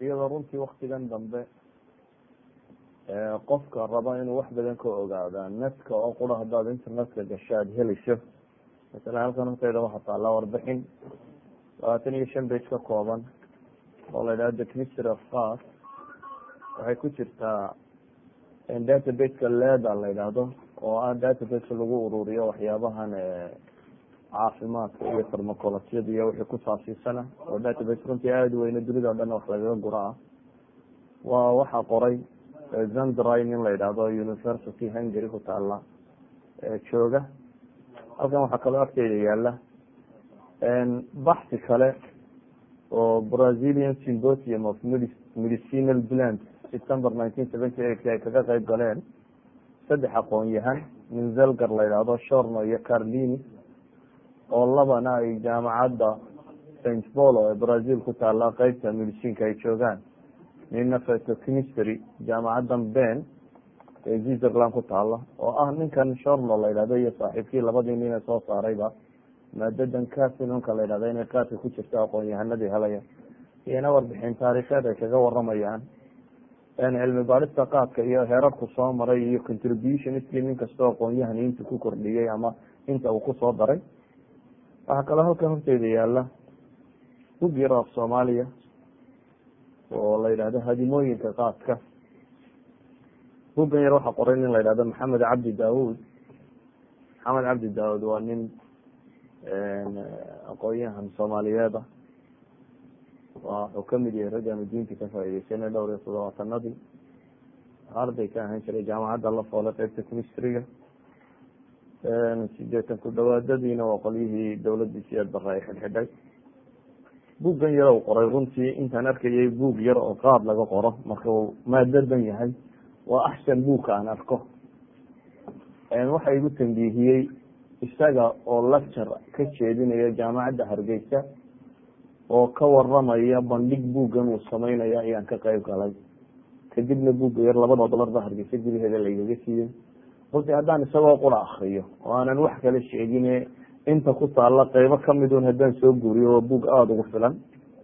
iyadoo runtii waktigan dambe qofka raba inuu wax badan ka ogaada netka oo qura haddaad internetka gasho aada helayso masalan halkan horteyda waxaa taallaa warbixin labaatan iyo shan bage ka kooban oo la yidhahdo the history of fas waxay ku jirtaa databaseka leda la yidhaahdo oo ah database lagu ururiyo waxyaabahan caafimaadka iyo farmacolojyada iyo wixii ku saabsiisana oo database runtii aada weyne dunida o dhan wax lagaga gura ah waa waxaa qoray zandrin in la yidhaahdo university hungary ku taala jooga halkan waxaa kaloo agteeda yaala baxsi kale oo brazilian symposium of medicinal plant september nineteen seventy eight ay kaga qeyb galeen saddex aqoon-yahan min zelgar la yidhaahdo shorno iyo carlini oo labana ay jaamacadda saint polo ee brazil ku taala qeybta medicinka ay joogaan nina fetochemistry jaamacaddan ben ee switzerland ku taala oo ah ninkan shorno la yidhahdo iyo saaxiibkii labadii nin ee soo saarayba maadadan casinonka la yidhahdo inay qaadka ku jirto aqoon-yahanadii helaya iyona warbixin taariikheed ay kaga waramayaan cilmi baadhista qaadka iyo heerarku soo maray iyo contribution iskii nin kastoo aqoon-yahani inta ku kordhiyey ama inta uu kusoo daray waxaa kaloo halkan horteeda yaala bug yar af soomaaliya oo la yidhahdo hadimooyinka qaadka bugan yar waxaa qoray nin la yidhahdo maxamed cabdi daawud maxamed cabdi daawud waa nin aqoon-yahan soomaaliyeed ah wuxuu kamid yahay raggaanu diinta ka faa'iideysanay dhowr iyo todobaatanadii arday ka ahaan jiray jaamacadda la foole qeybta chemistryga sideetan ku dhawaadadiina waa qolyihii dawladii siyaad bare ay xidhxidhay buuggan yar u qoray runtii intaan arkayay buug yar oo qaad laga qoro marka uu maadadan yahay waa axsan buugka aan arko waxa igu tambiihiyey isaga oo lecture ka jeedinaya jaamacadda hargeysa oo ka waramaya bandhig buuggan uu sameynaya ayaan ka qeyb galay kadibna buugga yar labada dolar ba hargeysa gudaheeda laigaga siiyey runtii haddaan isagoo qura akriyo oo aanan wax kala sheegine inta ku taalla qeybo kamidun haddaan soo guuriyo waa buug aada ugu filan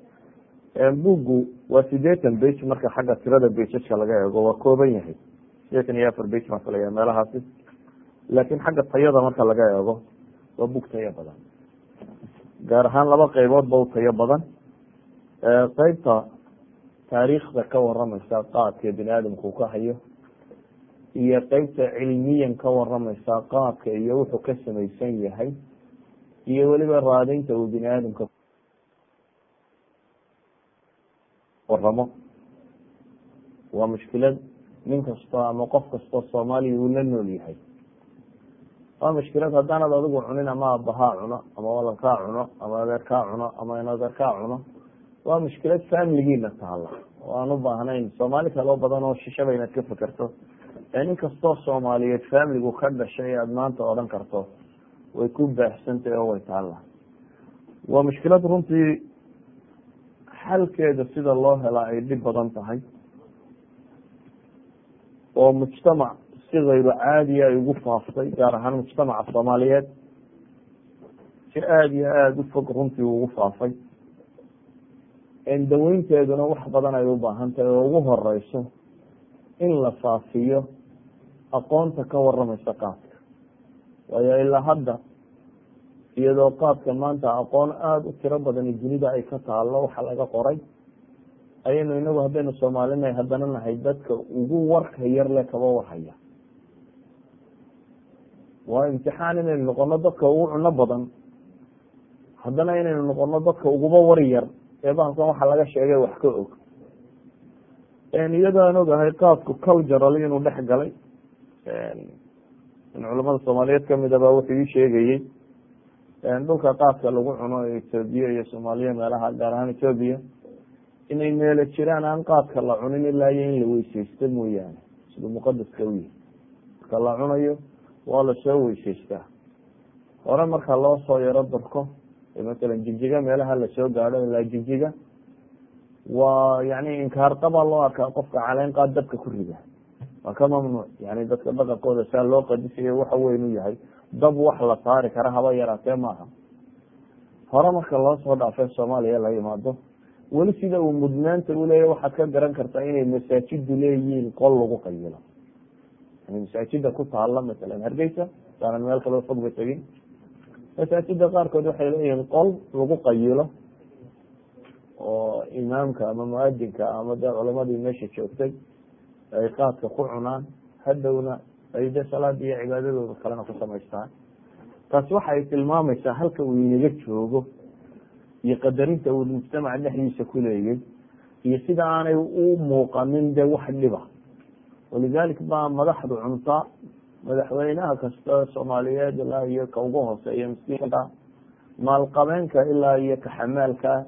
buuggu waa sideetan bage marka xagga tirada bageska laga eego waa kooban yahay sideetan iyo afar bage baan filaya meelahaasi laakiin xagga tayada marka laga eego waa buug tayo badan gaar ahaan laba qeybood ba u tayo badan qeybta taariikhda ka waramaysa qaadka bini aadamku ka hayo iyo qeybta cilmiyan ka waramaysa qaadka iyo wuxuu ka samaysan yahay iyo weliba raadinta uu bini aadamka waramo waa mushkilad nin kastoo ama qof kastoo soomaaliya uu la nool yahay waa mushkilad haddaanad adigu cunin ama abahaa cuno ama walalkaa cuno ama adeerkaa cuno ama in adeerkaa cuno waa mushkilad familigiina taala oo aan u baahnayn soomaali kaloo badan oo shishaba inaad ka fekerto nin kastoo soomaaliyeed familigu ka dhashay aada maanta odhan karto way ku baahsantahy oo way taalla waa mushkilad runtii xalkeeda sida loo helaa ay dhib badan tahay oo mujtamac si kayru caadiya ay ugu faaftay gaar ahaan mujtamaca soomaaliyeed si aada iyo aada u fog runtii ugu faafay daweynteeduna wax badan ay u baahan tahay oo ugu horeyso in la faafiyo aqoonta ka waramaysa qaadka waayo ilaa hadda iyadoo qaadka maanta aqoon aada u tiro badan dunida ay ka taalo waxa laga qoray ayaynu inagu haddaynu soomaalinahay haddana nahay dadka ugu warka yar le kaba warhaya waa imtixaan inaynu noqono dadka ugu cuno badan haddana inaynu noqono dadka uguba war yar ee bahalkan waxa laga sheegay wax ka og iyadoo aan ogahay qaadku cultural inuu dhex galay in culamada soomaaliyeed kamidaba wuxuu ii sheegayey dhulka qaadka lagu cuno ee etoobiya iyo soomaaliya meelaha gaar ahaan etoobiya inay meelo jiraan aan qaadka la cunin ilaa iyo in la weyseysto mooyaane siduu muqadaska u yahay marka la cunayo waa lasoo weyseystaa hore marka loo soo yaro darko masalan jigjiga meelaha lasoo gaadho ilaa jigjiga waa yani inkaarqabaa loo arkaa qofka caleen qaad dabka ku rida waa ka mamnuuc yani dadka dhaqankooda saa loo qadisayo waxa weyn u yahay dab wax la saari kara haba yaraatee maaha hore marka loo soo dhaafay soomaaliya la yimaado weli sida uu mudnaanta uleeyahy waxaad ka garan kartaa inay masaajidu leeyihiin qol lagu qayilo yani masaajida ku taala masalan hargeysa saanan meel kaloo fogba tegin masaajida qaarkood waxay leeyihiin qol lagu qayilo oo imaamka ama muadinka ama de culamadii meesha joogtay ay qaadka ku cunaan hadhowna ay de salaada iyo cibaadadooda kalena ku samaystaan taasi waxa ay tilmaamaysaa halka uu inaga joogo iyo qadarinta uu mujtamaca dhexdiisa ku leeyay iyo sida aanay u muuqanin de wax dhiba walidalik baa madaxdu cunta madaxweynaha kasta soomaaliyeed ilaa iyo ka ugu hooseeya miskiinka maalqabeenka ilaa iyo kaxamaalka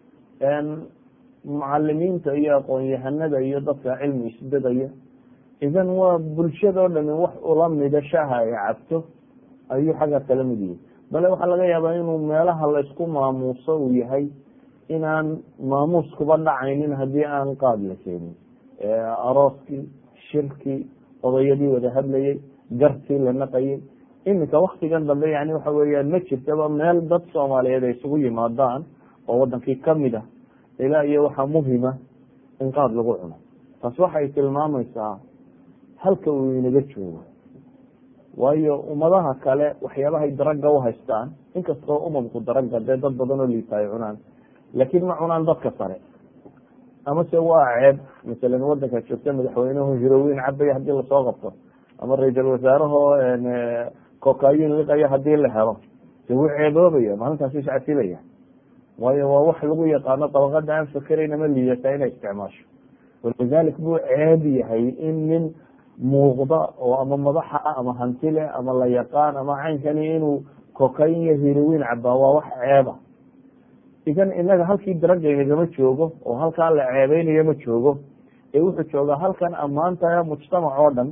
mucalimiinta iyo aqoon-yahanada iyo dadka cilmi isbedaya idan waa bulshadoo dhami wax ula mida shaha ay cabto ayuu xagga kala mid yihi bale waxaa laga yaabaa inuu meelaha laysku maamuuso uu yahay inaan maamuus kuba dhacaynin haddii aan qaad la keenin arooskii shirkii odayadii wada hadlayay gartii la naqayay iminka waktigan dambe yani waxa weeyaan ma jirtaba meel dad soomaaliyeed ay isugu yimaadaan oo wadankii kamid ah ilaa iyo waxaa muhima in qaad lagu cuno taas waxay tilmaamaysaa halka uu inaga joogo waayo ummadaha kale waxyaabahay daraga uhaystaan inkastoo umamku daraga dee dad badan oo liita ay cunaan laakiin ma cunaan dadka sare amase waa ceeb masalan wadanka joogta madaxweynuhu hiroweyn cabaya hadii lasoo qabto ama ra-iisal wasaarahoo kokayin liqaya hadii la helo de wuu ceeboobaya maalintaasi iscasilaya waayo waa wax lagu yaqaano dabaqada aan fakerayn ama liidata inay isticmaasho walidalik buu ceeb yahay in nin muuqda oo ama madaxa ah ama hantile ama la yaqaan ama caynkani inuu kokayn iyo hiroweyn cabaa waa wax ceeba idan inaga halkii darajaynagama joogo oo halkaa la ceebeynayo ma joogo ee wuxuu joogaa halkan ammaanta mujtamac oo dhan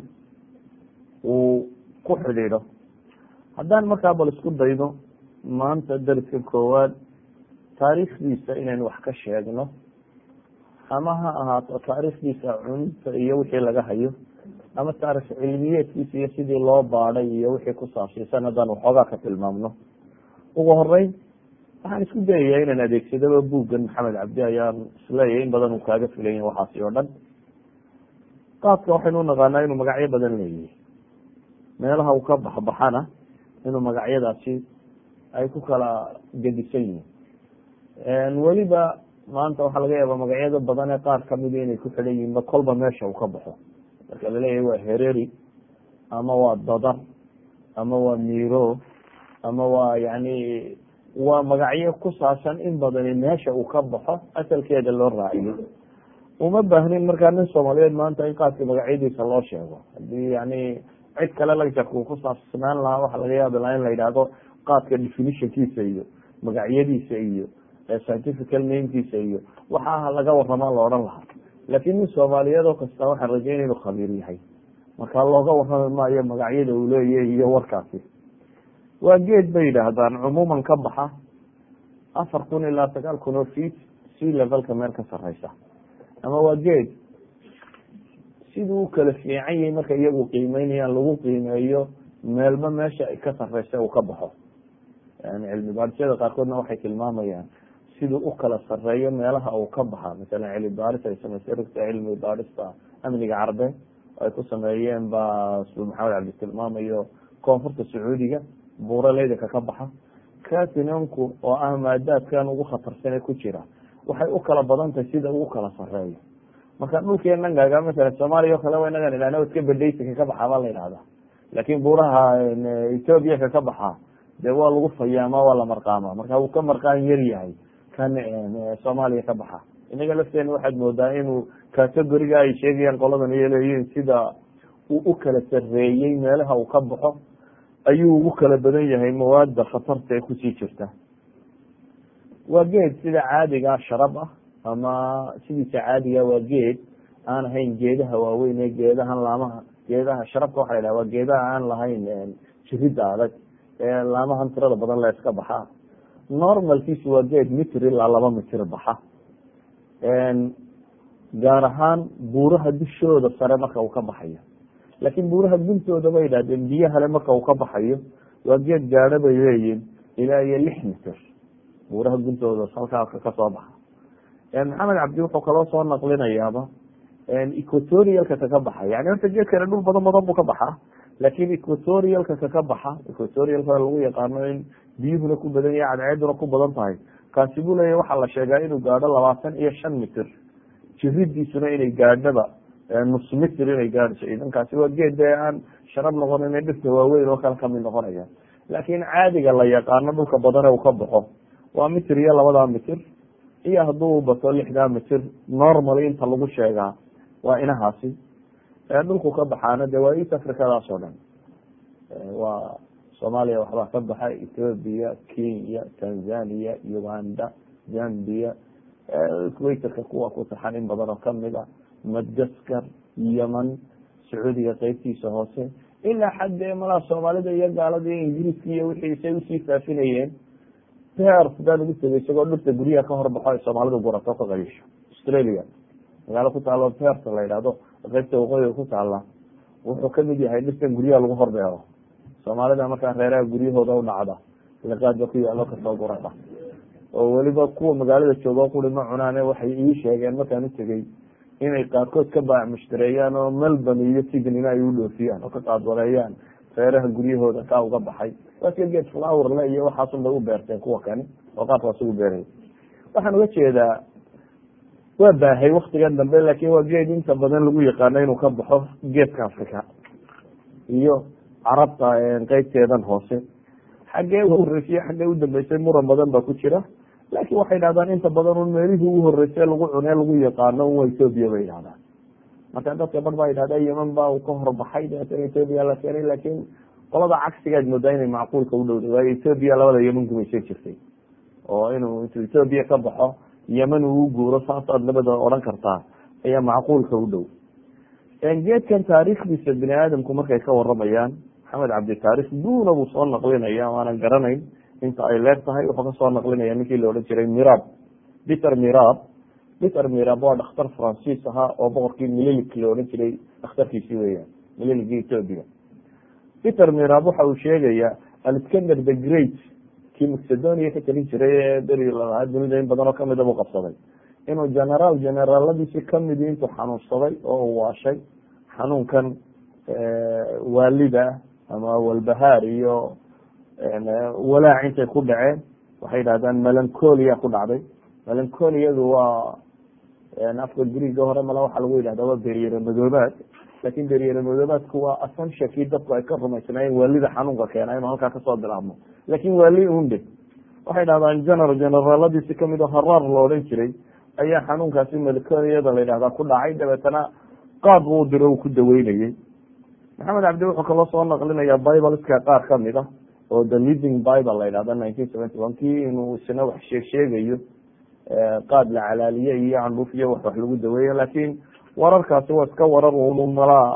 uu ku xidhiidho haddaan markaa bal isku daydo maanta dariska koowaad taariikhdiisa inaynu wax ka sheegno ama ha ahaato taariikhdiisa cunta iyo wixii laga hayo ama taarikh cilmiyeedkiisa iyo sidii loo baadhay iyo wixii ku saabsiisan haddaan waxoogaa ka tilmaamno ugu horeyn waxaan isku dayayaa inaan adeegsadaba buuggan maxamed cabdi ayaan isleeyahay in badan uu kaaga filayn waxaasi oo dhan qaadka waxaynu unaqaanaa inuu magacyo badan leeyahay meelaha uu ka baxbaxana inuu magacyadaasi ay ku kala gedisan yihiin weliba maanta waxaa laga yaaba magacyada badan ee qaar kamida inay ku xidhan yihiin ba kolba meesha uu ka baxo marka laleeyahay waa hereri ama waa dadar ama waa miro ama waa yani waa magacyo ku saabsan in badani meesha uu ka baxo asalkeeda loo raaciyo uma baahnin markaa nin soomaaliyeed maanta in qaadka magacyadiisa loo sheego hadii yani cid kale lagjarka uu ku saabsanaan lahaa waxaa laga yaabi lahaa in la yidhaahdo qaadka definitionkiisa iyo magacyadiisa iyo scientifical namekiisa iyo waxaa laga warama la odhan lahaa laakiin nin soomaaliyeed oo kasta waxaan rajeynaya inuu khabiir yahay marka looga warrami maayo magacyada uu leeyahy iyo warkaasi waa geed bay yidhaahdaan cumuuman ka baxa afar kun ilaa sagaal kun oo feet sea levelka meel ka sareysa ama waa geed siduu u kala fiican yahay marka iyagu qiimeynayaan lagu qiimeeyo meelba meesha ka sareysa uu ka baxo yani cilmi baadhisyada qaarkoodna waxay tilmaamayaan siduu u kala sareeyo meelaha uu ka baxa masalan cilmi baadhis ay samaysay rugta cilmi baadhista amniga carabeed ay ku sameeyeen baa suu maxamed cabdi tilmaamayo koonfurta sacuudiga buuraleydanka ka baxa catinonku oo ah maadaadkan ugu khatarsane ku jira waxay u kala badan tahay sida ugu kala sareeyo marka dhulkeena gaaga masalan soomaaliya o kale wa inagan idhahna iska bedhaysinka ka baxa baa la yidhahda laakin buuraha ethoobiya ka ka baxa dee waa lagu fayaama waa la marqaama marka uu ka marqaan yar yahay kan soomaaliya ka baxa inaga lafteena waxaad moodaa inuu categoriga ay sheegayaan qoladan iyo leeyihin sida uu u kala sareeyey meelaha uu ka baxo ayuu ugu kala badan yahay mawaada khatarta ee kusii jirta waa geed sida caadiga sharab ah ama sidiisa caadiga waa geed aan ahayn geedaha waaweyn ee geedahan laamaha geedaha sharabka waxa la yidhaha waa geedaha aan lahayn jirida adag ee laamahan tirada badan la iska baxa normalkiisu waa geed mitir ilaa laba mitir baxa gaar ahaan buuraha dushooda sare marka uu ka baxayo laakiin buuraha guntooda bay yidhahdeen biyahale marka uu ka baxayo waa geed gaadho bay leeyihin ilaa iyo lix mitir buuraha guntooda halkaa kasoo baxa maxamed cabdi wuxuu kaloo soo naqlinayaaba equatorialka kaka baxa yani horta geedkana dhul badan badan buu ka baxaa laakin equatorialka kaka baxa equatorialka lagu yaqaano in biyuhuna ku badan yahay cadceeduna ku badan tahay kaasi buu leeyahy waxaa la sheegaa inuu gaadho labaatan iyo shan mitir jiridiisuna inay gaadhaba nus mitir inay gaadhayso idankaasi waa geed dee aan sharab noqonin dhirta waaweyn oo kale kamid noqonaya laakin caadiga la yaqaano dhulka badane uu ka baxo waa mitir iyo labadaa mitir iyo hadduu bato lixdaa mitir normally inta lagu sheegaa waa inahaasi dhulku ka baxaana de waa east africadaas oo dhan waa soomaaliya waxbaa ka baxa ethoopia kenya tanzania uganda zambia equatorka kuwa ku taxan in badan oo kamid a madgaskar yeman sacuudiga qeybtiisa hoose ilaa xaddee malaa soomaalida iyo gaalada iyo ingiriiska iyo wixiisay usii faafinayeen per sidaa lagu tegay isagoo dhirta guryaha ka horbaxo ay soomaalidu gurato ka qayisho australia magaalo ku taalo perta la yidhahdo qeybta waqooyiga ku taala wuxuu kamid yahay dhirtan guryaha lagu horbeero soomaalida markaa reeraha guryahooda u dhacda liqaadba ku yaalo kasoo gurata oo weliba kuwa magaalada jooga quri ma cunaane waxay ii sheegeen markaan utegey inay qaarkood ka baac mushtareeyaan oo melbourne iyo sydneyna ay u dhoofiyaan oo ka qaadwareeyaan reeraha guryahooda kaa uga baxay waaska geed flowerle iyo waxaasun bay u beerteen kuwa kani oo qaabkaas ugu beeray waxaan uga jeedaa waa baahay waktigan dambe laakin waa geed inta badan lagu yaqaano inuu ka baxo geedka africa iyo carabta qeybteedan hoose xaggee uhoreysiye xaggee udambeysay muran badan baa ku jira laakin waxay dhahdaan inta badan un meelihii ugu horreysay lagu cunee lagu yaqaano un waa ethoopia bay dhahdaan marka dadka bar baa yidhahda yeman ba uu ka horbaxay dabeetana ethoopia la keenay laakin qolada cagsigaad moodaa inay macquulka u dhowday waayo ethoopia labada yeman gumaysan jirtay oo inuu intuu ethoopia ka baxo yeman uu guuro saasaad labada odhan kartaa ayaa macquulka u dhow geedkan taariikhdiisa bini aadamku markay ka waramayaan maxamed cabdi taarikh duuna buu soo naqlinaya waanan garanayn inta ay leeg tahay wuxuu kasoo naqlinaya ninkii la odhan jiray mirab peter mirab peter mirab waa dhakhtar francis ahaa oo boqorkii mililik la odhan jiray dhakhtarkiisi weyaan mililigii ethoopia peter mirab waxa uu sheegaya alexander the great kii macedonia ka talin jiray ee beri lalahaa dunida in badan oo kamida buu qabsaday inuu generaal generaaladiisi kamidi intuu xanuunsaday oo uu waashay xanuunkan waalida ama walbahaar iyo walaac intay ku dhaceen waxay dhahdaan melancolia ku dhacday melancoliyadu waa afka griiga hore mala waxaa lagu yidhahda waa beryere madoobaad lakin beryere madoobaadku waa assumptionkii dadku ay ka rumaysnaayeen waalida xanuunka keena inuu halkaa kasoo bilaabmo lakin waali unde waxay dhahdaan general generaaladiisi kamid oo haraar la odhan jiray ayaa xanuunkaasi melancoliyada la yidhahdaa ku dhacay dabeetana qaad buu diro uu ku daweynayey maxamed cabdi wuxuu kaloo soo naqlinaya bibleska qaar kamid ah oo the living bible la yidhahda nineteen seventy one kii inuu isna wax sheeg sheegayo qaad la calaaliye iyo candhuuf iyo wax wax lagu daweeyo lakin wararkaasi waa iska warar un malaa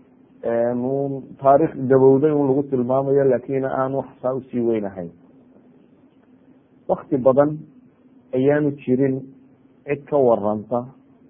un taarikh gabowday un lagu tilmaamayo lakin aan wax saa usii weynahayn wakti badan ayaanu jirin cid ka waranta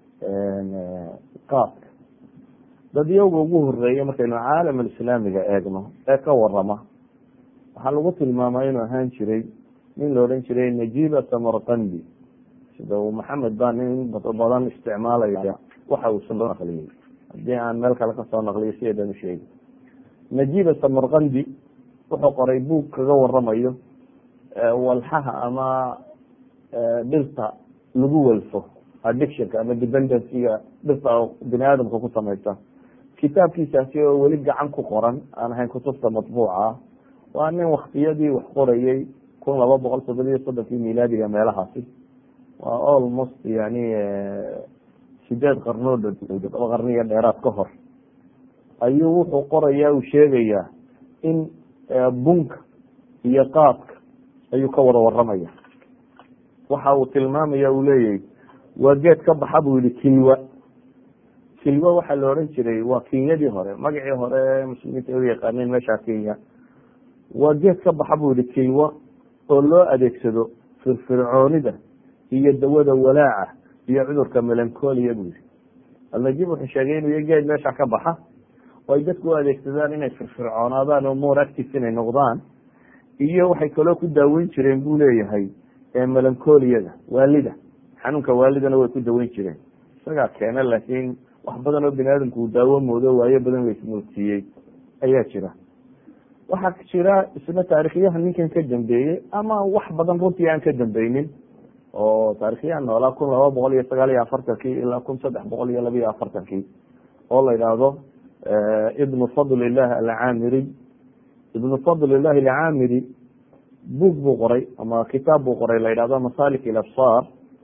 qaadka dadyowga ugu horeeya markaynu caalam alislaamiga eegno ee ka warama waxaa lagu tilmaamaa inuu ahaan jiray nin la odhan jiray najiba samarkandi sida uu maxamed baa nin badan isticmaalaya waxa uu soo naqliyey haddii aan meel kale kasoo naqliyo sideedan usheegi najiba samarkandi wuxuu qoray buug kaga waramayo walxaha ama dhirta lagu welfo addictionka ama dependencyga dhirta bini aadamka ku samaysa kitaabkiisaasi oo weli gacan ku qoran aan ahayn kutubta matbuuca ah waa nin waktiyadii wax qorayey kun laba boqol toddobiyo soddonkii milaadiga meelahaasi waa almost yani sideed qarnood laba qarniyo dheeraad ka hor ayuu wuxuu qoraya uu sheegayaa in bunka iyo qaadka ayuu ka wada waramaya waxa uu tilmaamaya uu leeyahy waa geed ka baxa buu yihi kilwa kilwa waxaa la odhan jiray waa kenyadii hore magacii hore muslimiinta u yaqaaneen meeshaa kenya waa geed ka baxa buu yihi kilwa oo loo adeegsado firfircoonida iyo dawada walaaca iyo cudurka melancolia buu yihi alnajib wuxuu sheegay inuu iyo geed meesha ka baxa oo ay dadku u adeegsadaan inay firfircoonaadaan oo more active inay noqdaan iyo waxay kaloo ku daaweyn jireen buu leeyahay melancoliyada waalida xanuunka waalidana way ku daweyn jireen isagaa keena laakiin wax badan oo bini aadamku uu daawo moodo waayo badan la ismoodsiiyey ayaa jira waxaa jira isna taarikhyaha ninkan ka dambeeyey ama wax badan runtii aan ka dambeynin oo taarikhyaha noolaa kun laba boqol iyo sagaal iyo afartankii ilaa kun saddex boqol iyo laba iyo afartankii oo la yidhaahdo ibnu fadlilah alcaamiri ibnu fadlilah alcaamiri buug buu qoray ama kitaab buu qoray la yidhahdo masalik ilabsar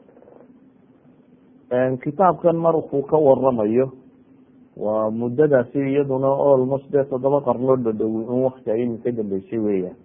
kitaabkan markuu ka waramayo waa muddadaasi iyaduna almost dee toddoba qarnoo dhadhowi in wakti ay imin ka dambeysay weeyaan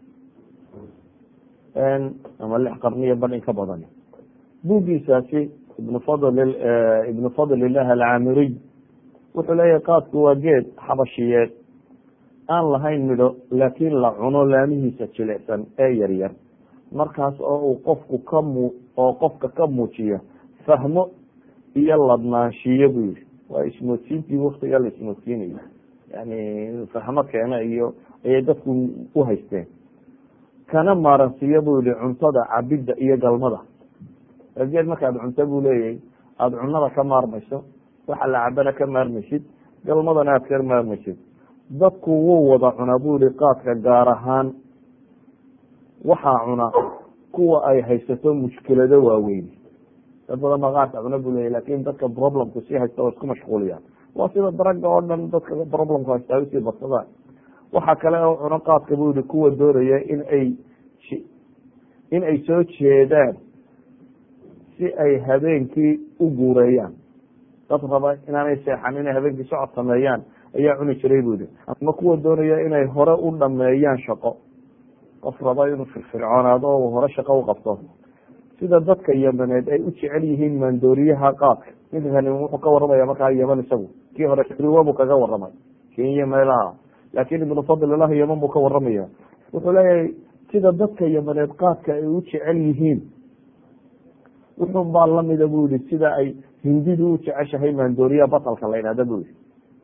ama lix qarniyo ban in ka badan buuggiisaasi ibnu fadl ibnu fadlilah alcaamiriy wuxuu leeyahay qaadku waa geed xabashiyeed aan lahayn midho laakiin la cuno laamihiisa jilicsan ee yaryar markaas oo uu qofku ka mu oo qofka ka muujiya fahmo iyo ladnaanshiyo buu yihi waa ismoodsiintii waktiga la ismoodsiinayo yani fahmo keena iyo ayay dadku u haysteen kana maaransiiyo buu yihi cuntada cabidda iyo galmada geed markaad cunto buu leeyahay aada cunada ka maarmayso waxa la cabana ka maarmaysid galmadana aad ka maarmaysid dadku wuu wada cunaa buu yihi qaadka gaar ahaan waxaa cuna kuwa ay haysato mushkilado waaweyn dad badan baa qaadka cuna buu leeyahy lakin dadka problemku sii haysta waa isku mashquuliyaan waa sida daraga oo dhan dadka problemku haysta ay usii badsadaan waxa kale oo cuno qaadka buu yihi kuwa doonaya in ay in ay soo jeedaan si ay habeenkii u guureeyaan dad raba inaanay seexan inay habeenkii socod sameeyaan ayaa cuni jiray bu yihi ama kuwa doonaya inay hore u dhameeyaan shaqo qof raba inuu firfircoonaado o hore shaqo u qabto sida dadka yamaneed ay u jecel yihiin maandooriyaha qaadka ninkani wuxuu ka waramaya markaa yaman isagu kii hore riwa buu kaga waramay kenya meelaha laakin ibnu fadlilah yaman buu ka waramaya wuxuu leeyahay sida dadka yamaneed qaadka ay u jecel yihiin wuxun baa lamida bu yihi sida ay hindidu u jeceshahay maandooriyaha batalka la yidhahda bu yihi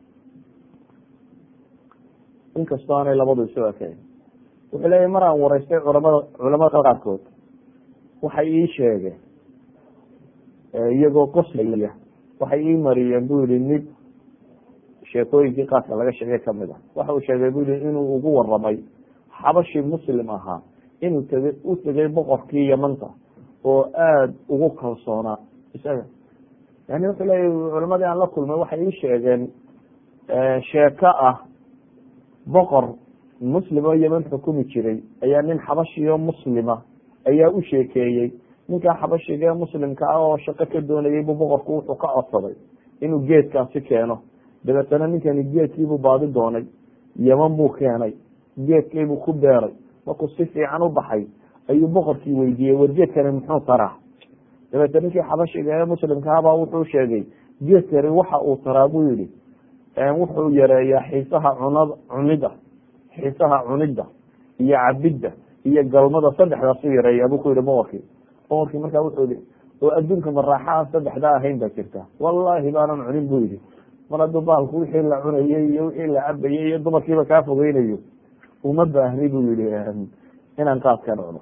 inkastoo aanay labadu isu ekayn wuxuu leeyahy mar aan wareystay culamada culamada qaarkood waxay ii sheegeen iyagoo qoslaya waxay ii mariyeen bu yihi mid sheekooyinkii qaadka laga sheegay kamid ah waxa uu sheegay bu yihi inuu ugu waramay xabashi muslim ahaa inuu tegay u tegay boqorkii yamanta oo aada ugu kalsoonaa isaga yani wuxuu leeyahy culamadii aan la kulmay waxay ii sheegeen sheeko ah boqor muslim oo yeman xukumi jiray ayaa nin xabashiyo muslima ayaa u sheekeeyey ninkaa xabashiga ee muslimka ah oo shaqo ka doonayay buu boqorku wuxuu ka codsaday inuu geedkaasi keeno dabeetana ninkani geedkiibuu baadi doonay yeman buu keenay geedkiibuu ku beeray markuu si fiican u baxay ayuu boqorkii weydiiyey war geedkani muxuu taraa dabeetna ninkii xabashiga ee muslimkaabaa wuxuu sheegay geedkani waxa uu taraa buu yihi wuxuu yareeyaa xiisaha cunad cunida xiisaha cunida iyo cabidda iyo galmada saddexdaasu yareeyaa buu ku yihi boqorkii boqorkii markaa wuxuu yihi oo adduunka maraaxa aan saddexdaa ahayn baa jirta wallahi baanan cunin bu yihi mar hadduu baalku wixii la cunayey iyo wixii la cabayey iyo dumarkiiba kaa fogeynayo uma baahni buu yihi inaan qaadkan cuno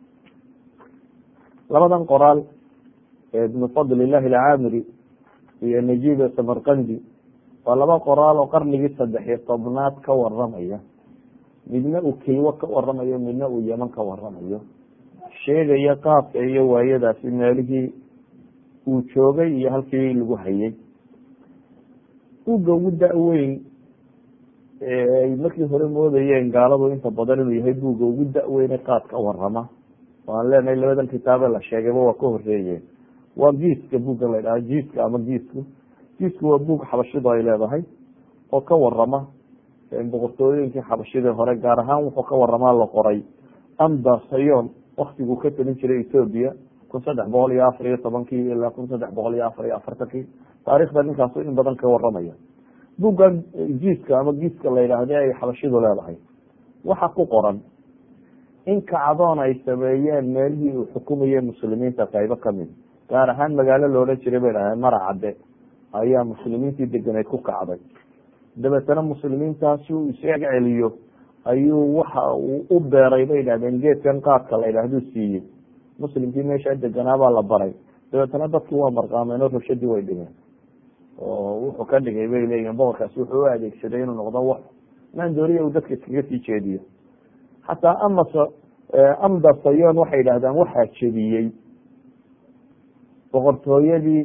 labadan qoraal ee ibnu fadlilahi alcaamiri iyo najib samarkandi waa laba qoraal oo qarnigii saddex iyo tobnaad ka waramaya midna uu keywo ka waramayo midna uu yeman ka waramayo sheegaya qaabka iyo waayadaasi meelihii uu joogay iyo halkii lagu hayay uga ugu da-weyn ay markii hore moodayeen gaaladu inta badan inuu yahay buugga ugu da-weyne qaad ka warama waan leenahay labadan kitaabe la sheegayba waa ka horeeyeen waa giiska buugga la ydhaha jiiska ama giisku jiisku waa buug xabashidu ay leedahay oo ka warama boqortooyinkii xabashidii hore gaar ahaan wuxuu ka waramaa la qoray amba sayon waktiguu ka telin jiray ethoobia kun saddex boqol iyo afar iyo tobankii ilaa kun saddex boqol iyo afar iyo afartankii taarikhda ninkaasu in badan ka waramaya buugga jiiska ama giiska la yidhaahde ay xabashidu leedahay waxa ku qoran in kacdoon ay sameeyeen meelihii uu xukumayay muslimiinta qaybo kamid gaar ahaan magaalo loodhan jiray bay dhahdeen maracadde ayaa muslimiintii deganeed ku kacday dabeetana muslimiintaasi uu isaga celiyo ayuu waxa uu u beeray bay dhahdeen geedkan qaadka la yidhahduu siiyey muslimkii meesha deganaabaa la baray dabeetana dadku waa marqaameen oo rabshadii way dhigeen oo wuxuu ka dhigay bay leeyihin boqorkaasi wuxuu u adeegsaday inuu noqdo wax maandooriya uu dadka iskaga sii jeediyo xataa amas amda sayon waxay yidhahdaan waxaa jebiyey boqortooyadii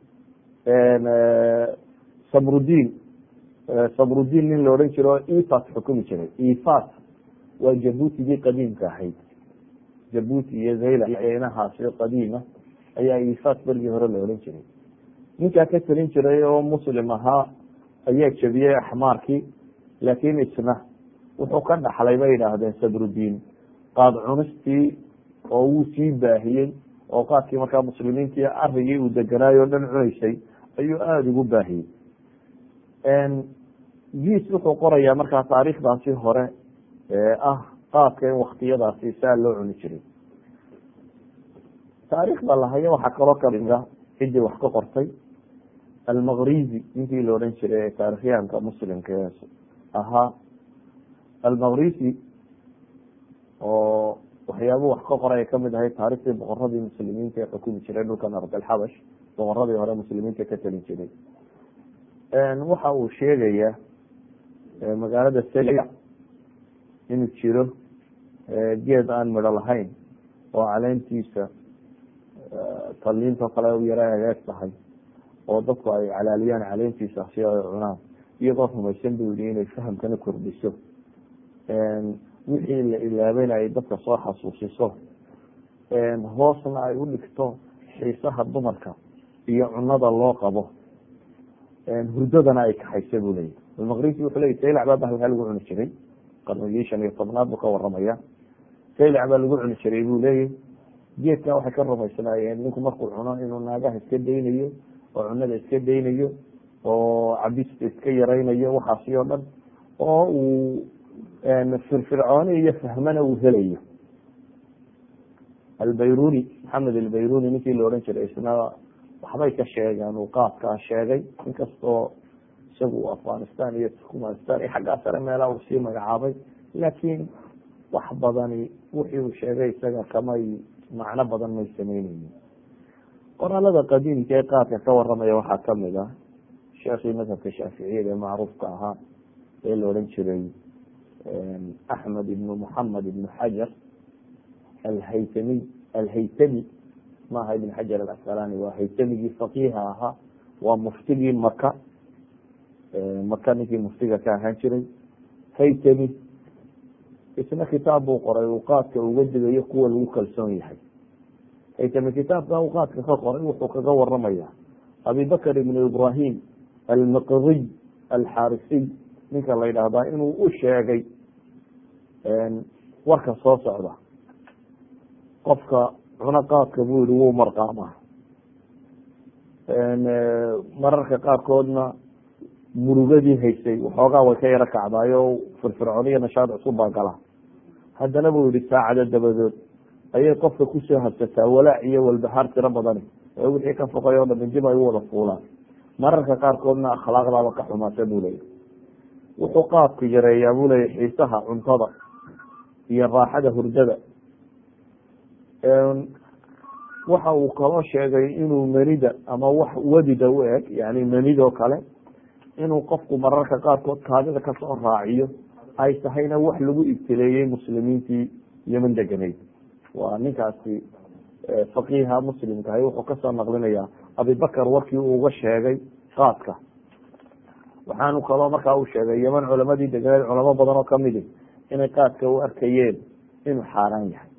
sabrudin sabrudin nin la odhan jiro ifas xukumi jiray ifas waa jabuutigii qadiimka ahayd jabuuti iyo zayla inahaasi qadiima ayaa ifas bergii hore la odhan jiray ninkaa ka talin jiray oo muslim ahaa ayaa jebiyey axmaarkii laakiin isna wuxuu ka dhaxlay bay yidhaahdeen sadrudiin qaad cunistii oo wuu sii baahiyey oo qaadkii markaa muslimiintii arigii uu deganaayo o dhan cunaysay ayuu aada ugu baahiyey giis wuxuu qorayaa markaa taariikhdaasi hore ee ah qaadka in waktiyadaasi saa loo cuni jiray taariikhda lahayo waxaa kaloo kamida ciddii wax ka qortay almaqrizi ninkii la odhan jiray ee taarikhyahanka muslimka ee ahaa almaqrizi oo waxyaabuu wax ka qoray ay kamid ahay taariikhdii boqoradii muslimiinta ee xukumi jiray dhulkan ardalxabash boqoradii hore muslimiinta ka talin jiray waxa uu sheegayaa magaalada sela inuu jiro geed aan midho lahayn oo caleentiisa taliinto kale u yara egeeg tahay oo dadku ay calaaliyaan caleentiisa si ay cunaan iyagoo rumaysan buu yihi inay fahamkana kordhiso wixii la ilaabayna ay dadka soo xasuusiso hoosna ay u dhigto xiisaha dumarka iyo cunada loo qabo hurdadana ay kaxaysa buu leeyahy almaqrisi wuxuu leya saylac baa bahalkaa lagu cuni jiray qarnigii shan iyo tobnaad buu ka waramaya saylac baa lagu cuni jiray buu leeyahy geedka waxay ka rumaysnaayeen ninku markuu cuno inuu naagaha iska daynayo oo cunada iska daynayo oo cabista iska yaraynayo waxaasi oo dhan oo uu firfircooni iyo fahmana uu helayo albayruni maxamed albayruni ninkii la odhan jiray isna waxbay ka sheegeen uu qaadkaa sheegay inkastoo isagu afghanistan iyo turkmanistan iyo xaggaa sare meelaha uu sii magacaabay laakiin wax badani wixii uu sheegay isaga kamay macno badan may sameyneynin qoraalada qadiimka ee qaadka ka waramaya waxaa kamid ah sheekii madhabka shaaficiyada ee macruufka ahaa ee la odhan jiray axmed ibnu muxamed ibnu xajar alhaytamiy alhaytami maaha ibn xajar alasqalani waa haytamigii faqiiha ahaa waa muftigii maka maka ninkii muftiga ka ahaan jiray haytami isna kitaab buu qoray uu qaadka uga digayo kuwa lagu kalsoon yahay haytami kitaabka uu qaadka ka qoray wuxuu kaga waramaya abibakr ibnu ibrahim almaqdiy alxarisiy ninka la yidhaahdaa inuu u sheegay warka soo socda qofka cuno qaadka buu yihi wuu marqaamaa mararka qaarkoodna murugadii haysay waxoogaa way ka yaro kacdaayo firfircooniyo nashaad cusub baa gala haddana buu yihi saacado dabadood ayay qofka kusoo habsataa walaac iyo walbahaar tiro badani ee wixii ka foqay oo dhami dib ay u wada fuulaan mararka qaarkoodna akhlaaqdaaba ka xumaata buu leeyahy wuxuu qaadku yareeyaa buu leeyahy xiisaha cuntada iyo raaxada hurdada waxa uu kaloo sheegay inuu manida ama wax wadida u eg yani manidoo kale inuu qofku mararka qaarkood kaadida kasoo raaciyo ay tahayna wax lagu ibtileeyey muslimiintii yeman deganeyd waa ninkaasi faqiiha muslimkahay wuxuu kasoo naqlinaya abibakar warkii uu uga sheegay qaadka waxaanu kaloo markaa uu sheegay yeman culamadii deganeed culamo badan oo kamidi inay qaadka u arkayeen inuu xaaraan yahay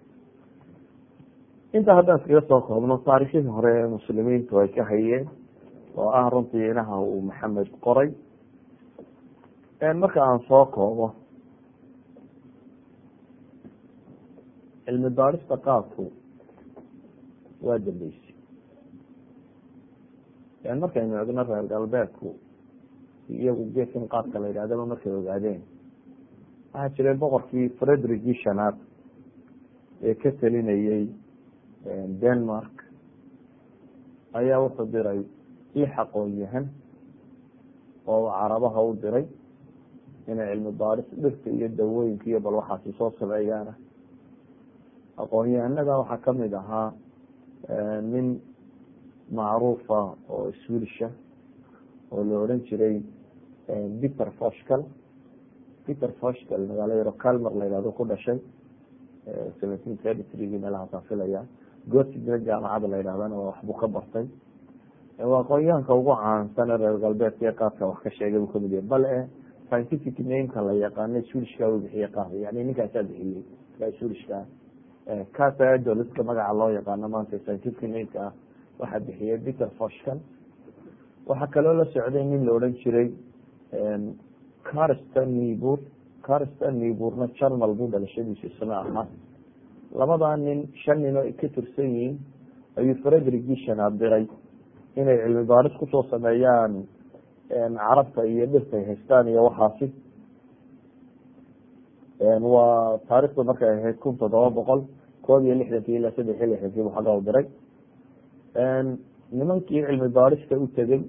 intaa haddaan iskaga soo koobno taariikhdii hore ee muslimiintu ay ka hayeen oo ah runtii inaha uu maxamed qoray marka aan soo koobo cilmi baarista qaadku waa dambeysay markaynu egno reer galbeedku iyagu geedkan qaadka la yidhahdaba markay ogaadeen waxaa jiray boqorkii fredrigii shanaad ee ka telinayey denmark ayaa wuxuu diray lix aqoon-yahan oo carabaha u diray inay cilmi baaris dhirta iyo dawooyinka iyo bal waxaasi soo sameeyaana aqoon-yahanada waxaa kamid ahaa nin macruufa oo swilisha oo la odhan jiray peter foshcal peter foshcal magaalo yaro calmer la yihahdo ku dhashay seventeen thirty threegii meelahaasaan filaya gotigna jaamacada la yidhahdana waxbuu ka bartay waa aqoonyahanka ugu caansan ee reer galbeedka ee qaadka wax ka sheegay buu kamid yahay bal e scientific nameka la yaqaana swilishka u bixiye qaada yani ninkaasaa bixiyey ka swilishka casadoliska magaca loo yaqaano maanta scientific nameka ah waxaa bixiyey peter foshkan waxaa kaloo la socday nin la odhan jiray carston nibur carston niburna jarmal buu dhalashadiisu isna ahaa labadaa nin shan nin oo ka tirsan yihiin ayuu frederick shanaad diray inay cilmi baaris kusoo sameeyaan carabta iyo dhirtay haystaan iyo waxaasi waa taarikhdu markay ahayd kun toddoba boqol koob iyo lixdankii ilaa saddex iyo lixdankii buu xagga u diray nimankii cilmi baarista u tegey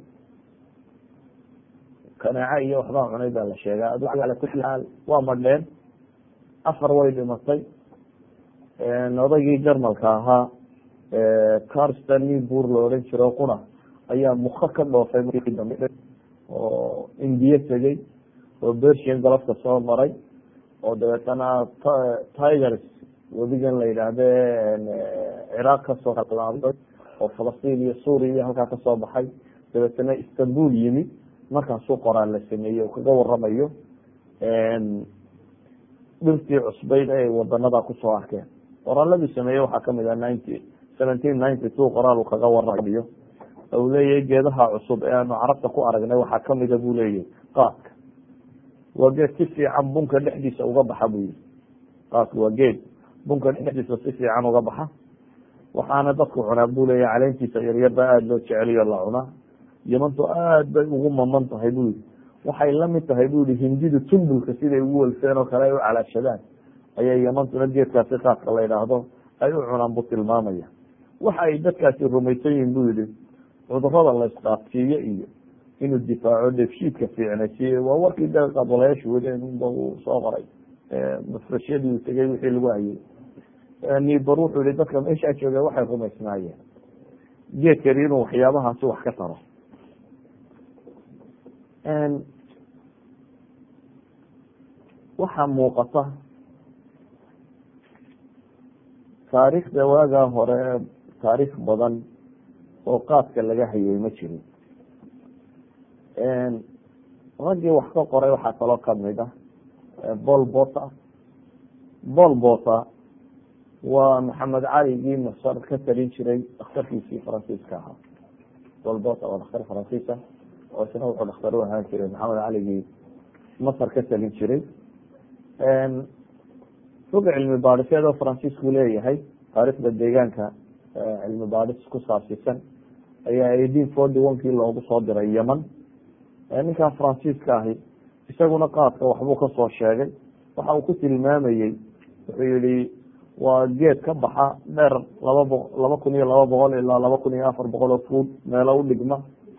kanaaco iyo waxbaa cunay baa la sheegaa ala kuli xaal waa madheen afar way dhimatay odaygii jarmalka ahaa carston nibur la odhan jiro qura ayaa muka ka dhoofay markii dambe oo indiye tegey oo bersian golofka soo maray oo dabeetana tigers webigan la yidhaahde ciraaq kasoo laabay oo falastiin iyo suuriya iyo halkaa kasoo baxay dabeetana istanbul yimi markaasuu qoraal la sameeyey oo kaga waramayo dhirtii cusbayd ay wadanada kusoo arkeen qoraaladii sameeyey waxaa kamid ah ninety seventeen ninety two qoraal uu kaga waramayo u leeyahay geedaha cusub ee aanu carabta ku aragnay waxaa kamida buu leeyahay qaadka waa geed si fiican bunka dhexdiisa uga baxa buu yihi qaadka waa geed bunka dhexdiisa si fiican uga baxa waxaana dadku cunaa buu leeyahay caleentiisa yaryarba aada loo jeceliyo la cunaa yamantu aad bay ugu maman tahay buu yihi waxay lamid tahay bu yihi hindidu tumbulka siday ugu walfeen oo kale ay u calaashadaan ayay yamantuna geedkaasi qaadka la yidhaahdo ay u cunaan buu tilmaamaya waxa ay dadkaasi rumaysan yihin buu yihi cudurada la isqaadsiiyo iyo inuu difaaco dheefshiidka fiicnaysiiyo waa warkii da qabolayaashu wadeen unba uu soo qoray mafrashyadii uu tegey wixii lagu hayay nibar wuxuu yihi dadka meeshaa jooga waxay rumaysnaayeen geedkani inuu waxyaabahaasi wax ka taro waxaa muuqata taariikhda waagaa hore taariikh badan oo qaadka laga hayay ma jirin raggii wax ka qoray waxaa kaloo kamid ah bol bota bol bota waa maxamed caligii masar ka talin jiray dhakhtarkiisii faransiiska ahaa bol bota waa dhakhtar faransiisa oo isna wuxuu dhakhtar u ahaan jiray maxamed caligii masar ka talin jiray rog cilmi baadhiseed oo faransiisku leeyahay taariikhda deegaanka cilmi baadhis ku saabsiisan ayaa eighteen forty one kii loogu soo diray yeman ninkaa faransiiska ahi isaguna qaadka waxbuu kasoo sheegay waxa uu ku tilmaamayey wuxuu yihi waa geed ka baxa dheer laba bo laba kun iyo laba boqol ilaa laba kun iyo afar boqol oo fuud meelo u dhigma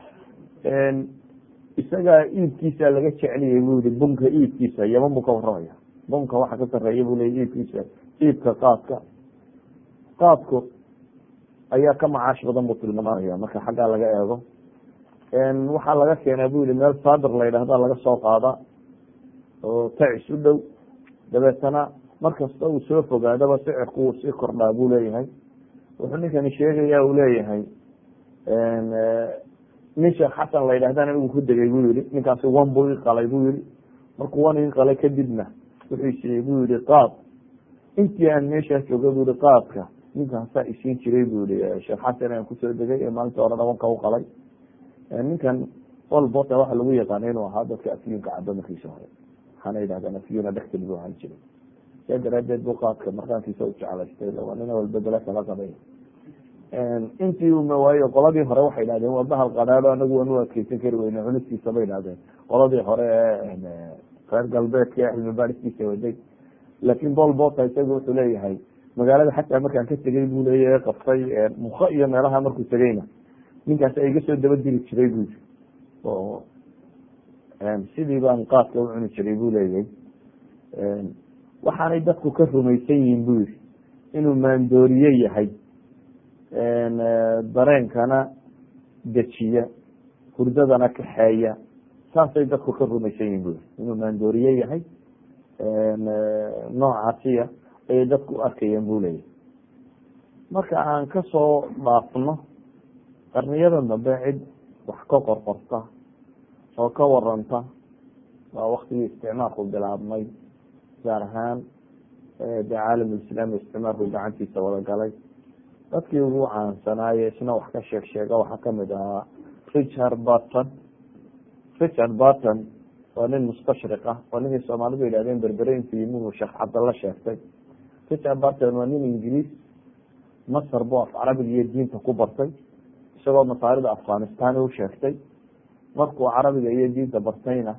isagaa iibkiisa laga jeceliyay bu yihi bunka iibkiisa yeman buu ka waramaya bunka waxa ka sareeya bu leya iibkiisa iibka qaadka qaadku ayaa ka macaash badan buu tilmaamaya marka xaggaa laga eego waxaa laga keenaa bu yihi meel sadir la yidhahda laga soo qaada oo tacis u dhow dabeetana markasta uu soo fogaadaba sicirku wuu sii kordhaa buu leeyahay wuxuu ninkani sheegaya uu leeyahay nin sheekh xasan la yidhahdana uu ku degay buu yihi ninkaasi wan buu i qalay buu yihi markuu wan i qalay kadibna wuxuu siiyey buu yihi qaad intii aan meeshaa jooga bu yihi qaadka ninkaasaa isiin jiray bu yihi sheekh xasan aan kusoo degay ee maalinta hore dhabanka u qalay ninkan olbota waxa lagu yaqaana inuu ahaa dadka afyuunka caba markiisa hore waxaana yidhahdaan afyuuna dhextil buu ahaan jiray saa daraadeed buu qaadka markaankiisa u jeclaystay waa nin walba bele kala qabay intii uma waayo qoladii hore waxay idhahdeen waa bahal qanaado anagu waan u adkeysan kari weyne cunistiisa bay idhahdeen qoladii hore ee reer galbeedka ee cilmi baaristiisa waday laakin bol bota isagu wuxuu leeyahay magaalada xataa markaan ka tegey buu leeyahay qabtay muka iyo meelaha markuu tegeyna ninkaas iga soo daba diri jiray bu yiri oo sidii baan qaadka u cuni jiray buu leeyahay waxaanay dadku ka rumaysan yihiin bu yiri inuu maandooriye yahay dareenkana dejiya hurdadana kaxeeya saasay dadku ka rumaysan yihin bui inuu maandooriye yahay noocaasiya ayay dadku u arkayeen bu leeyahy marka aan kasoo dhaafno qarniyadan dambe cid wax ka qorqorta oo ka waranta waa waktigii isticmaalku bilaabmay gaar ahaan de caalamulislaami isticmaalku gacantiisa wada galay dadkii ugu caansanaaye isna wax ka sheeg sheega waxaa kamid ahaa richard barton richard barton waa nin mustashriq ah waa ninkii soomaalidu yidhahdeen berbere intuu yimuhu sheekh cabdalla sheegtay richard barton waa nin ingiliis masar buu af carabiga iyo diinta ku bartay isagoo masaarida afghanistan u sheegtay markuu carabiga iyo diinta bartayna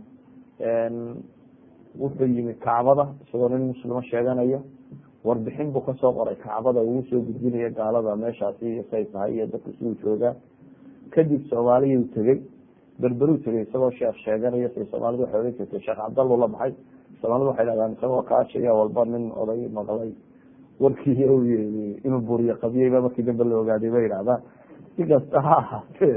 wuxuu yimi kacbada isagoo nin muslimo sheeganaya warbixin buu kasoo qoray kacbada uu soo gudbinaya gaalada meeshaasi iyo say tahay iyo dadku siduu joogaa kadib soomaaliyuu tegey berberuu tegey isagoo sheekh sheeganaya say soomaalidu waxay odhan jirtay sheekh cabdallu la baxay soomaalidu waxay dhahdaan isagoo kaashaya walba nin oday maqlay warkii u yii inuu buriyo qabiyeyba markii dambe la ogaaday bay yidhahdaan si kasta ha ahaatee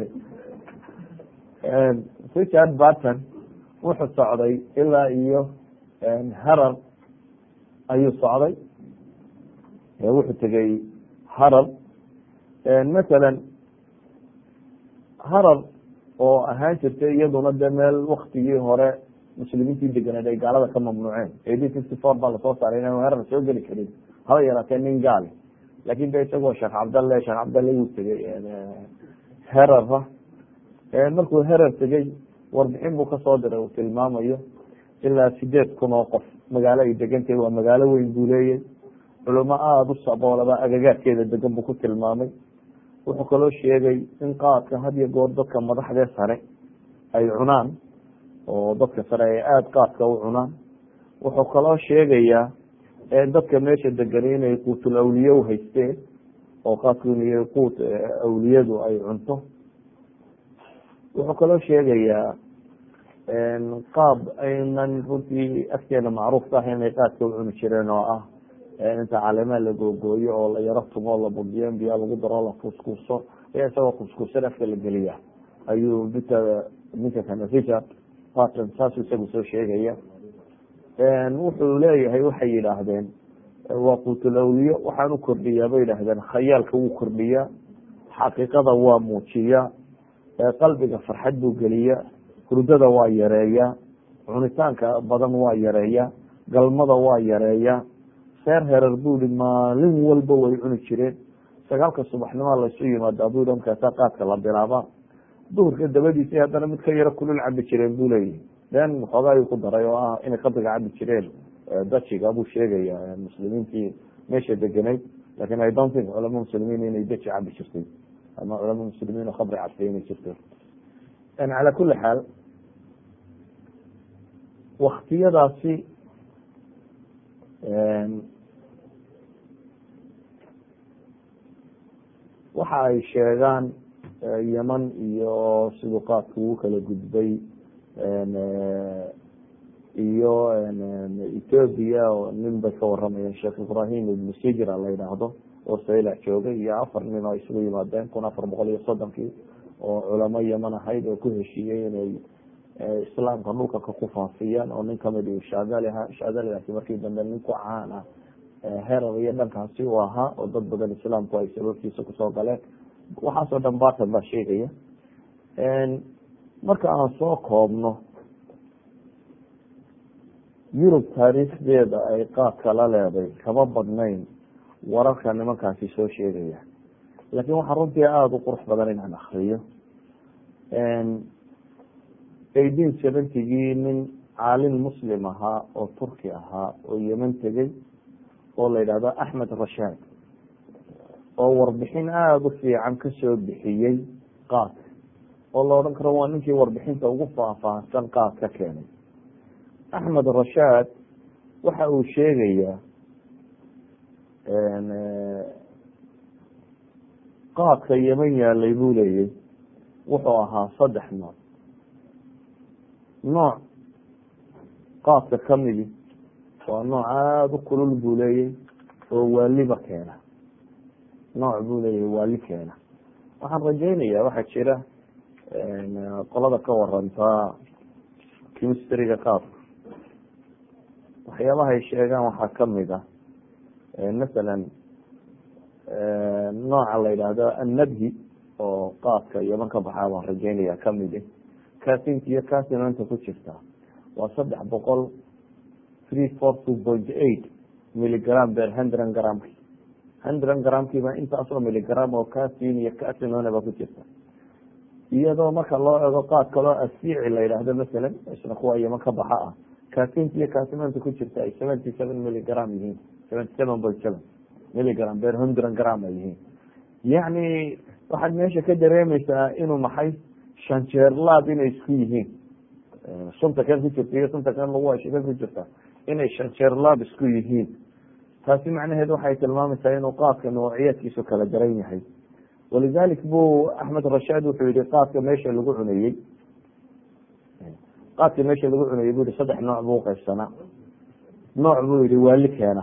richard barton wuxuu socday ilaa iyo harar ayuu socday wuxuu tegey harar masalan harar oo ahaan jirtay iyaduna de meel waktigii hore muslimiintii deganeed ay gaalada ka mamnuuceen eighteen fifty four baa lasoo saaray inaan harar soo geli karin haba yaraatee nin gaali lakin de isagoo sheekh cabdalle sheekh cabdalle wuu tegey herara markuu herar tegey warbixin buu kasoo diray uu tilmaamayo ilaa sideed kun oo qof magaalo ay degantahay waa magaalo weyn buu leeyay culimo aada u saboolaba agagaadkeeda degan buu ku tilmaamay wuxuu kaloo sheegay in qaadka had iyo goor dadka madaxdee sare ay cunaan oo dadka sare ay aada qaadka u cunaan wuxuu kaloo sheegayaa dadka meesha degani inay quutul awliye u haysteen oo qaadku in quut awliyadu ay cunto wuxuu kaloo sheegayaa qaab aynan runtii agteena macruuf ka ah inay qaadka u cuni jireen oo ah inta caleemaha la googooyo oo la yaro tumo la budiyo biyaa lagu daro la kuskuuso ayaa isagoo kuskuusan afka la geliya ayuu ninka ninka kana richard barton saasuu isagu soo sheegaya wuxuu leeyahay waxay yidhaahdeen waa quutulawliyo waxaan u kordhiyaa bay yidhaahdeen khayaalka wuu kordhiyaa xaqiiqada waa muujiyaa qalbiga farxad buu geliyaa hurdada waa yareeyaa cunitaanka badan waa yareeyaa galmada waa yareeyaa seer herer buu i maalin walba way cuni jireen sagaalka subaxnimoa laysu yimaada buu markaasa qaadka la bilaabaa duhurka dabadiisa haddana mid ka yaro kulul cabi jireen buu leeyahi den xoogaa ayuu ku daray oo ah inay qabriga cabi jireen dajiga buu sheegaya muslimiintii meesha degenayd lakin i don't think culama muslimiin inay daji cabi jirtay ama culama muslimiin oo khabri cabtay inay jirto cala kuli xaal waktiyadaasi waxa ay sheegaan yeman iyo siduu qaadka ugu kala gudbay iyo ethoobia oo nin bay ka waramayeen sheekh ibrahim ibnu sijra la yidhaahdo oo saylac joogay iyo afar nin oo isugu yimaadeen kun afar boqol iyo soddonkii oo culamo yeman ahayd oo ku heshiiyey inay islaamka dhulka ku faafiyaan oo nin kamid u shaadali ahaa shaadaligaasi markii dambe nin ku caan ah herar iyo dhankaasi u ahaa oo dad badan islaamku ay sababtiisa kusoo galeen waxaasoo dhan barton baa sheegaya marka aan soo koobno yurub taariikhdeeda ay qaadka la leeday kama badnayn wararka nimankaasi soo sheegaya laakin waxaa runtii aada u qurux badan inaan akriyo eighteen seventygii nin caalin muslim ahaa oo turki ahaa oo yeman tegey oo la yidhahdo axmed rashaad oo warbixin aada u fiican kasoo bixiyey qaadka oo la odhan karo waa ninkii warbixinta ugu faahfaahsan qaad ka keenay axmed rashaad waxa uu sheegayaa qaadka yeman yaalay buu leeyay wuxuu ahaa saddex nooc nooc qaadka kamidi waa nooc aada u kulul buu leeyay oo waaliba keena nooc buu leeyahay waali keena waxaan rajaynayaa waxaa jira qolada ka waranta chemistryga qaabka waxyaabaha ay sheegaan waxaa kamid ah masalan nooca la yidhaahdo annabhi oo qaadka yaman ka baxaa baan rajeynaya kamid casinka iyo casinanta ku jirta waa saddex boqol three four two point eight milligram ber hundred gramki hundred gramkiiba intaasoo milligram oo casin iyo casinonaba ku jirta iyadoo marka loo ego qaad kaloo asiici la yidhaahdo masalan isna kuwa yaman ka baxa ah casinta iyo casinanta ku jirta ay seventy seven milligram yihiin seventy seven point seven milligram ber hundred gram ay yihiin yacni waxaad meesha ka dareemeysaa inuu maxay shanjeerlaab inay isku yihiin sunta kan ku jirta iyo sunta kan lagu ashikan ku jirta inay shanjeerlaab isku yihiin taasi macnaheed waxay tilmaamaysaa inuu qaadka noociyadkiisu kala daran yahay walidalik bu axmed rashaad wuxuu yihi qaadka meesha lagu cunayey qaadka meesha lagu cunayey bu yihi saddex nooc buu uqaybsanaa nooc buu yihi waali keena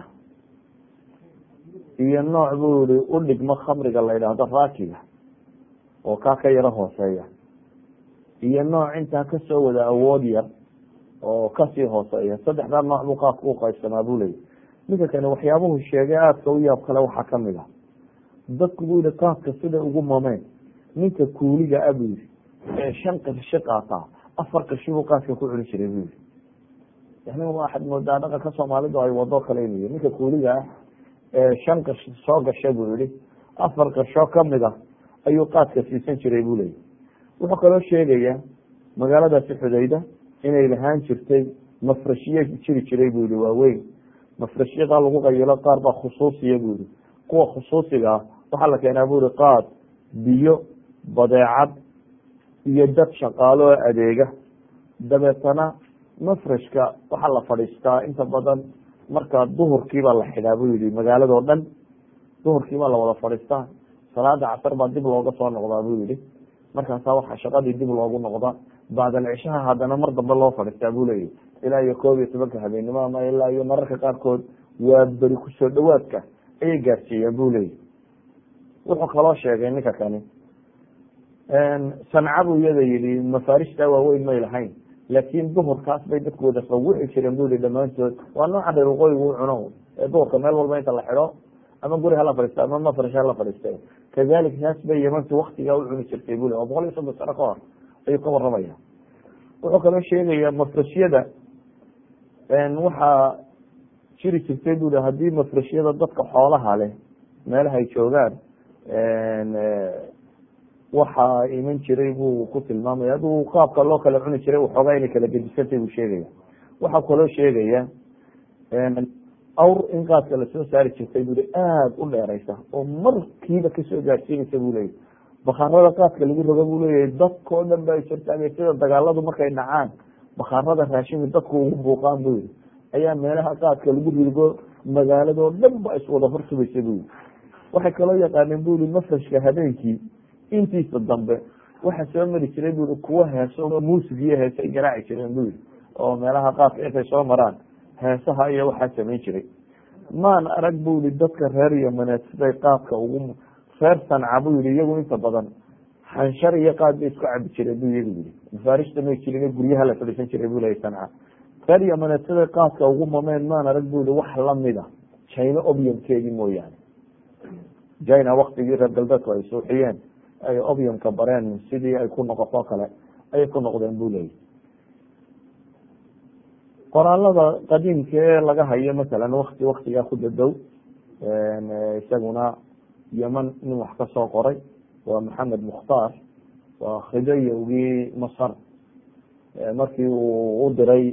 iyo nooc buu yihi udhigmo khamriga la yidhaahdo raakiga oo kaa ka yaro hooseeya iyo nooc intaa kasoo wada awood yar oo kasii hooseeya saddexdaa nooc buu qaadka uqaybsamaa buu leeyay ninka kane waxyaabuhu sheegay aadka u yaab kale waxaa kamid ah dadku buu yihi qaadka sida ugu mameen ninka kuuliga a buu yihi ee shan qarshi qaataa afar qarshi buu qaadka ku cuni jiray buu yihi yani waxaad moodaa dhaqanka soomaalidu ay wado kale inuu ninka kuuliga ah ee shan qarshi soo gasha buu yihi afar qarshoo kamid a ayuu qaadka siisan jiray buu leeyay wuxuu kaloo sheegaya magaaladaasi xudayda inay lahaan jirtay mafrashiye jiri jiray buu yihi waaweyn mafrashyadaa lagu qayilo qaar baa khusuusiya buu yihi kuwa khusuusiga ah waxaa la keenaa bu yihi qaad biyo badeecad iyo dad shaqaalo oo adeega dabeetana mafrashka waxaa la fadhiistaa inta badan marka duhurkiibaa la xidhaa buu yihi magaaladoo dhan duhurkiibaa la wada fadhiistaa salaada casar baa dib looga soo noqdaa buu yihi markaasaa waxaa shaqadii dib loogu noqdaa bacdal cishaha haddana mar dambe loo fadhiistaa buu leeyahy ilaa iyo koob iyo tobanka habeenimo ama ilaa iyo mararka qaarkood waa beri kusoo dhawaadka ayay gaarsiiyeen bu leeyahy wuxuu kaloo sheegay ninka kani sanca buu iyada yihi mafarishta waaweyn may lahayn laakiin duhurkaas bay dadku wada qawici jireen bu yihi dhamaantood waa nooca reer waqooyiga u cuno ee duhurka meel walba inta la xidho ama guri hala fadhiista ama mafrash hala fadhiista kadalik saas bay yemantu waktigaa u cuni jirtay bule oo boqol iyo soddon sano ka hor ayuu ka waramaya wuxuu kaloo sheegaya mafrashyada waxaa jiri jirtay bui haddii mafrashyada dadka xoolaha leh meelaha ay joogaan waxaa iman jiray buu ku tilmaamaya aduu qaabka loo kala cuni jiray waxoogaa inay kala gedisantay buu sheegaya waxaa kaloo sheegaya awr in qaadka lasoo saari jirtay bui aada u dheereysa oo markiiba kasoo gaarsiinaysa bu leyahy bakaarada qaadka lagu roga buu leeyahay dadkao dhan ba jirta sida dagaaladu markay dhacaan bakaarada raashinku dadku ugu buuqaan bu yihi ayaa meelaha qaadka lagu rigo magaaladoo dhan ba iswada horsubaysa bu yihi waxay kaloo yaqaaneen bu yihi mafrashka habeenkii intiisa dambe waxaa soo mari jiray bu yihi kuwa heeso muusig iyo heese ay garaaci jireen bu yihi oo meelaha qaadka intay soo maraan heesaha iyo waxaa samayn jiray maan arag bu yihi dadka reer yamaneed siday qaadka ugu reer sanca bu yihi iyagu inta badan xanshar iyo qaad bay isku cabi jireen bu iyagu yihi mafarishta may jirin guryaha la fadhiisan jiray bu leya sanca reer yamaneed siday qaadka ugu mameen maan arag bu yihi wax lamida china obiumkeedii mooyaane china waktigii reer galbeedku ay suuxiyeen ay obiumka bareen sidii ay ku noqoto kale ayay ku noqdeen bu leeyahy qoraalada qadiimka ee laga hayo masalan wakti waktigaa ku dadow isaguna yeman nin wax ka soo qoray waa maxamed mukhtaar waa khidayowgii masar markii uu u diray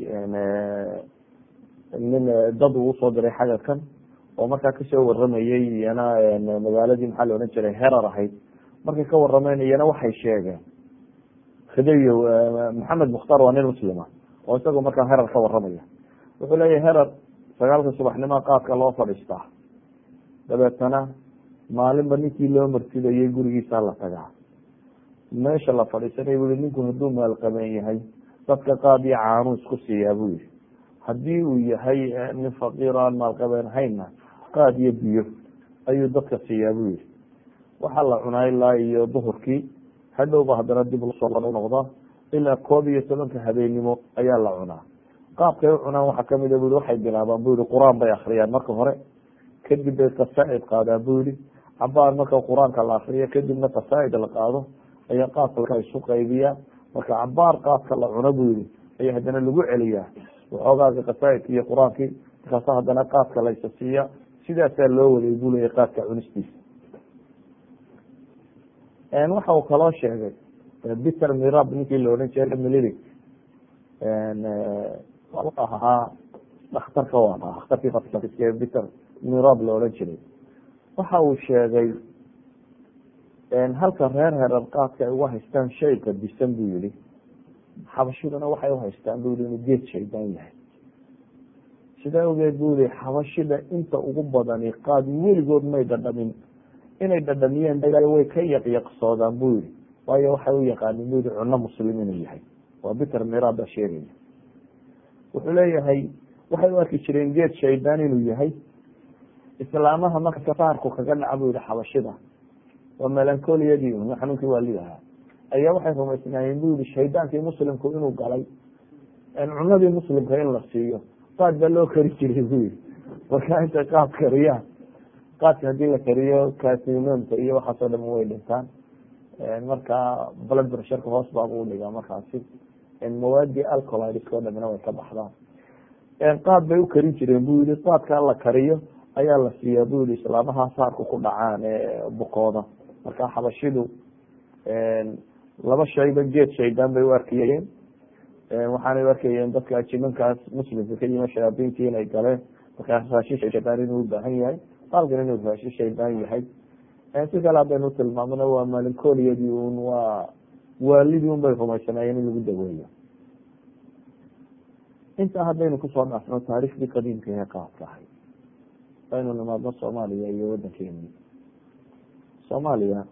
nin dad uu usoo diray xagarkan oo markaa kasoo waramayey iyana magaaladii maxaa la odhan jiray herar ahayd markay ka warameen iyana waxay sheegeen khidayow maxamed mukhtaar waa nin muslima oo isagoo markaa herar ka waramaya wuxuu leeyahy herar sagaalka subaxnimoa qaadka loo fadhiistaa dabeetana maalinba ninkii loo marsidayay gurigiisa la tagaa meesha la fadhiisanay bu i ninku hadduu maalqabeen yahay dadka qaad iyo caanuu isku siiyaa bu yihi haddii uu yahay nin faqiir o aan maalqabeen hayna qaad iyo biyo ayuu dadka siiyaa bu yihi waxaa la cunaa ilaa iyo duhurkii hadhowba haddana dib lasoo noqdaa ilaa koob iyo tobanka habeennimo ayaa la cunaa qaabkay u cunaan waxaa kamid a bu i waxay bilaabaan bu yihi qur-aan bay akriyaan marka hore kadib bay qasaaid qaadaan bu yihi cabaar marka qur-aanka la akriyo kadibna qasaaid la qaado ayaa qaabka isu qaybiyaa marka cabaar qaabka la cuno bu yihi ayaa haddana lagu celiyaa waxoogaaga qasaaidki iyo qur-aankii markaasa haddana qaadka laysa siiya sidaasaa loo waday buu leeyahy qaadka cunistiisa waxa uu kaloo sheegay peter mirab ninkii la odhan jiray mililic ahaa dhakhtarka u ahaa dhakhtarkii peter mirab la odhan jiray waxa uu sheegay halka reer herer qaadka ay uga haystaan shay qadisan buu yihi xabashiduna waxay uhaystaan bu yihi inuu geed shaydaan yahay sidaa ogeed bu yihi xabashida inta ugu badani qaad weligood may dhadhamin inay dhadhamiyeen way ka yaqyaqsoodaan bu yihi waayo waxay u yaqaanin bu yihi cuno muslim inuu yahay waa peter mirab baa sheegaya wuxuu leeyahay waxay u arki jireen geed shaydaan inuu yahay islaamaha marka saarku kaga dhaca bu yihi xabashida waa melancoliyadii un xanuunkii waalidahaa ayaa waxay rumaysnaayeen bu yihi shaydaankii muslimku inuu galay cunadii muslimka in la siiyo qaad baa loo kari jiray bu yihi marka intay qaad kariyaan qaadka hadii la kariyo kasinonka iyo waxaasoo dham way dhintaan marka blood pressureka hoos baabu udhigaa markaasi mawaadii alcolidsk o dhamina way ka baxdaan qaad bay u karin jireen bu yihi qaadkaa la kariyo ayaa la siiyaa bu yihi islaamaha saarku ku dhacaan ee bukooda marka xabashidu laba shayba geed shaydaan bay u arkayeen waxaanay u arkayeen dadka ajimankaas muslimka ka yima shayaabintii inay galeen markaa raashin shaydaan inuu ubaahan yahay qaalkan inuu raashin shaydaan yahay si kale haddaynu tilmaamona waa malincoliyadii un waa waalidii un bay rumaysanaayeen in lagu daweeyo intaa haddaynu kusoo dhaafno taariikhdii qadiimka ee qaabka ahay aynu nimaadno soomaaliya iyo wadankeeni soomaaliya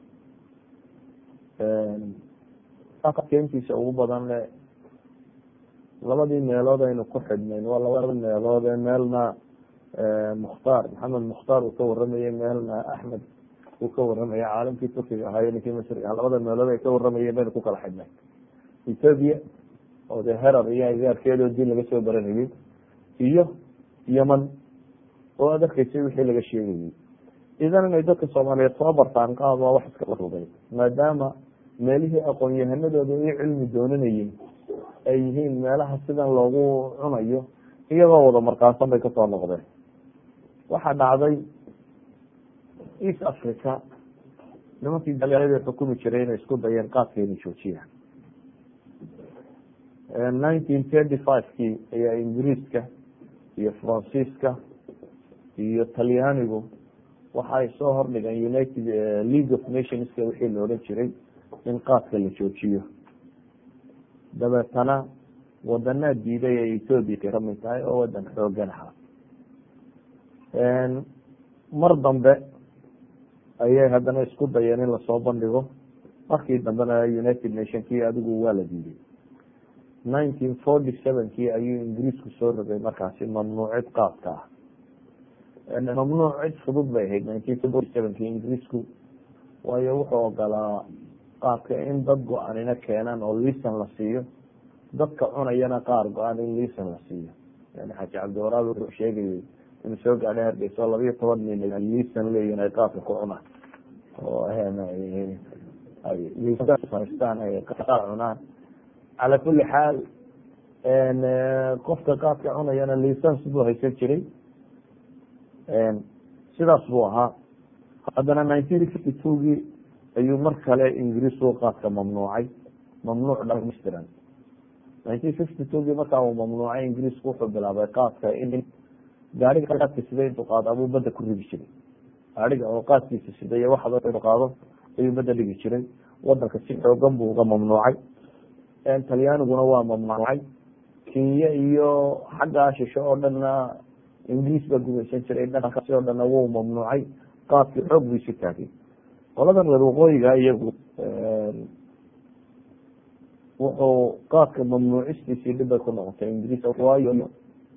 keentiisa ugu badan le labadii meelood aynu ku xidhnayn waa labada meelood ee meelna mukhtaar maxamed mukhtaar uu ka waramayey meelna axmed uu ka waramaya caalamkii turkiga ahaayo ninkii masriga ah labada meelood ay ka waramayeen baynu ku kala xidhnay ethoobia oo dee herar iyo agaarkeedoo diin laga soo baranayey iyo yeman oo aad arkaysay wixii laga sheegayey idan inay dadka soomaaliyeed soo bartaan qaad waa wax iska rugay maadaama meelihii aqoon-yahanadooda iyo cilmi doonanayeen ay yihiin meelaha sidan loogu cunayo iyagoo wada markaansan bay kasoo noqdeen waxaa dhacday east africa nimankii gaaliyada xukumi jiray inay isku dayeen qaadka inay joojiyaan nineteen thirty five kii ayaa ingiriiska iyo faransiiska iyo talyaanigu waxa ay soo hordhigeen united league of nationska wixii la odhan jiray in qaadka la joojiyo dabeetana wadanaa diiday ee ethoobia ka kamid tahay oo wadan xoogan ahaa mar dambe ayay haddana isku dayeen in lasoo bandhigo markii dambena united nation kii adigu waa la diiday nineteen forty seven kii ayuu ingiriisku soo rogay markaasi mamnuucid qaadka ah mamnuuc cid fudud bay ahayd nineteen forty seven kii ingiriisku waayo wuxuu ogolaa qaadka in dad go-aanina keenaan oo liisan la siiyo dadka cunayana qaar go-aan in liisan la siiyo yani xaaji cabdiwaraab wuxuu sheegayay inuu soo gaadhay hargeysa oo labayo toban nin liisan leeyihin ay qaadka ku cunaan oo liisanstaan ay qaar cunaan cala kuli xaal qofka qaadka cunayana liisans buu haysan jiray sidaas buu ahaa haddana nineteen fifty two gii ayuu mar kale ingiriisku qaadka mamnuucay mamnuuc dhamaystiran nineteen fifty two gii markaa uu mamnuucay ingiriisku wuxuu bilaabay qaadka in gaariga qaadka sida intuu qaado abuu badda ku ridi jiray gaariga oo qaadkiisa sida iyo waxba inuu qaado ayuu badda dhigi jiray wadanka si xoogan buu uga mamnuucay talyaaniguna waa mamnuucay kenya iyo xaggaa shisho oo dhanna ingiriis baa gumaysan jiray dhankaasi oo dhanna wuu mamnuucay qaadkii xoog buu isu taagay qoladan reer waqooyiga iyagu wuxuu qaadka mamnuucistiisii dhib bay ku noqotay ingiriis waayo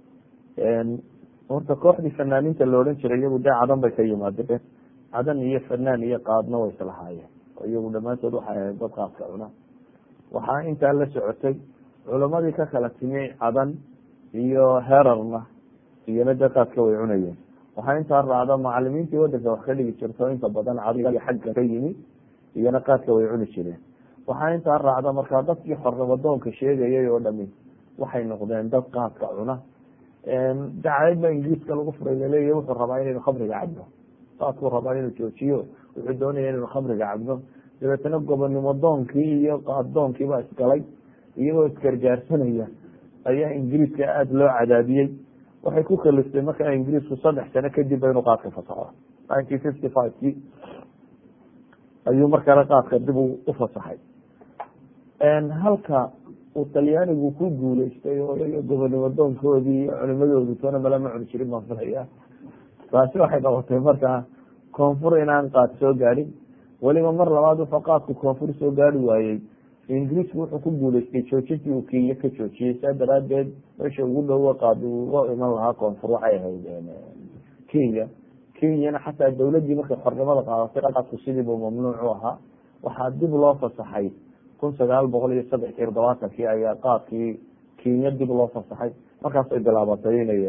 horta kooxdii fanaaniinta la odhan jiray iyagu dee cadan bay ka yimaadeen cadan iyo fanaan iyo qaadna way islahaayeen iyagu dhammaantood waxay ahayd dad qaadka cuna waxaa intaa la socotay culamadii ka kala timi cadan iyo herarna iyona de qaadka way cunayeen waxaa intaa raacda macalimiintii wadanka wax ka dhigi jirto inta badan cadiga xagga ka yimi iyona qaadka way cuni jireen waxaa intaa raacda markaa dadkii xornimadoonka sheegayay oo dhami waxay noqdeen dad qaadka cuna dacayd ba ingiriiska lagu furay laleeyahy wuxuu rabaa inaynu khamriga cabno qaadkuu rabaa inuu joojiyo wuxuu doonaya inaynu khamriga cabno dabeetana gobonnimo doonkii iyo qaaddoonkii baa isgalay iyagoo isgargaarsanaya ayaa ingiriiska aada loo cadaadiyey waxay ku kaliftay markaa ingiriisku saddex sano kadib inuu qaadka fasaxo nineteen fifty five kii ayuu markale qaadka dib u fasaxay halka uu talyaanigu ku guuleystay oo gobonnimo doonkoodii iyo culimadoodu toona malama cuni jirin baan filaya taasi waxay qabatay markaa koonfur inaan qaad soo gaadhin weliba mar labaad wuxuu qaadku koonfur soo gaari waayey ingiriisku wuxuu ku guuleystay joojintii uu kenya ka joojiyey saa daraadeed meesha ugu dhowo qaad uga iman lahaa koonfur waxay ahayd kenya kenyana xataa dawladii markay xornimada qaadatay qaadku sidiibu mamnuuc u ahaa waxaa dib loo fasaxay kun sagaal boqol iyo saddex iyo todobaatankii ayaa qaadkii kenya dib loo fasaxay markaasay bilaabatay inay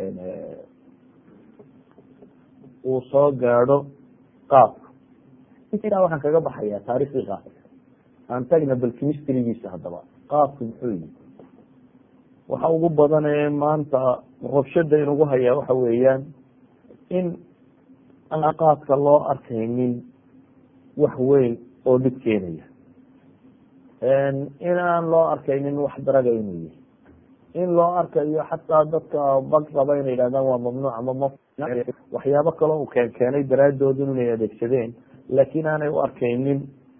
uu soo gaadho qaadku intaa waxaan kaga baxaya taariikhdii qaadka aan tagna bal chemistrygiisa haddaba qaadku muxuu yihi waxa ugu badan ee maanta rabshada inugu hayaa waxa weeyaan in aan qaadka loo arkaynin wax weyn oo dhib keenaya in aan loo arkaynin wax daraga inuu yahay in loo arkayo xataa dadka bag raba inay yidhahdaan waa mamnuuc ama ma waxyaabo kaloo uu keen keenay daraadoodu inay adeegsadeen laakiin aanay u arkaynin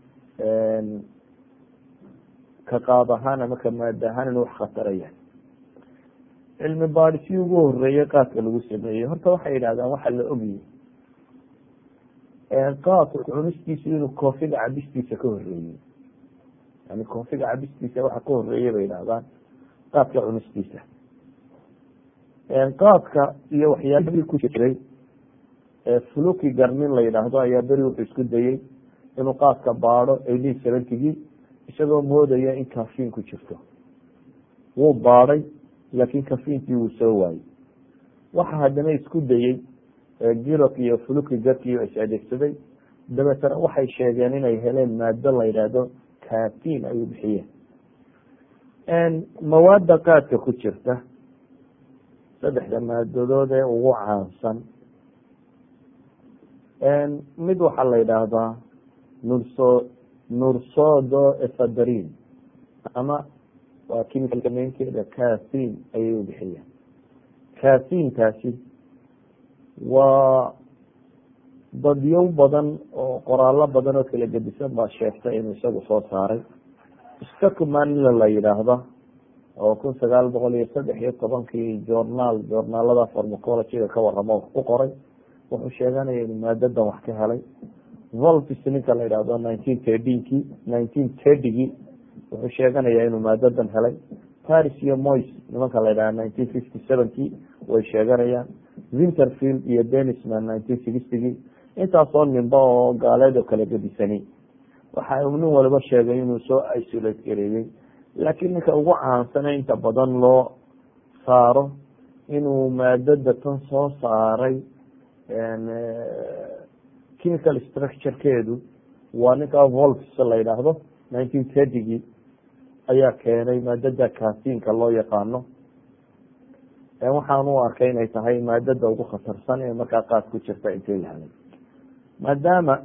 ka qaad ahaan ama ka maada ahaan inuu wax khataraya cilmi baadhisii ugu horeeyey qaadka lagu sameeyey horta waxay yidhahdaan waxa la ogyahy qaadku cunistiisu inuu koofiga cabistiisa ka horeeyey yani koofiga cabistiisa waxa ka horeeyey bay yidhahdaan qaadka cunistiisa qaadka iyo waxyaabihii ku jiray fluki garmin la yidhaahdo ayaa beri wuxuu isku dayey inuu qaadka baado eighteen seventygii isagoo moodaya in kafiin ku jirto wuu baadhay laakiin kafiinkii wuu soo waayey waxa haddana isku dayey girok iyo fluki garkiio is adeegsaday dabeetana waxay sheegeen inay heleen maado la yidhaahdo kafiin ayuu bixiyeen mawaada qaadka ku jirta saddexda maadadood ee ugu caansan mid waxaa la yidhaahdaa nurso nursodo efadrin ama waa chemical mainkeeda casin ayay u bixiyeen casintaasi waa dadyow badan oo qoraalo badan oo kala gedisan baa sheegtay inuu isagu soo saaray stockmanla la yidhaahda oo kun sagaal boqol iyo saddex iyo tobankii journaal journaalada farmacologyga ka waramo ku qoray wuxuu sheeganaya inuu maadadan wax ka helay volvis ninka la yidhahdo nineteen thirteenkii nineteen thirtygii wuxuu sheeganaya inuu maadadan helay paris iyo mois nimanka la yidhahda nineteen fifty sevenkii way sheeganayaan winterfield iyo denisman nineteen sixtygii intaasoo nimba oo gaaleed oo kala gedisani waxa uu nin waliba sheegay inuu soo isolate gareeyey laakiin ninka ugu caansane inta badan loo saaro inuu maadada tan soo saaray chemical structurekeedu waa ninka volves la yidhaahdo nineteen thirtygii ayaa keenay maadada kasinka loo yaqaano waxaan u arkay inay tahay maadada ugu khatarsan ee markaa qaad ku jirta intay lahaday maadaama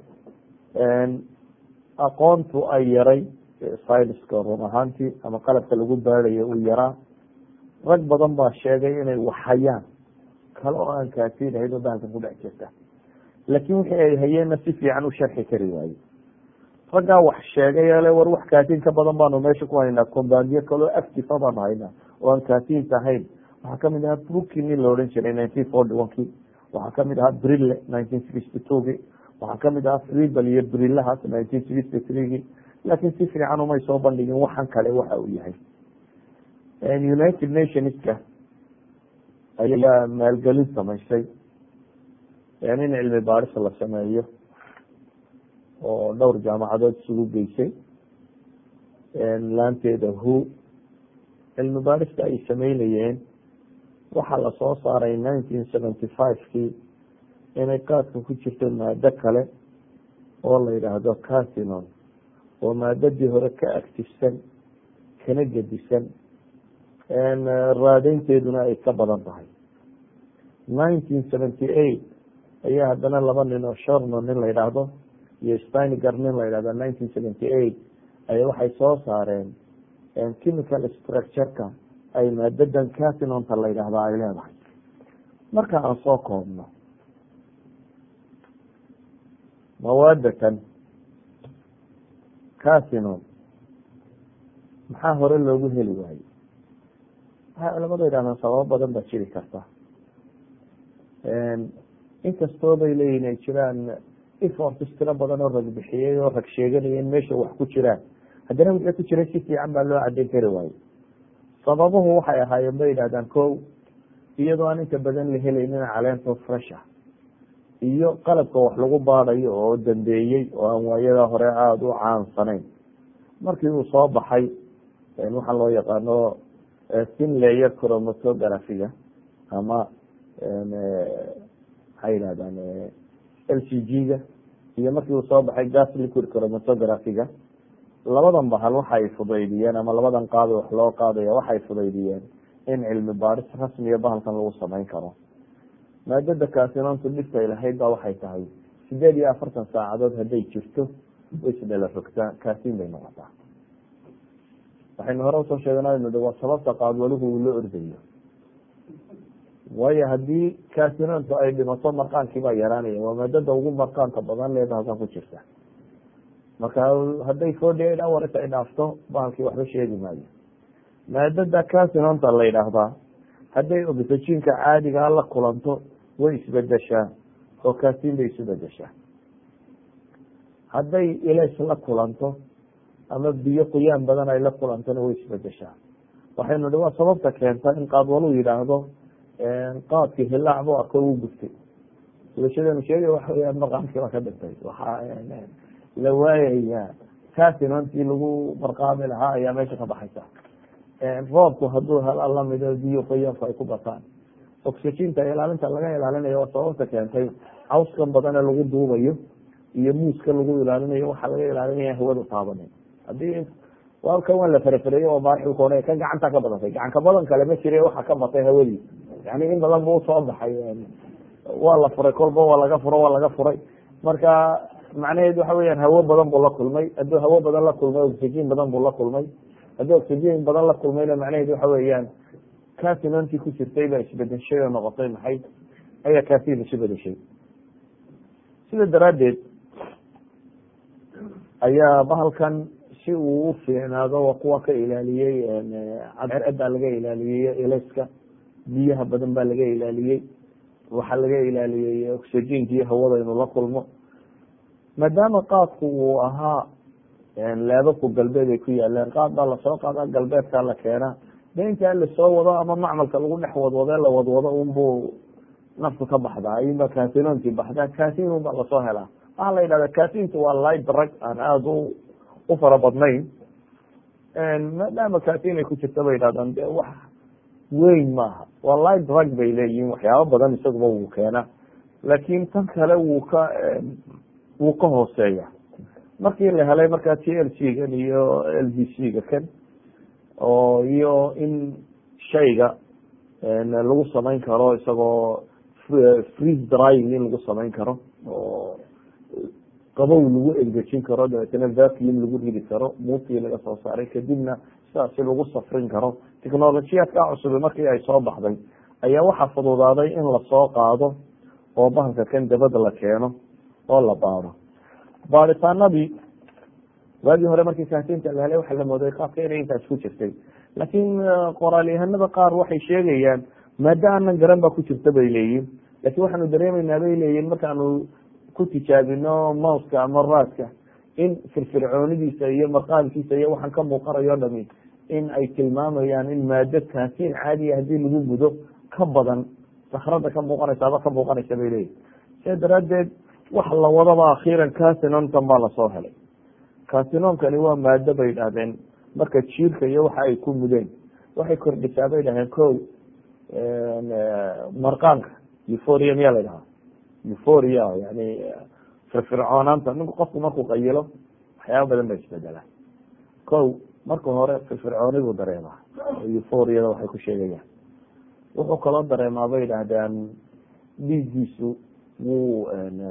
aqoontu ay yaray syniska run ahaantii ama qalabka lagu baadayo uu yaraa rag badan baa sheegay inay waxhayaan kale oo aan kaasin ahayd oo bahalkan ku dhex jirta laakiin wixii ay hayeenna si fiican u sharxi kari waaye raggaa wax sheegay ele war wax kaasin ka badan baanu meesha ku haynaa combandiyo kaleo actifa baanu haynaa oo aan kaasinta ahayn waxaa kamid ahaa brooki nin la odhan jiray nineteen forty one kii waxaa kamid ahaa brille nineteen sixty two ki waxaa kamid ahaa freebel iyo brillahaas nineteen sixty three ki laakiin si fiican umay soo bandhigin waxan kale waxa uu yahay united nationska ayaa maalgelin samaysay in cilmi baadhis la sameeyo oo dhowr jaamacadood isugu geysay laanteeda hu cilmi baarista ay sameynayeen waxaa lasoo saaray nineteen seventy five-kii inay qaadka ku jirto maado kale oo la yidhaahdo casinon oo maadadii hore ka actifsan kana gedisan raadeynteeduna ay ka badan tahay nineteen seventy eight ayaa haddana laba nin oo shorno nin la yidhaahdo iyo stiniger nin la yidhahdo nineteen seventy eight aya waxay soo saareen chemical structureka ay maadadan casinonta la yidhaahdo ay leedahay marka aan soo koobno mawaadatan casinon maxaa hore loogu heli waayey waxay culamadu yidhahdaan sababo badan baa jiri karta inkastoo bay leeyihin ay jiraan efforts tiro badan oo rag bixiyey oo rag sheeganaya in meesha wax ku jiraan haddana wixii ku jiray si fiican baa loo cadeyn kari waaye sababuhu waxay ahaayeen bay yidhahdaan ko iyadoo aan inta badan la helaynin caleento fresha iyo qalabka wax lagu baadayo oo dambeeyey oo aan waayada hore aada u caansanayn markii uu soo baxay waxaa loo yaqaano sin layer chromatographiga ama maxay yihahdaan l c g-ga iyo markii uu soo baxay gas liquid chromatographiga labadan bahal waxay fudaydiyeen ama labadan qaado wax loo qaadaya waxay fudaydiyeen in cilmi baaris rasmiya bahalkan lagu samayn karo maadada kasinontu dhibtay lahayd ba waxay tahay sideed iyo afartan saacadood hadday jirto way isdhala rogtaa kaasin bay noqotaa waxaynu hore usoo sheeganaynu waa sababta qaadwaluhu uu la ordayo waayo haddii kasinontu ay dhimato marqaankii baa yaraanaya waa maadada ugu marqaanka badan leeda halkan ku jirta marka hadday forty eight hours ay dhaafto bahalkii waxba sheegi maayo maadada casinonta la yidhaahdaa hadday oxygenka caadigaa la kulanto way isbedeshaa oo kasin bay isu bedeshaa hadday ilays la kulanto ama biyo qoyaan badan ay la kulantona way isbedeshaa waxaynu hi waa sababta keenta in qaadwalu yidhaahdo qaadkii hilaac bu arko u gubtay bulshadeenu sheegay waxa weyaan marqaamkii baa ka dhintay waxaa la waayaya casinontii lagu marqaami lahaa ayaa meesha ka baxaysa roobku hadduu hala lamido biyo qoyaanku ay ku bataan oxyginta ilaalinta laga ilaalinayo waa sababta keentay cawskan badan ee lagu duubayo iyo muuska lagu ilaalinayo waxaa laga ilaalinaya hawada taabanin hadii halkan waa la farafareeyey oo baarxilka hore ka gacanta ka badatay gacanka badan kale ma jire waxa ka batay hawadii yani in badan bu usoo baxay waa la furay kolba waa laga furo waa laga furay marka macnaheed waxa weyaan hawo badan buu la kulmay hadduu hawo badan la kulmay oxygen badan buu la kulmay haddii oxygen badan la kulmayna macnaheed waxa weeyaan casinontii ku jirtay baa isbedeshay oo noqotay maxay ayaa casin isu bedeshay sida daraaddeed ayaa bahalkan si uu u fiicnaado waa kuwa ka ilaaliyey cadceedaa laga ilaaliyey elayska biyaha badan baa laga ilaaliyey waxaa laga ilaaliyey oxygenki iyo hawada inuu la kulmo maadaama qaadku uu ahaa leebabku galbeed ay ku yaaleen qaad baa lasoo qaada galbeedkaa la keenaa de intaa lasoo wado ama macmalka lagu dhex wadwade la wadwado unbu naftu ka baxdaa ayunba casinontii baxdaa casin un baa lasoo helaa waxaa la yidhahda casintu waa light drug aan aada u u fara badnayn maadaama casin ay ku jirta bay yidhahdaan de wax weyn maaha waa light drug bay leeyihin waxyaaba badan isaguba wuu keena laakin tan kale wuu ka wuu ka hooseeya markii la helay markaa t l c gan iyo l v c ga kan oo iyo in shayga lagu samayn karo isagoo freeze drying in lagu samayn karo oo qabow lagu engejin karo dabeetana vacuum lagu ridi karo muutii laga soo saaray kadibna sidaasi lagu safrin karo technolojiyaadka cusubi markii ay soo baxday ayaa waxaa fududaaday in lasoo qaado oo bahalka kan dabada la keeno oo la baado baaditaanadii waagii hore markii kaasinta la helay waxaa la mooday qaabka inay intaas ku jirtay laakiin qoraalyahanada qaar waxay sheegayaan maado aanan garan baa ku jirta bay leeyihin laakin waxaanu dareemeynaa bay leeyihin markaanu ku tijaabino mouska ama raaska in firfircoonidiisa iyo marqaamkiisa iyo waxaan ka muuqanayo dhami in ay tilmaamayaan in maado kaasin caadiya hadii lagu gudo ka badan sakrada ka muuqanaysa aba ka muuqanaysa bay leeyihin sidaa daraadeed wax la wadaba akhiiran casinonkan baa lasoo helay casinonkani waa maado bay idhahdeen marka jiirka iyo waxa ay ku mudeen waxay kordhisaa bay dhahdeen ko marqaanka euphoria miyaa la dhahaa euphoria yani firfircoonaanta ninku qofku markuu qayilo waxyaaba badan ba isbedelaa ko marka hore firfircooni buu dareemaa euphoriada waxay ku sheegayaan wuxuu kaloo dareemaa bay idhahdeen dhiiggiisu wuu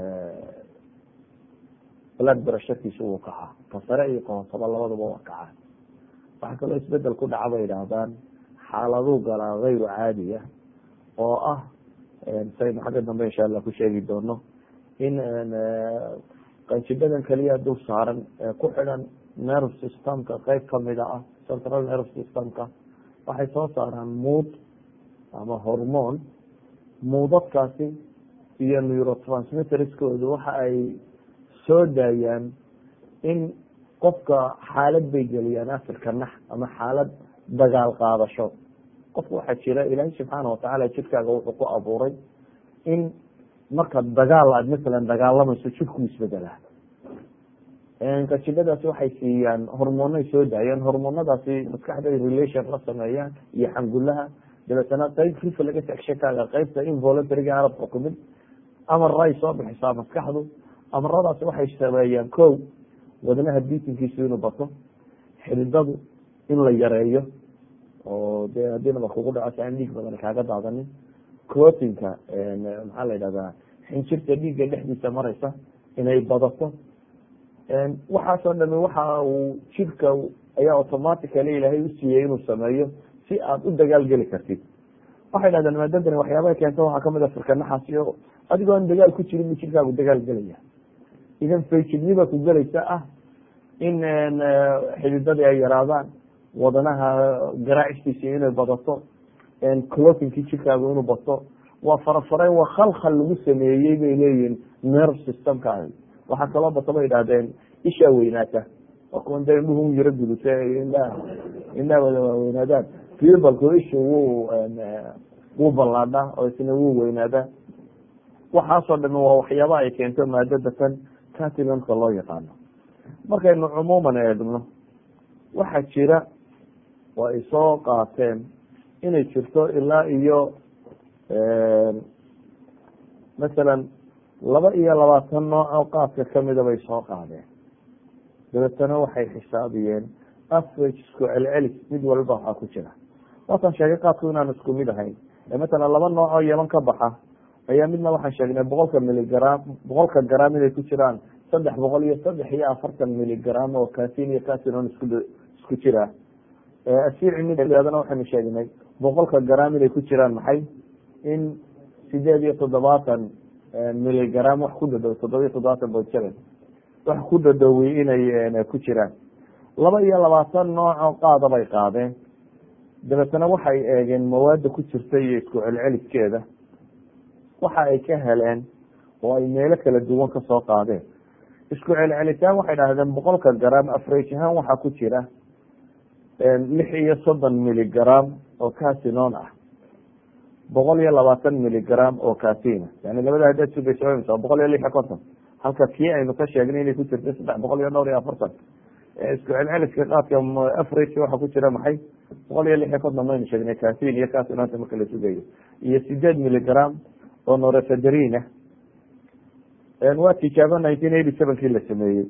blood brasharkiisu wuu kacaa ka sare iyo kahosaba labadaba waa kacaa waxaa kaloo isbedel ku dhaca bay idhaahdaan xaaladuu galaa hayru caadiya oo ah saynu xagga dambe insha allah ku sheegi doono in qanjibadan keliya dul saaran ee ku xidhan nerve systemka qeyb kamida ah central nerve systemka waxay soo saaraan muud ama hormone muudadkaasi iyo neurotransmitterskoodu waxa ay soo daayaan in qofka xaalad bay geliyaan afirka nax ama xaalad dagaal qaadasho qofka waxaa jira ilaahay subxaana watacaala jidkaaga wuxuu ku abuuray in marka dagaal aad masalan dagaalamayso jidku isbedelaa qajibadaasi waxay siiyaan hormoonay soo daayaan hormoonadaasi maskaxday relation la sameeyaan iyo xangulaha dabeetana qeyb reflex actionkaaga qeybta involuntariga aanad xukumin amaray soo bixisaa maskaxdu amaradaasi waxay sameeyaan ko wadnaha biitinkiisu inuu bato xididadu in la yareeyo oo de haddii nabar kugu dhaco si aan dhiig badan kaaga daadanin clotinka maxaa la yidhahdaa xinjirta dhiigga dhexdiisa mareysa inay badato waxaasoo dhami waxa uu jidhka ayaa automatically ilaahay usiiyey inuu sameeyo si aad u dagaal geli kartid waxay dhahdeen maadadani waxyaabaha keenta waxaa kamid a firkanaxaasiyo adigoo aan dagaal ku jirin bu jidhkaagu dagaal gelaya idan fayjidniba ku gelaysa ah in xididadii ay yaraadaan wadanaha garaacistiisi inay badato clotinkii jidhkaagu inuu bato waa farafareen waa khalkhal lagu sameeyey bay leeyihin nerve systemka waxaa kaloo bato bay idhahdeen ishaa weynaata waa kuwan de indhuhu yaro gudute indhaha indhaha wada waaweynaadaan fibalku ishu wuu wuu ballaadhaa oo isna wuu weynaadaa waxaasoo dhami waa waxyaaba ay keento maadada tan catilonka loo yaqaano markaynu cumuuman eegno waxaa jira oo ay soo qaateen inay jirto ilaa iyo masalan laba iyo labaatan nooc oo qaadka kamida bay soo qaadeen dabeetana waxay xisaabiyeen average isku celcelis mid walba waxaa ku jira waataan sheegay qaadku inaan isku mid ahayn matalan laba nooc oo yaman ka baxa ayaa midna waxaan sheegnay boqolka miligram boqolka gram inay ku jiraan saddex boqol iyo saddex iyo afartan miligram oo casin iyo casinon isku isku jira asiici midadana waxaynu sheegnay boqolka gram inay ku jiraan maxay in sideed iyo toddobaatan miligram wax ku dhadhow toddoba iyo toddobaatan point seven wax ku dhadhowey inay ku jiraan laba iyo labaatan noocoo qaada bay qaadeen dabeetana waxay eegeen mawaada ku jirta iyo isku celceliskeeda waxa ay ka heleen oo ay meelo kala duwan kasoo qaadeen isku celcelitaan waxay dhahdeen boqolka gram afrage ahaan waxaa ku jira lix iyo soddon miligram oo casinon ah boqol iyo labaatan miligram oo casina yani labada hadaad sugaysa boqol iyo lix iyo konton halka kii aynu ka sheegnay inay ku jirta saddex boqol iyo dhowr iyo afartan isku celceliska qaadka average waxaa ku jira maxay boqol iyo lix iyo konton maynu sheegnay casin iyo casinonta marka la sugayo iyo sideed miligram oo norefederina waa tijaabo nineteen eighty sevenkii la sameeyey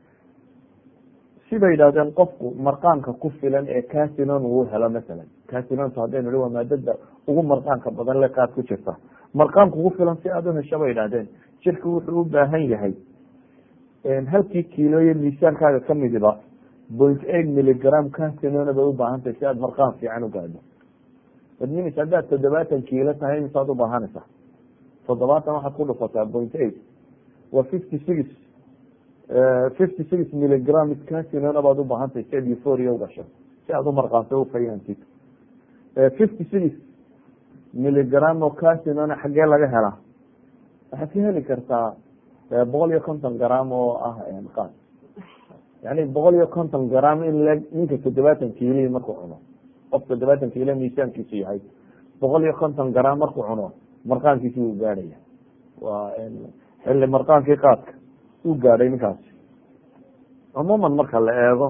sibay yidhahdeen qofku marqaanka ku filan ee casinon uu helo masalan casinonta haddaynu hi waa maadada ugu marqaanka badan le qaad ku jirta marqaanka ugu filan si aada u hesho bay yidhahdeen jirka wuxuu u baahan yahay halkii kiilooyo miisaankaaga kamidiba point eight miligram casinona bay ubaahantahay si aad marqaan fiican u gaadho badnimis haddaad toddobaatan kiilo tahay imisaad ubaahanaysaa toddobaatan waxaad ku dhufataa point eight waa fifty six fifty six miligram casinona baad ubaahantahay si aad euphoria ugasho si aad umarqaanto ufayaantid fifty six miligram oo casinona xaggee laga helaa waxaad ka heli kartaa boqol iyo konton gram oo ah qaad yani boqol iyo konton gram in le ninka toddobaatan kiilii markuu cuno qof toddobaatan kiilo miisaankiisu yahay boqol iyo konton gram markuu cuno marqaankiisi wuu gaadhaya waa xilli marqaankii qaadka uu gaadhay ninkaasi cumuuman marka la eego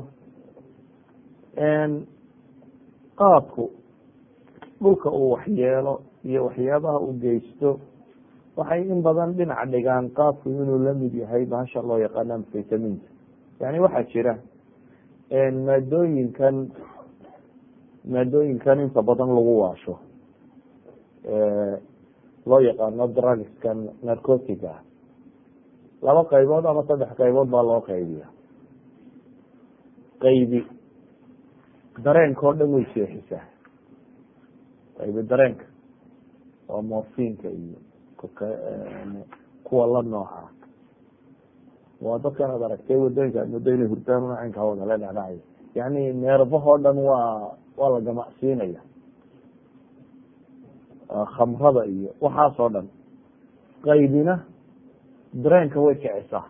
qaadku dhulka uu waxyeelo iyo waxyaabaha uu geysto waxay in badan dhinac dhigaan qaadku inuu lamid yahay bahasha loo yaqaano amfetaminta yani waxaa jira maadooyinkan maadooyinkan inta badan lagu waasho loo yaqaano drugskan narcotiga ah laba qaybood ama saddex qaybood baa loo qaybiya qaybi dareenka oo dhan way seexisaa qaybi dareenka waa morfinka iyo kuwa la nooca waa dadkan ad aragtay wadooyinka aad moodo inay hurdaan unacinka hawada la dhacdhacay yani neerbahoo dhan waa waa la gamacsiinaya khamrada iyo waxaas oo dhan qaybina dareenka way kicisaa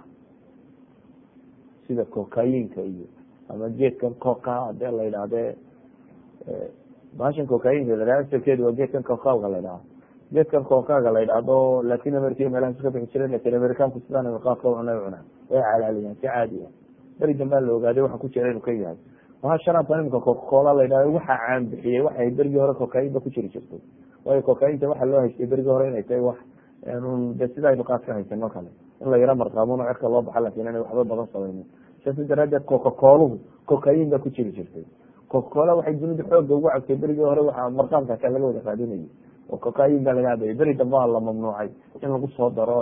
sida cocainka iyo ama geedkan coca hadee la yidhahde bahashan cocainka la yhahdo asalkeedu waa geedkan cocalka la ydhaha geedkan cocaga la yidhahdo latin america meelahaas ka bixi jire latin americanku sidaan qaadka cunay cunaa way calaaliyaan si caadiya beri dambaa la ogaaday waxa ku jira inuu ka yahay waha sharaabkan imika cocacola la yidhahdo waxa caan bixiyey waxay berigii hore cocain ba ku jiri jirtay waayo cocainta waxa loo haystay berigii hore inay tahay wax de sida aynu qaad ka haysano kale in la yaro marqaamuno cerka loo baxa lakin inay waxba badan samaynin saasi daraadeed cocacoluhu cocain ba ku jiri jirtay cocacola waxay dunida xooga ugu cabtay berigii hore waxa marqaamkaasa laga wada raadinayay oo cocain baa laga cabayay beri dambaa la mamnuucay in lagu soo daro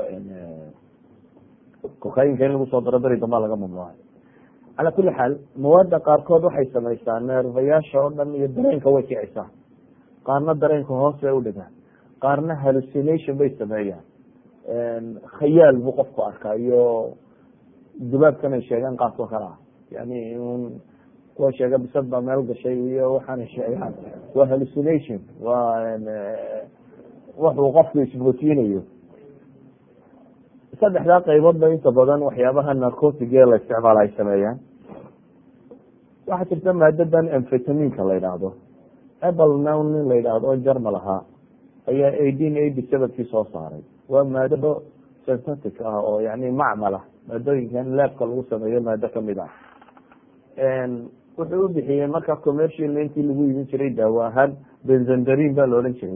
cocainka in lagu soo daro beri dambaa laga mamnuucay cala kuli xaal mawaada qaarkood waxay samaysaa neerfayaasha oo dhan iyo dareenka way kicisaa qaarna dareenka hoos bay udhigaan qaarna hallucination bay sameeyaan khayaal buu qofku arkaa iyo dubaabkan ay sheegaan qaadko kale ah yani un kuwa sheega bisad baa meel gashay iyo waxaana sheegaan waa hallucination waa wuxuu qofku ismootinayo saddexdaa qaybood ba inta badan waxyaabaha narcotig ee la isticmaala ay sameeyaan waxaa jirta maadadan amfetaminka la yidhaahdo apple nown nin la yidhaahdo jarmal ahaa ayaa eighteen eighty sevenkii soo saaray waa maado synthetic ah oo yani macmal ah maadooyinkan laabka lagu sameeyo maado kamid ah wuxuu u bixiyey marka commercial intii lagu iibin jiray daawo ahaan benzandarin baa la odhan jiray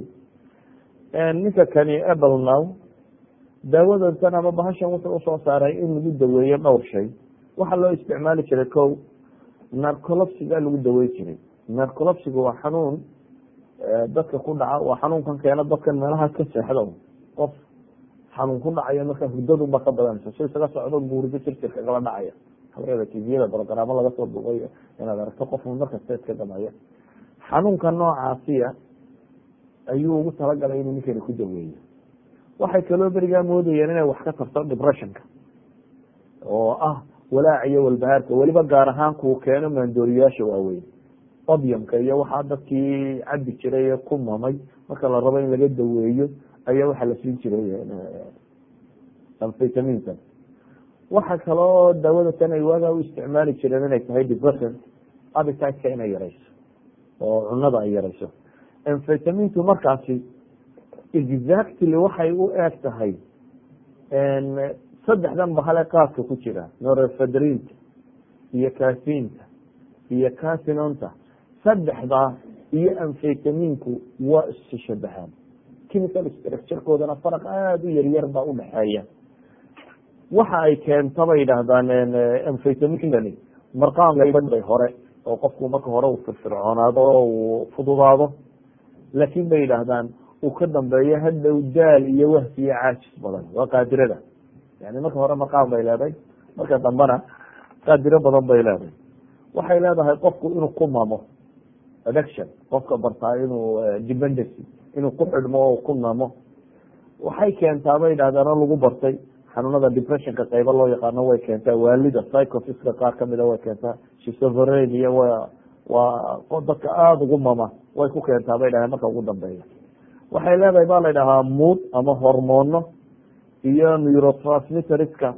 ninka kani apple now daawadantan ama bahashan wuxuu usoo saaray in lagu daweeyo dhowr shay waxaa loo isticmaali jiray ko narcolopsiga lagu daweyn jiray narcolopsiga waa xanuun dadka ku dhaca waa xanuunkan keena dadkan meelahaas ka seexda qof xanuun ku dhacaya marka hurdadunba ka badanaysa si isaga socdo buurdo jirjirka kala dhacaya halkeeda tviyada brogaraamo laga soo duubayo inaad aragto qof markasta iska damaya xanuunka noocaasiya ayuu ugu talagalay inuu ninkani ku daweeyo waxay kaloo berigaa moodayeen inay wax ka tarto depressionka oo ah walaac iyo walbahaarka weliba gaar ahaan kuu keeno maandooriyaasha waaweyn obyamka iyo waxaa dadkii cabi jiray ee ku mamay marka la rabo in laga daweeyo ayaa waxaa la siin jiray amfetaminkan waxa kaloo daawada tan ay waagaa u isticmaali jireen inay tahay depression abititeka inay yareyso oo cunada ay yareyso amfetamintu markaasi exactly waxay u eeg tahay saddexdan bahale qaadka ku jira norefedrinta iyo cafinta iyo casinonta saddexdaa iyo amfetaminku waa isu shabahaan chemical structurekoodana faraq aada u yaryar baa udhaxeeya waxa ay keenta bay yidhaahdaan amfetaminkani marqaanbay hore oo qofku marka hore uu firfircoonaado oo uu fududaado laakin bay yidhaahdaan uu ka dambeeyo hadhow daal iyo wahsi iyo caajis badan waa qaadirada yani marka hore marqaan bay leedahay marka dambena qaadiro badan bay leedahay waxay leedahay qofku inuu ku mamo addiction qofka bartaa inuu dependency inuu ku xidhmo oo ku mamo waxay keentaa bay yidhahdaan oo lagu bartay xanuunada depressionka qaybo loo yaqaano way keentaa waalida psychofiska qaar kamida way keentaa shisoverenia w waa dadka aada ugu mama way ku keentaa bay dhahdeen marka ugu dambeeya waxay leedahay ba la dhahaa mood ama hormoono iyo neurotransmitteriska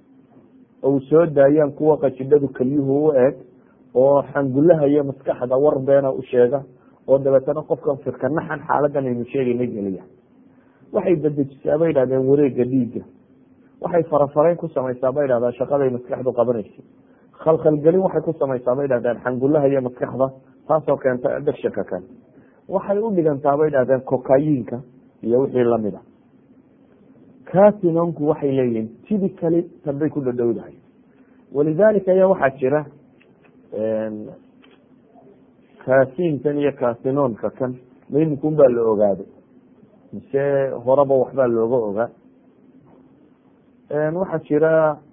ou soo daayaan kuwa qajidhadu kelyuhu u eg oo xangulaha iyo maskaxda war beena u sheega oo dabeetana qofkan firka naxan xaaladan aynu sheegayna geliya waxay dadejisaa bay dhahdeen wareega dhiigga waxay farafarayn ku samaysaa bay dhahdaan shaqaday maskaxdu qabanaysa khalkhalgelin waxay ku samaysaa bay dhahdeen xangulaha iyo maskaxda taasoo keenta addictionka kan waxay u dhigantaa bay dhahdeen cocayiinka iyo wixii lamida casinonku waxay leeyihiin typically tanbay ku dhadhowdahay walidalika ayaa waxaa jira kasinkan iyo casinonka kan maimikun baa la ogaaday mise horeba waxbaa looga ogaa waxaa jira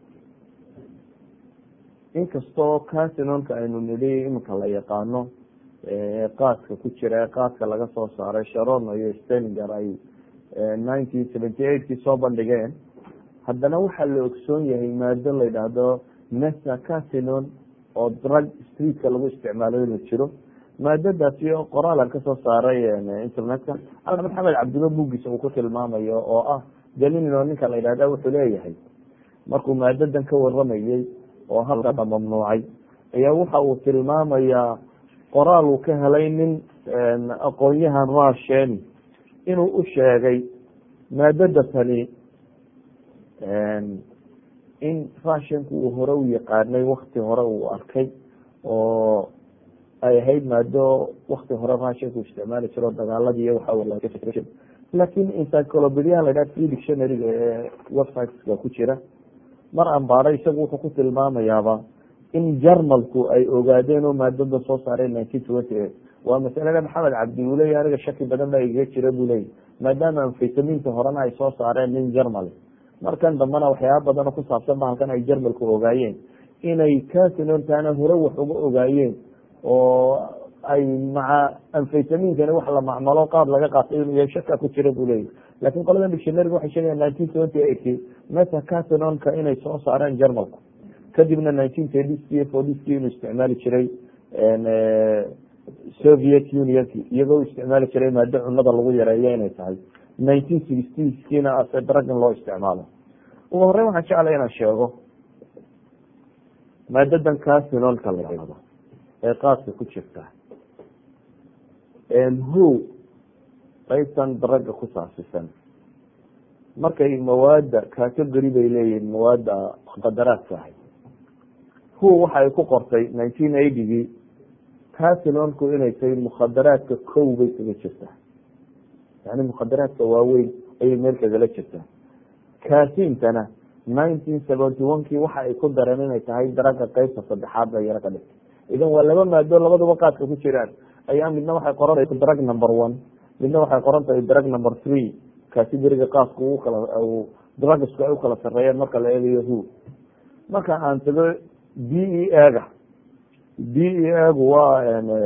inkastoo casinonka aynu nidhi iminka la yaqaano qaadka ku jira qaadka laga soo saaray sharon iyo steninger ay nineteen seventy eight kii soo bandhigeen haddana waxaa la ogsoon yahay maado la yidhaahdo mesa casinon oo drug streetka lagu isticmaalo inuu jiro maadadaasi oo qoraalan kasoo saaray internetka maxamed cabdilo buuggiisa uu ku tilmaamayo oo ah dalilino ninka la yidhahda wuxuu leeyahay markuu maadadan ka waramayey oo halka mamnuucay ayaa waxa uu tilmaamayaa qoraal uu ka helay nin aqoonyahan rusheni inuu u sheegay maadada tani in rushinku uu hore u yaqaanay wakti hore uu arkay oo ay ahayd maado wakti hore rushinku isticmaali jiro dagaaladii iyo waxa lakin encyclopediaha la yidhaha free dictionaryga ee websiteska ku jira mar ambaara isagu wuxuu ku tilmaamayaaba in jarmalku ay ogaadeen oo maadada soo saareen nineteen twenty eight waa masalada maxamed cabdi uu leya aniga shaki badan baa igaga jira buu leya maadaama amfitaminka horena ay soo saareen nin jarmal markan dambena waxyaaba badan oo ku saabsan ba halkan ay jarmalku ogaayeen inay casinontaana hore wax uga ogaayeen oo ay maca amfitaminkani wax la macmalo qaad laga qaatay inuu yahay shaka ku jira buu leya lakin qoladan dictionaryga waxay sheegayan nineteen twenty eight mesa casinonka inay soo saareen jarmalku kadibna nineteen thirty forty inuu isticmaali jiray soviet unionki iyagoo isticmaali jiray maado cunada lagu yareeyo inay tahay nineteen sixtieskiina ase dragon loo isticmaalo ugu horeyn waxaan jeclay inaan sheego maadadan casinonka la yihahdo ee qaadka ku jirta who qaybtan draga ku saasisan markay mawaada category bay leeyihin mawaada muqadaraadka ahay who waxa ay ku qortay nineteen eightygii casinonku inay tahay mukhadaraadka kow bay kaga jirtaa yani mukhadaraadka waaweyn ayay meel kagala jirtaa casintana nineteen seventy one kii waxa ay ku dareen inay tahay daraga qeybta saddexaad bay yaro ka dhigtay idan waa laba maado labaduba qaadka ku jiraan ayaa midna waxay qoran tahay drug number one midna waxay qoran tahay drug number three categoriga qaadku u kala drugsku ay ukala sareeyeen marka la eegayo who marka aan tago d e aga d e agu waa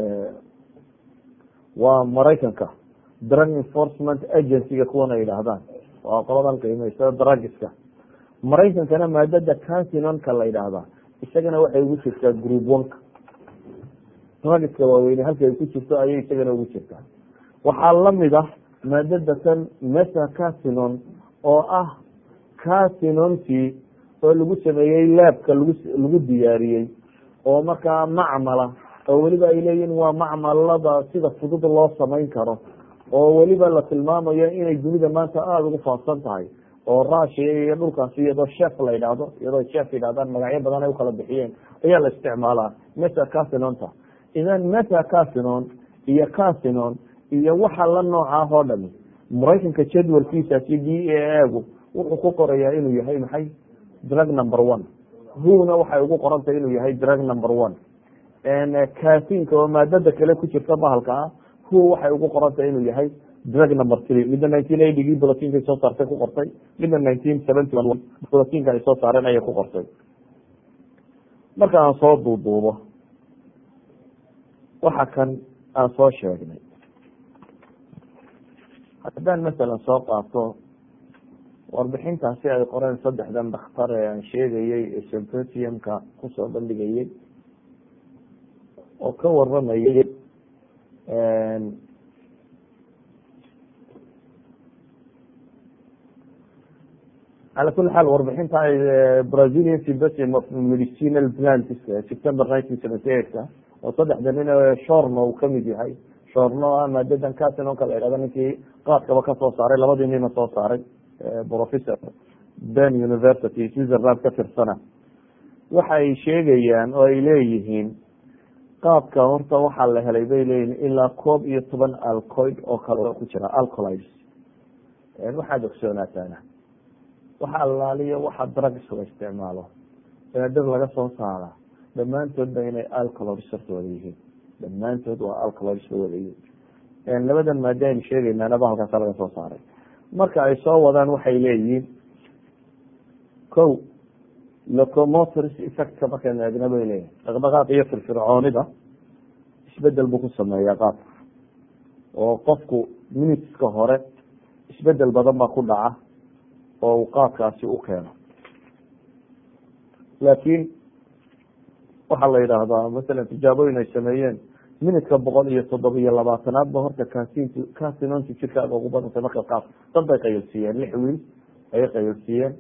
waa maraykanka drug enforcement agencyga kuwan ay yidhaahdaan waa qoladan qiimaysa drugiska maraykankana maadada casinonka la yidhaahdaa isagana waxay ugu jirtaa group oneka drugiska waaweyne halka ay ku jirto ayay isagana ugu jirtaa waxaa lamid ah maadada tan mesa casinon oo ah casinontii oo lagu sameeyey laabka lagu lagu diyaariyey oo markaa macmala oo weliba ay leeyihin waa macmalada sida fudud loo samayn karo oo weliba la tilmaamayo inay dunida maanta aada ugu faafsan tahay oo russia iyo dhulkaasi iyadoo chef la yidhaahdo iyadoo chef yidhahdaan magacyo badan ay ukala bixiyeen ayaa la isticmaalaa mesa casinonta idan mesa casinon iyo casinon iyo waxa la noocaah oo dhami maraykanka jadwalkiisaasi d a agu wuxuu ku qorayaa inuu yahay maxay drug number one huna waxay ugu qorantahay inuu yahay drug number one casinka oo maadada kale ku jirta bahalka ah hu waxay ugu qorantahay inuu yahay drug number three midna nineteen eightygii bulatinka ay soo saartay ku qortay midna nineteen seventy one bulatinka ay soo saareen ayay ku qortay marka aan soo duuduubo waxa kan aan soo sheegnay haddaan masalan soo qaato warbixintaasi ay qoreen saddexdan dhakhtar ee aan sheegayey ee symposiumka kusoo bandhigayey oo ka waramayay cala kuli xaal warbixinta brazilian symposium of medicinal plants september nineteen seventy eight-ka oo saddexda nin shorno uu kamid yahay shorno ah maadadan casinonka la yihahdo ninkii qaadkaba kasoo saaray labadii nina soo saaray professor ben university switzerland ka tirsana waxa ay sheegayaan oo ay leeyihiin qaabka horta waxaa la helay bay leeyihin ilaa koob iyo toban alcoid oo kale ku jira alcolides waxaad ogsoonaataana waxa allaaliyo waxa drugs la isticmaalo ee dhir laga soo saara dhammaantoodba inay alcoloids horta wada yihiin dhammaantood waa alcoloids ba wada yihiin labadan maado aynu sheegaynaanaba halkaasa laga soo saaray marka ay soo wadaan waxay leeyihiin ko locomotors effectka markaynu eegna bay leeyihin dhaqdhaqaaq iyo firfircoonida isbedel buu ku sameeyaa qaabka oo qofku minuteska hore isbedel badan baa ku dhaca oo uu qaabkaasi u keeno laakiin waxaa la yidhaahdaa masalan tijaabooyin ay sameeyeen minutka boqol iyo toddoba iyo labaatanaad ba horta kasin kasinonti jirkaaga ugu badantay marka qaab dad bay qayilsiiyeen lix wiil ayay qayilsiiyeen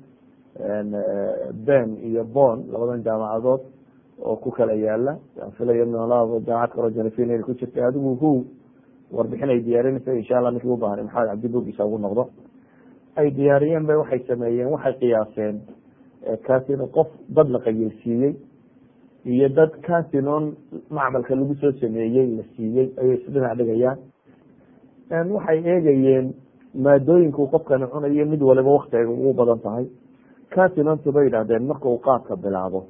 ben iyo bon labadan jaamacadood oo ku kala yaala filaya nolaa jaamacad kalo janifin ku jirtay adigu hu warbixin ay diyaarinaysa insha allah ninkii ubaahan maxamed cabdibugiisa ugu noqdo ay diyaariyeen ba waxay sameeyeen waxay qiyaaseen casino qof dad la qayilsiiyey iyo dad casinon macmalka lagu soo sameeyey la siiyey ayay isdhinac dhigayaan waxay eegayeen maadooyinku qofkani cunayo mid waliba waktiga ugu badan tahay casinontu bay yidhahdeen marka uu qaadka bilaabo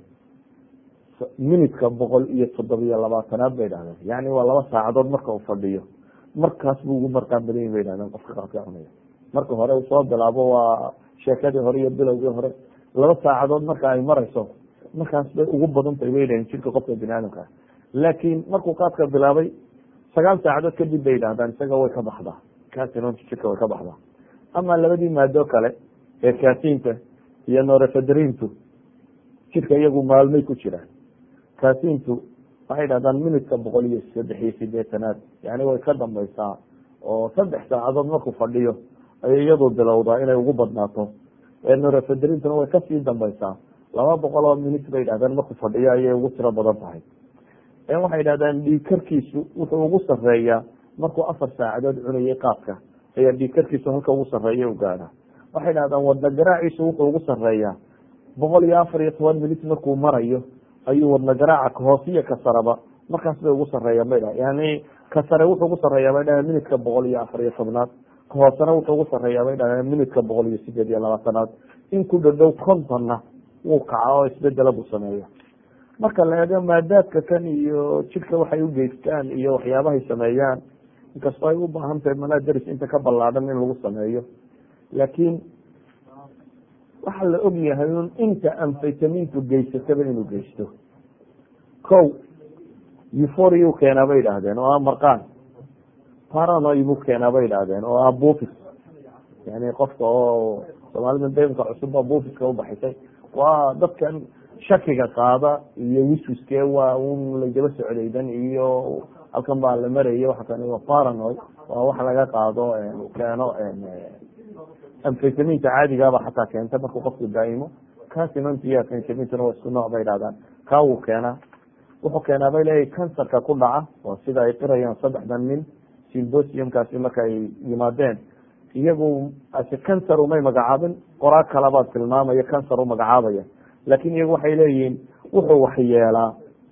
minutka boqol iyo toddobiyo labaatanaad bay dhahdeen yani waa laba saacadood marka uu fadhiyo markaas buu ugu marqaan badan yahi bay dhahdeen qofka qaadka cunaya marka hore uu soo bilaabo waa sheekadii hore iyo bilowgii hore laba saacadood marka ay marayso markaas bay ugu badan tahay bay dhahdeen jirka qofka bini aadamka laakiin markuu qaadka bilaabay sagaal saacadood kadib bay yidhahdaan isaga way ka baxdaa casinonta jirka way ka baxdaa ama labadii maado kale ee kasinta iyo norefedrintu jirka iyagu maalmay ku jiraan kasintu waxay dhahdaan minutka boqol iyo saddex iyo sideetanaad yani way ka dambaysaa oo saddex saacadood markuu fadhiyo ayay iyadu bilowdaa inay ugu badnaato norefedrintuna way kasii dambaysaa laba boqol oo minut bay dhahdaan markuu fadhiyo ayay ugu tiro badan tahay waxay dhahdaan dhiigkarkiisu wuxuu ugu sareeyaa markuu afar saacadood cunayay qaadka ayaa dhiigkarkiisu halka ugu sareeya u gaadha waxay dhahdaan wadna garaaciisu wuxuu ugu sareeyaa boqol iyo afar iyo toban minut markuu marayo ayuu wadna garaaca kahoosiyo kasaraba markaas bay ugu sareeyaan bay dhaha yani kasare wuxuu ugu sareeyaa bay dhahdeen minutka boqol iyo afar iyo tobnaad kahoosena wuxuu ugu sareeyaa bay dhahdeen minutka boqol iyo sideed iyo labaatanaad in ku dhadhow kontonna wuu kaca oo isbedela buu sameeya marka la eego maadaadka kan iyo jidhka waxay u geystaan iyo waxyaabahay sameeyaan inkastoo ay u baahan tahay manadaris inta ka ballaadhan in lagu sameeyo laakiin waxaa la og yahay un inta amfaytamintu geysataba inuu geysto ko euphoriu keenaa bay idhaahdeen oo ah marqaan paranoy buu keenaa bay idhaahdeen oo ah bufis yani qofka oo soomaalida daymka cusubba bufiska ubaxisay waa dadkan shakiga qaada iyo wiswiske waa un laydaba socdaydan iyo halkan baa la maraya waa kan waa paranoy waa wax laga qaado keeno amfaytaminta caadigaaba xataa keenta markuu qofku daaimo casinont iyo amfaytamintuna waa isku nooc bay dhahdaan kaa wuu keenaa wuxuu keenaa bay leeyahy kansarka ku dhaca oo sida ay qirayaan saddexdan nin symbosiumkaasi marka ay yimaadeen iyagu ase cancer umay magacaabin qoraa kalabaa tilmaamaya cancer u magacaabaya laakin iyagu waxay leeyihiin wuxuu waxyeelaa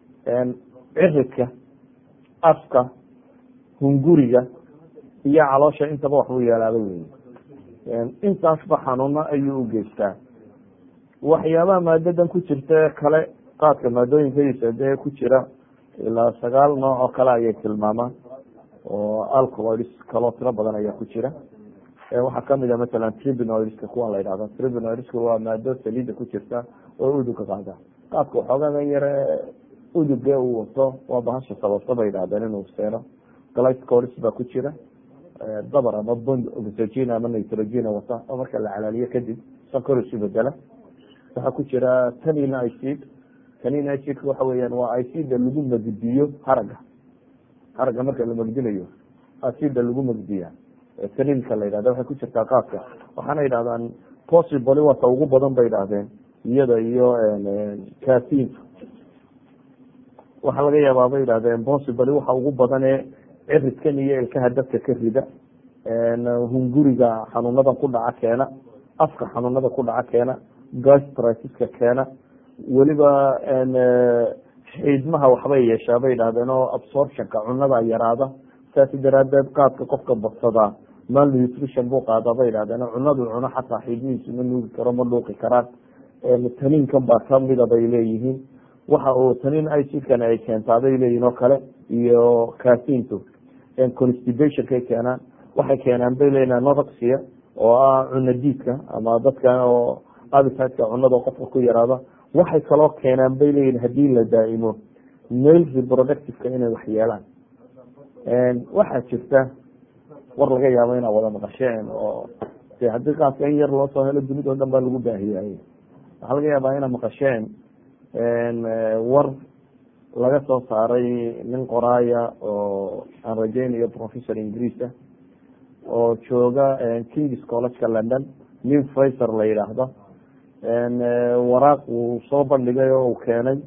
ciridka afka hunguriga iyo caloosha intaba waxbuu yeelaaba wey intaasba xanuuno ayuu ugeystaa waxyaabaha maadadan ku jirta kale qaadka maadooyinkadiisa dee ku jira ilaa sagaal nooc oo kale ayay tilmaamaan oo alcoloids kaloo tiro badan ayaa ku jira waxaa kamid a masalan tribinoidska kuwan la yidhahdo tribinoidska waa maado saliida ku jirta oo uduga qaada qaadka waxoogagan yare uduge uu wato waa bahasha sababta bay yidhahdeen inuu seeno glycoris baa ku jira dabar ama bond oxygen ama nitrogen wata oo marka la calaaliyo kadib sonkor isu bedela waxaa ku jira tanin icid tanin icid waxa weeyaan waa icida lagu magdiyo haraga haraga marka la magdinayo acida lagu magdiya taninka la yidhahda waxay ku jirtaa qaadka waxaana yidhahdaan possibly wata ugu badan bay yidhahdeen iyada iyo casin waxaa laga yaabaa bay yidhahdeen possibly waxa ugu badane ciridkan iyo ilkaha dadka ka rida hunguriga xanuunadan ku dhaca keena afka xanuunada ku dhaca keena gastritiska keena weliba xiidmaha waxbay yeeshaa bay yidhahdeen oo absorptionka cunada yaraada saasi daraadeed qaadka qofka badsadaa malnutrition buu qaadaa bay yidhahdeen cunadu cuno xataa xiidmihiisu ma nuugi karo ma dhuuqi karaan taniinkan baa kamida bay leeyihiin waxa uu taniin icidkan ay keentaa bay leeyihin oo kale iyo kasintu constibationkay keenaan waxay keenaan bay leeyihin anodoxia oo ah cuna diidka ama dadka oo abitidka cunada qofka ku yaraada waxay kaloo keenaan bay leeyihin hadii la daaimo male reproductiveka inay wax yeelaan waxaa jirta war laga yaabo inaa wada maqasheen oo de haddii qaadka in yar loo soo helo dunida o dhan baa lagu baahiyay waxaa laga yaabaa inaa maqasheen war laga soo saaray nin qoraaya oo aan rajeynayo professor ingiriis ah oo jooga kings collegeka london nin fraser la yidhaahdo waraaq uu soo bandhigay oo uu keenay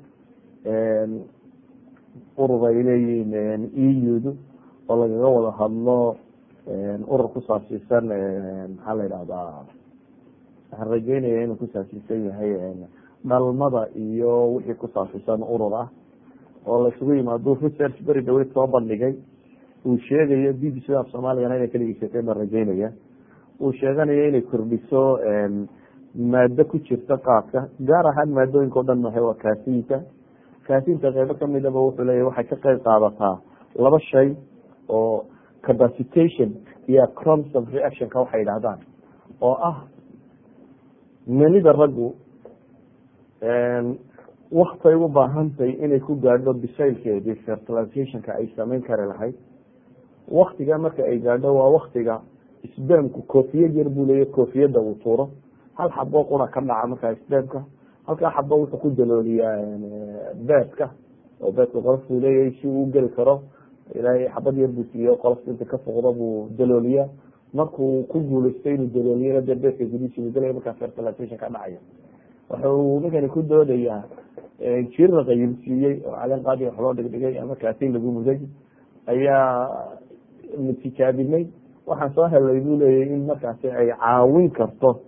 urur ay leeyihiin eudu oo lagaga wada hadlo urur ku saabsiisan maxaa la yidhahdaa waxaan rajeynaya inuu ku saabsiisan yahay dhalmada iyo wixii ku saabsiisan urur ah oo la isugu yimaado research beri dhaweyd soo bandhigay uu sheegayo b b c af soomaaliyana inay kaligiisatay baan rajeynaya uu sheeganayo inay kordhiso maado ku jirta qaadka gaar ahaan maadooyinka o dhan mahay waa kaasinta kaasinta qeybo kamidaba wuxuu leeyahy waxay ka qeyb qaadataa laba shay oo capacitation iyo croms of reactionka waxay yidhahdaan oo ah menida raggu waktay u baahantay inay ku gaadho bisaylkeedii fertilizationka ay sameyn kari lahayd waktiga marka ay gaadho waa waktiga sbamku koofiyad yar buu leeya koofiyada uu tuuro hal xabo qura ka dhaca markaa sbamka halkaa xabo wuxuu ku dalooliyaa beedka oo beedka qolofkuu leeyahay si uu geli karo ilaahay xabad yar buu siiyo qolofka inta ka foqdo buu dalooliyaa markuu ku guuleystay inuu dalooliyana dee beedka gudihiisa uu gelaya markaa fertilization ka dhacaya wuxuu ninkani ku doodayaa jir la qayimsiiyey oo caleen qaadi wax loo dhigdhigay ama kaasin lagu muday ayaa tijaabinay waxaan soo helay buu leeyahy in markaasi ay caawin karto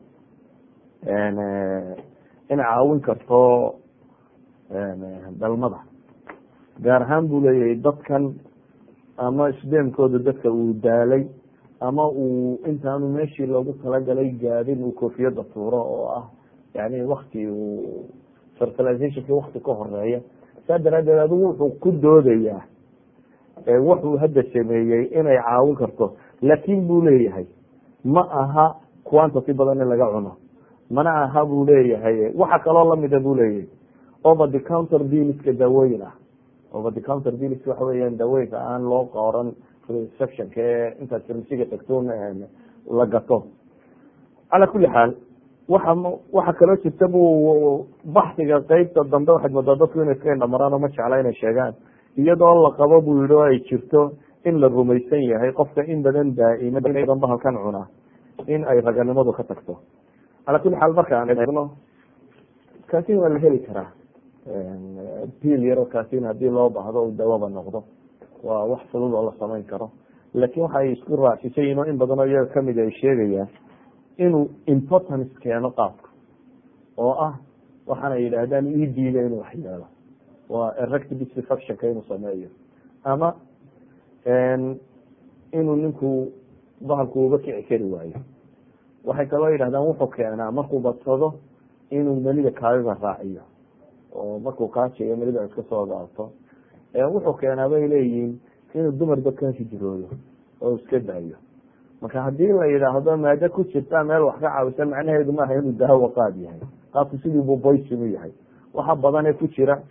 inay caawin karto dhalmada gaar ahaan buu leeyahay dadkan ama sbemkooda dadka uu daalay ama uu intaanu meeshii loogu talagalay gaadin uu koofiyada tuuro oo ah yani wakti uu fertilizationki wakti ka horeeya saa daraadeed adigu wuxuu ku doodayaa wuxuu hadda sameeyey inay caawin karto laakin buu leeyahay ma aha quantity badan in laga cuno mana aha buu leeyahay waxa kaloo lamida buu leeyahay over the counter biliska daawooyin ah over the counter biliska waxa weeyaan daawooyinka aan loo qoran receptionka ee intaad farmasiga tagto la gato cala kuli xaal waxa waxa kaloo jirta buu baxsiga qeybta dambe waxaad moodaa dadku inay iska indhamaraan oo ma jecla inay sheegaan iyadoo la qabo buu yihi oo ay jirto in la rumaysan yahay qofka in badan daaima badan bahalkan cunaa in ay raganimadu ka tagto cala kuli xaal marka aan eegno kaasin waa la heli karaa bil yaro kaasin hadii loo baahdo u dawaba noqdo waa wax fudud oo la samayn karo laakin waxa ay isku raacsisay ino in badanoo iyaga kamid ay sheegayaan inuu importance keeno qaabka oo ah waxaana yidhaahdaan edga inuu wax yeelo waa erect disfactionka inuu sameeyo ama inuu ninku bahalku uba kici kari waayo waxay kaloo yidhahdaan wuxuu keenaa markuu badsado inuu melida kaadida raaciyo oo markuu kaajiyo melida iska soo gaabto wuxuu keenaa bay leeyihiin inuu dumarba ka hijroodo oo iska daayo marka hadii la yidhaahdo maado ku jirta meel wax ka caawisa macnaheedu maaha inuu daawo qaad yahay qaabku sidii buu boysin u yahay waxa badane ku jira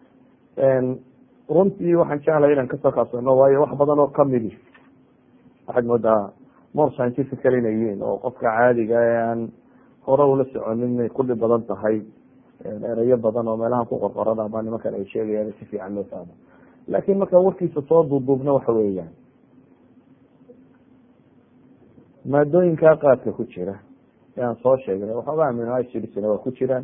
runtii waxaan jeclay inaan kasoo kaabsano waayo wax badan oo kamidi waxaad moodaa more scientifical inay yihiin oo qofka caadiga ee aan hore ula soconin inay ku dhib badan tahay erayo badan oo meelaha ku qorqoran ama nimankan ay sheegayaan si fiican loo fahmo laakin marka warkiisa soo duuduubna waxa weeyaan maadooyinkaa qaadka ku jira e aan soo sheegnay waxooga amino acidsna waa ku jiraan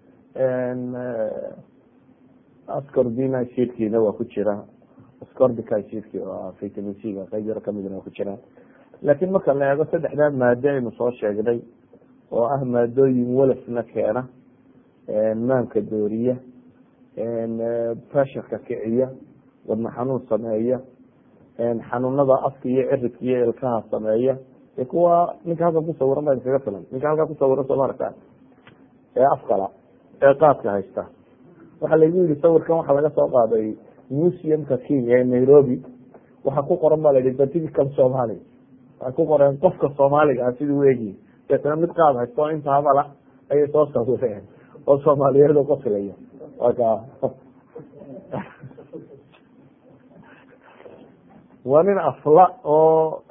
ascorbin acidkiina waa ku jira ascorbic acidki oo vitamin c-ga qeyb yaro kamidna waa ku jiraan laakin marka la eego saddexdaa maado aynu soo sheegnay oo ah maadooyin walafna keena maanka dooriya pressurka kiciya wadna xanuun sameeya xanuunada afka iyo ciridka iyo ilkaha sameeya e kuwa ninka halkan kusawiran baa iskaga filan ninka halkaa kusawiran soo maaragta ee afkala ee qaadka haysta waxaa laygu yihi sawirkan waxaa laga soo qaaday museumka kenya ee nairobi waxaa ku qoran ba la yihi certificate somali waxay ku qoreen qofka soomaaliga ah siduu eegi deetana mid qaad haysto o inta habala ayay soo sawireen oo soomaaliyeed qoslaya waka waa nin afla oo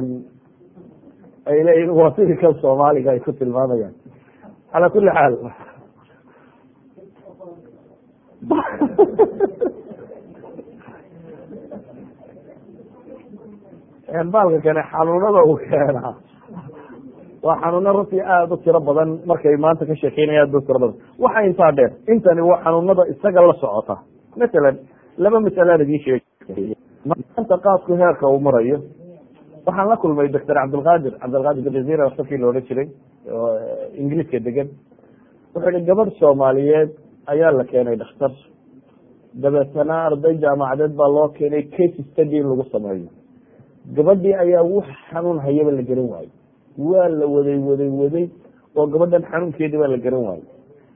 ay leeyihin waa sidii kan soomaaliga ay ku tilmaamayaan calaa kuli xaal baalka kane xanuunada uu keenaa waa xanuuno runtii aada u tiro badan markay maanta ka sheekeynaya aad ba tiro badan waxa intaa dheer intani waa xanuunada isaga la socota masalan laba masalaan idiin sheeg maanta qaadku heerka uu marayo waxaan la kulmay doctor cabdilqaadir cabdilqaadir jazira daktarkii la odhan jiray oo ingiriiska degan wuxuu yihi gabadh soomaaliyeed ayaa la keenay dhakhtar dabeetana arday jaamacadeed baa loo keenay case study in lagu sameeyo gabadhii ayaa wax xanuun hayaba la garan waayo waa la waday waday waday oo gabadhan xanuunkeedii baa la garan waayo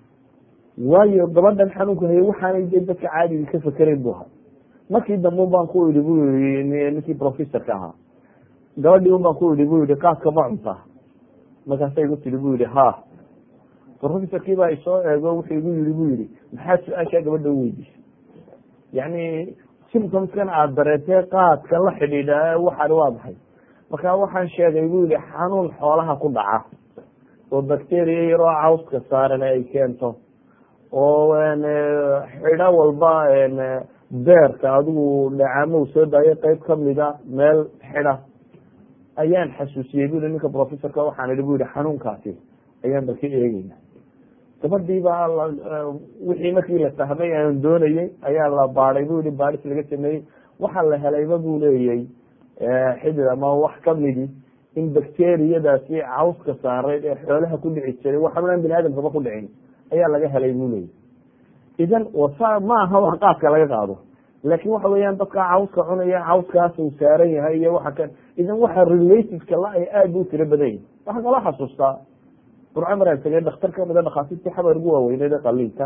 waayo gabadhan xanuunka hayay waxaanay de dadka caadiga ka fakerayn bu ahaa markii dambe un baan ku idhi bu yii ninkii professorka ahaa gabadhii un baan ku idhi bu yihi qaadka ma cuntaa markaasa igu tihi bu yihi ha professorkii baa isoo eego wuxuu igu yihi bu yihi maxaa su-aashaa gabadha u weydiisay yani symptomskan aada dareentee qaadka la xidhiidha waxaan waa maxay marka waxaan sheegay bu yihi xanuun xoolaha ku dhaca oo bacteria yaroo cawska saaran ay keento oo xidho walba beerka adigu dhacaamo soo daayo qeyb kamida meel xidha ayaan xasuusiyey bu yihi ninka professorka waxaan ihi bu yihi xanuunkaasi ayaan balka eegeyna gabadhii baa wixii markii la fahmay aan doonayey ayaa la baaday bu yihi baadhis laga sameeyey waxaa la helayba bu leeyay xidid ama wax kamidi in bacteriyadaasi cawska saareyd ee xoolaha ku dhici jiray wax xanuunaan bini aadamkaba ku dhicin ayaa laga helay bu leeyay idan wasa ma aha wax qaadka laga qaado laakin waxa weeyaan dadka cawska cunaya cawskaas uu saaran yahay iyo waxa kan idan waxa relatedka la ay aad bu tiro badan yihin waxaa kaloo xasuustaa burco maraan tegay dhakhtar kamida dhakhaatiirtii xabar ugu waaweyneed ee qaliinka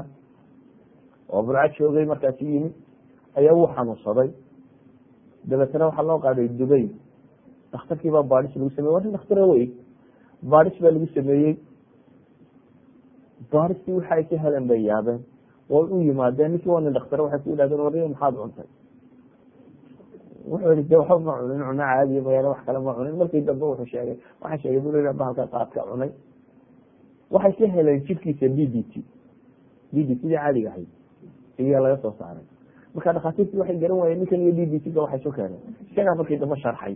oo burco joogay markaasi yimid ayaa wuu xanuunsaday dabeetana waxaa loo qaaday dubay dhakhtarkii baa baadhis lagu sameyey waa nin dhaktara wey baadhis baa lagu sameeyey baadhistii waxa ay ka heleen bay yaabeen way u yimaadeen ninkii waa nin dhaktare waxay ku yidhahdeen wariyo maxaad cuntay wuxuu yihi de waxba ma cunin cuno caadiya mayaane wax kale ma cunin markii dambe wuxuu sheegay waxaan sheegay bul bahalka qaadka cunay waxay ka heleen jirkiisa b d t b d t da caadiga ahayd iyaa laga soo saaray marka dhakhaatiirtii waxay garan waayeen ninkan iyo b d t ga waxay soo keeneen isagaa markii dambe sharxay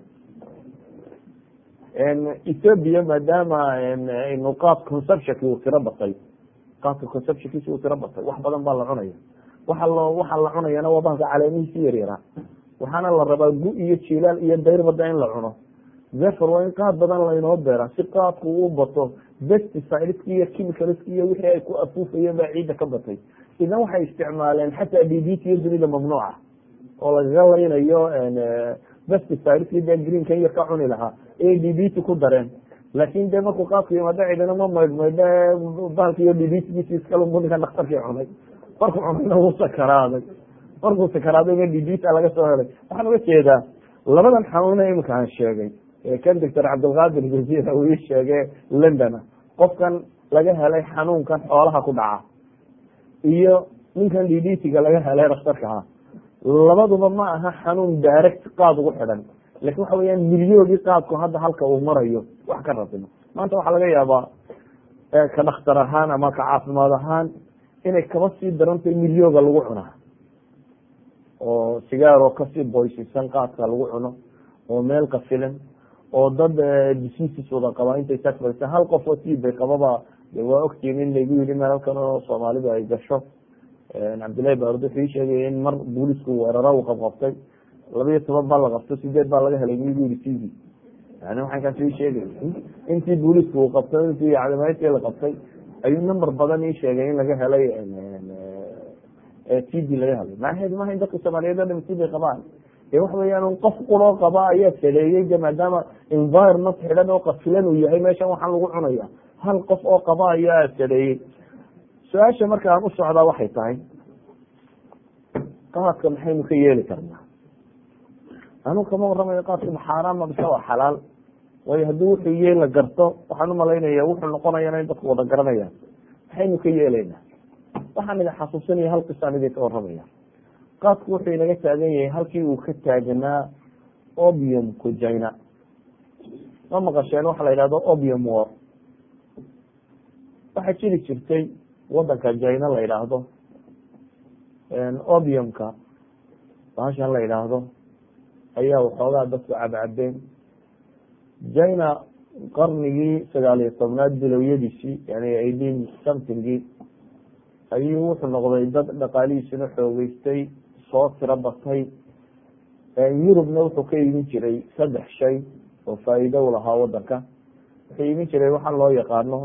ethoobia maadaama inu qaad conceptionki uu tiro batay qaadka conceptionkiisi uu tiro batay wax badan baa la cunaya waxa lo waxa la cunayana waa bahalka caleemihiisi yaryara waxaana la rabaa gu iyo jilaal iyo dayrbada in la cuno therefore waa in qaad badan laynoo beera si qaadku u bato pesticideski iyo chemicalski iyo wixii ay ku afuufayeen baa ciidda ka batay idan waxay isticmaaleen xataa d b t iyo dunida mamnuuca oo lagaga laynayo pesticideski de greenkan yar ka cuni lahaa ayay d b t ku dareen laakin de markuu qaadku yimaado ciidana ma maydhmaydhe bahalkiiyo d b tgiisi iskalunbu ninkan dhakhtarkii cunay markuu cunayna wuu sakaraaday markuu sakaraadayna d b t laga soo helay waxaan uga jeedaa labadan xanuuna imika aan sheegay kan doctor cabdilqaadir jazira uu ii sheege londona qofkan laga helay xanuunkan xoolaha ku dhaca iyo ninkan d d t-ga laga helay dhakhtarkaha labaduba ma aha xanuun direct qaad ugu xidhan lakin waxa weyaan milyoogii qaadku hadda halka uu marayo wax ka ratimo maanta waxaa laga yaabaa ka dhakhtar ahaan ama ka caafimaad ahaan inay kaba sii darantahay milyooga lagu cunaa oo sigaaroo kasii boysisan qaadka lagu cuno oo meel qafilan oo dad diseases wada qabaa intay taas fadhiistaan hal qof oo tiibay qababa waa ogtiin in laygu yidhi meel halkan oo soomaalidu ay gasho cabdillahi baarud wuxuu ii sheegay in mar boolisku weeraro uu qabqabtay laba iyo toban baa la qabto sideed baa laga helay migu yihi tv yani waxaan kaas ii sheegay intii booliisku uu qabtay intii cadamaydkii la qabtay ayuu number badan ii sheegay in laga helay t d laga helay macnaheedu maha in dadka soomaaliyeed o dham t d qabaan ee waxa weeyaan qof quroo qaba ayaa saleeyey de maadaama environment xidhan oo qafilan uu yahay meeshan waxaan lagu cunaya hal qof oo qaba ayaa saleeyey su-aasha marka aan u socdaa waxay tahay qaadka maxaynu ka yeeli karnaa anu kama waramayo qaadka ma xaaraama mise waa xalaal waayo haddii wuxuu yee la garto waxaan umalaynaya wuxuu noqonayana in dadku wada garanayaan maxaynu ka yeelaynaa waxaan idin xasuusinaya hal qisaan idinka waramaya qaadku wuxuu inaga taagan yahay halkii uu ka taagnaa obiumku jina ma maqasheen waxa la yidhahdo obium war waxaa jiri jirtay wadanka jina la yidhaahdo obiumka bahashan la yidhaahdo ayaa waxoogaa dadku cabcabeen jina qarnigii sagaal iyo tobnaad bilowyadiisii yani eighteen somethingii ayuu wuxuu noqday dad dhaqaalihiisina xoogeystay soo tiro batay yurubna wuxuu ka iibin jiray saddex shay oo faa'iido u lahaa wadanka wuxuu iibin jiray waxaa loo yaqaano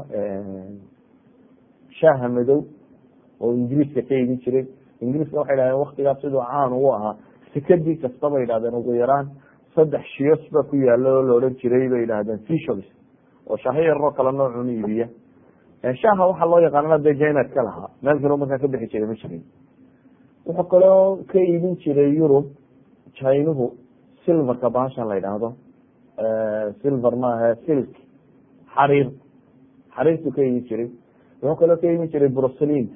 shaaha madow oo ingiriiska ka iibin jiray ingiriiska waxay dhahdeen waktigaas siduu caan ugu ahaa sekadii kasta bay yidhahdeen ugu yaraan saddex shiyos ba ku yaalo oo la odhan jiray bay yidhahdeen fishols oo shaaho yaroo kale noocun iibiya shaaha waxaa loo yaqaanana de jina ka lahaa meel kalo markaa ka bixi jiray ma jirin wuxuu kaloo ka iibin jiray yurub jinuhu silverka bahashan la yidhaahdo silver maaha silk xariir xariirtu ka iibin jiray wuxuu kaloo ka iibin jiray bruslinta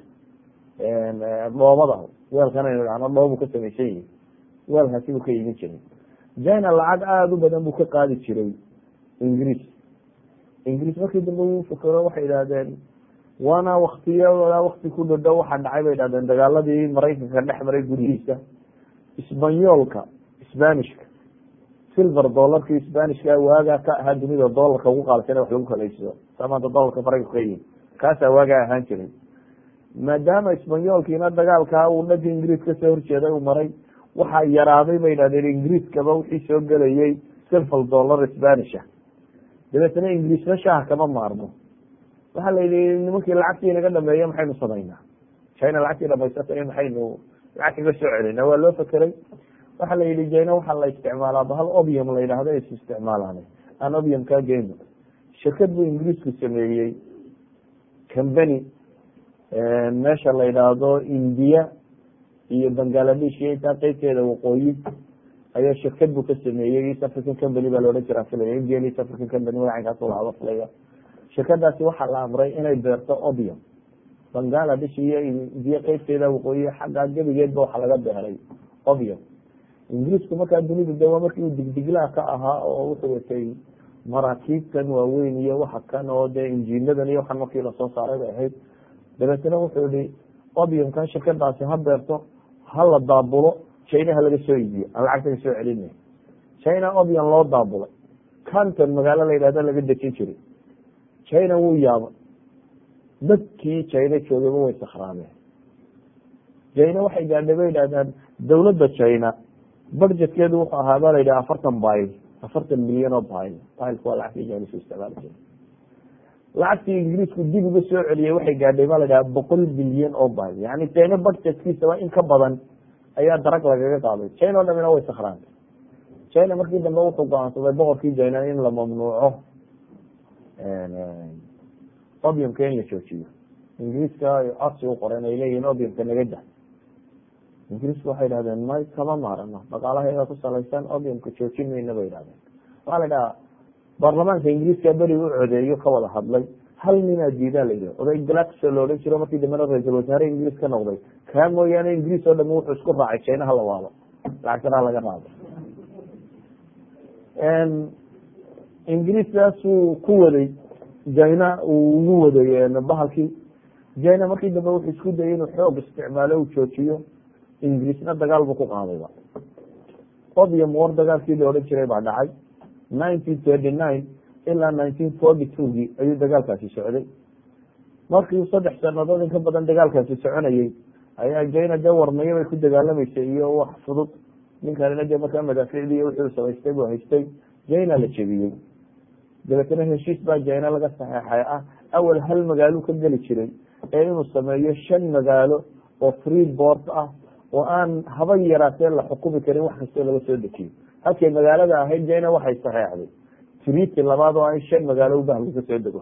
dhoobada weelkan aynu dhahno dhoobu ka samaysan yihi weelkaasi buu ka iibin jiray jina lacag aada u badan buu ka qaadi jiray ingiriis ingiriis markii dambe uu fukero waxay idhahdeen waana waktiya wakti ku dhadhow waxaa dhacay bay idhahdeen dagaaladii maraykanka dhex maray gurihiisa isbanyoolka sbanishka silver dolarkii sbanishka waagaa ka ahaa dunida dolarka ugu qaalsan wax lagu kalaysado saa maanta dolarka maraykanka ka yihin kaasaa waagaa ahaan jiray maadaama isbanyoolkiina dagaalkaa uu dhanka ingiriis kasoo horjeeday uu maray waxaa yaraaday bay idhahdeen ingiriiskaba wixii soo gelayay silver dollar spanisha dabeetna ingiriisna shaaha kama maarmo waxaa la yihi nimankii lacagtii naga dhameeye maxaynu samaynaa china lacagtii dhamaysatay maxaynu lacag kaga soo celina waa loo fekeray waxaa la yihi jina waxaa la isticmaalaa bahal obium la yidhahdo is isticmaalaan aan obium kaa geyno shirkad buu ingiriisku sameeyey company meesha la yidhaahdo india iyo bangaladesh iyo intaa qeybteeda waqooyi ayaa shirkad buu ka sameeyey east african company baa laodhan jiraa filaya indian east african company magacankaas lahaba filaya shirkadaasi waxaa la amray inay beerto obium bangaladesh iyo indiya qeybteeda waqooyi xaggaa gebigeedba waxa laga beeray obium ingiriisku markaa dunida de waa markii uu digdiglaha ka ahaa oo wuxuu watay maraakiibtan waaweyn iyo waxa kan oo dee injiinadan iyo waxan markii lasoo saaray bay ahayd dabeetna wuxuu yihi obiumkan shirkadaasi ha beerto ha la daabulo china ha laga soo iibiyo aan lacagta ka soo celina china obium loo daabulay canton magaalo la yidhahdo laga dejin jiray china wuu yaabay dadkii china joogayba way sakhraameen china waxay gaadhay bay yidhahdaan dawladda china budgetkeedu wuxuu ahaa ba la yidhaha afartan bayl afartan milyan oo bayl baylku waa lacagtii jinisu isticmaali jiray lacagtii ingiriisku dib uga soo celiyey waxay gaadhay ba la dhaha boqol bilyan oo bayl yani china budgetkiisaba in ka badan ayaa darag lagaga qaaday china o dhamina way sakhraantay china markii dambe wuxuu go-aansaday boqorkii china in la mamnuuco obiumka in la joojiyo ingiriiska codsi u qoreen ay leeyihin obiumka naga da ingiriisku waxay dhahdeen may kama maarano dhaqaalaheeda ku salaysan obiumka joojin mayna bay idhahdeen waxaa la dhahaa baarlamaanka ingiriiska beri u codeeyo ka wada hadlay hal ninaa diidaa la yidhi oday glaxo la odhan jiro markii dambena ra-iisul wasaare ingiriis ka noqday kaa mooyaane ingiriis oo dhami wuxuu isku raacay china hala waalo lacagtana laga raado ingiriiskaasuu ku waday jina uu ugu waday bahalkii jina markii dambe wuxuu isku dayay inuu xoog isticmaalo uu joojiyo ingiriisna dagaal buu ku qaadayba obium war dagaalkii la odhan jiray baa dhacay nineteen thirty nine ilaa nineteen forty twogii ayuu dagaalkaasi socday markii saddex sanadood in ka badan dagaalkaasi soconayey ayaa jina dee warmayo bay ku dagaalamaysay iyo wax fudud ninkanina dee markaa madaaficdii wuxuu samaystay buu haystay jina la jebiyey dabeetana heshiis baa jina laga saxeexay ah awal hal magaalo ka geli jiray ee inuu sameeyo shan magaalo oo free board ah oo aan haba yaraatee la xukumi karin wax kastoo laga soo dejiyo halkay magaalada ahayd jina waxay saxeexday triti labaad oo in shan magaalo ubah laga soo dego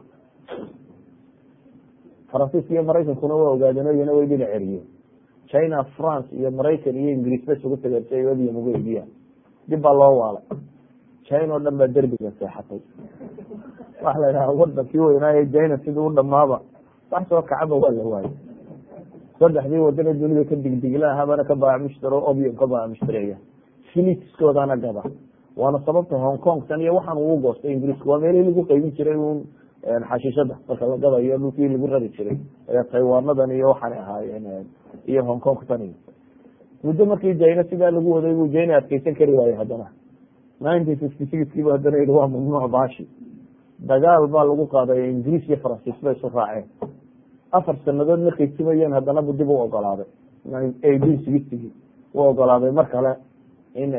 faransiiska iyo maraykankuna waa ogaadeen o iyana way dhinac ceriye china france iyo maraykan iyo ingiriis ba isugu tageen si ay odium uga eegiyaan dib baa loo waalay china oo dhan baa derbiga seexatay waxa la yidhaha wadankii weynaaye china sidii u dhamaaba wax soo kacaba waa la waayay saddexdii wadana dunida ka digdigla habana ka baac mushtaro obium ka baac mushtareeya filiskoodana gada waana sababta hong kong tan iyo waxaan uu goostay ingiriisku waa meelihii lagu qeybin jiray un xashiishada marka la gadayo dhulkii lagu rari jiray taywaanadan iyo waxaanay ahaayeen iyo hong kong tan iyo muddo markii jina sidaa lagu waday buu jina adkeysan kari waayey haddana nineteen fifty sixkiiba haddana yihi waa mamnuuc baashi dagaal baa lagu qaaday ingiriis iyo faransiis bay isu raaceen afar sanadood markay simayeen haddana bu dib u ogolaaday eighteen sixtygii u ogolaaday mar kale in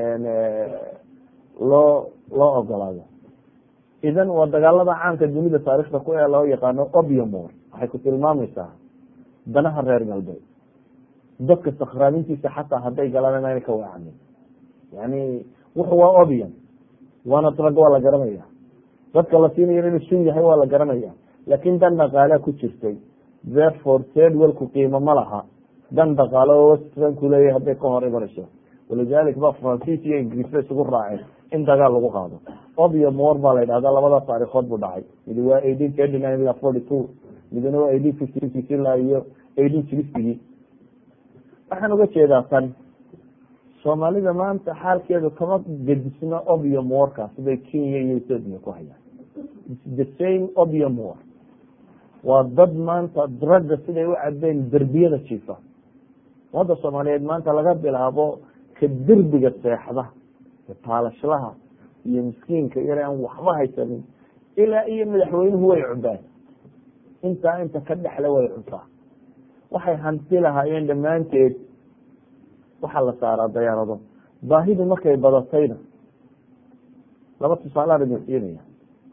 loo loo ogolaado idan waa dagaalada caanka dunida taarikhda ku ee loo yaqaano obiumor waxay ku tilmaamaysaa danaha reer galbeed dadka sakraamintiisa xataa hadday galaan inaana ka weecanin yani wuxu waa obium waana drag waa la garanaya dadka la siinayo inuu sun yahay waa la garanaya laakin dan dhaqaalea ku jirtay therefore tedwelku qiimo ma laha dan dhaqaalo oo westranku leeyahy hadday ka hor imanayso walidalik ba faransiis iyo ingiriis ba isugu raaceen in dagaal lagu qaado obium war baa la yidhahda labada taarikood buu dhacay midi waa eighteen thirty nine ilaa forty two midna waa eighteen fifty six ilaa iyo eighteen sixtygii waxaan uga jeedaa tan soomaalida maanta xaalkeedu kama gedisna obium warka siday kenya iyo ethoopia ku hayaan the same obium war waa dad maanta dragga siday u cabeen derbiyada jiifa ummadda soomaaliyeed maanta laga bilaabo ka derbiga seexda taalashlaha iyo miskiinka yar aan waxba haysanin ilaa iyo madaxweynuhu way cubaan intaa inta ka dhexle way cuntaa waxay hanti lahaayeen dhammaanteed waxaa la saaraa dayaarado baahidu markay badatayna laba tusaaleaan idin siinaya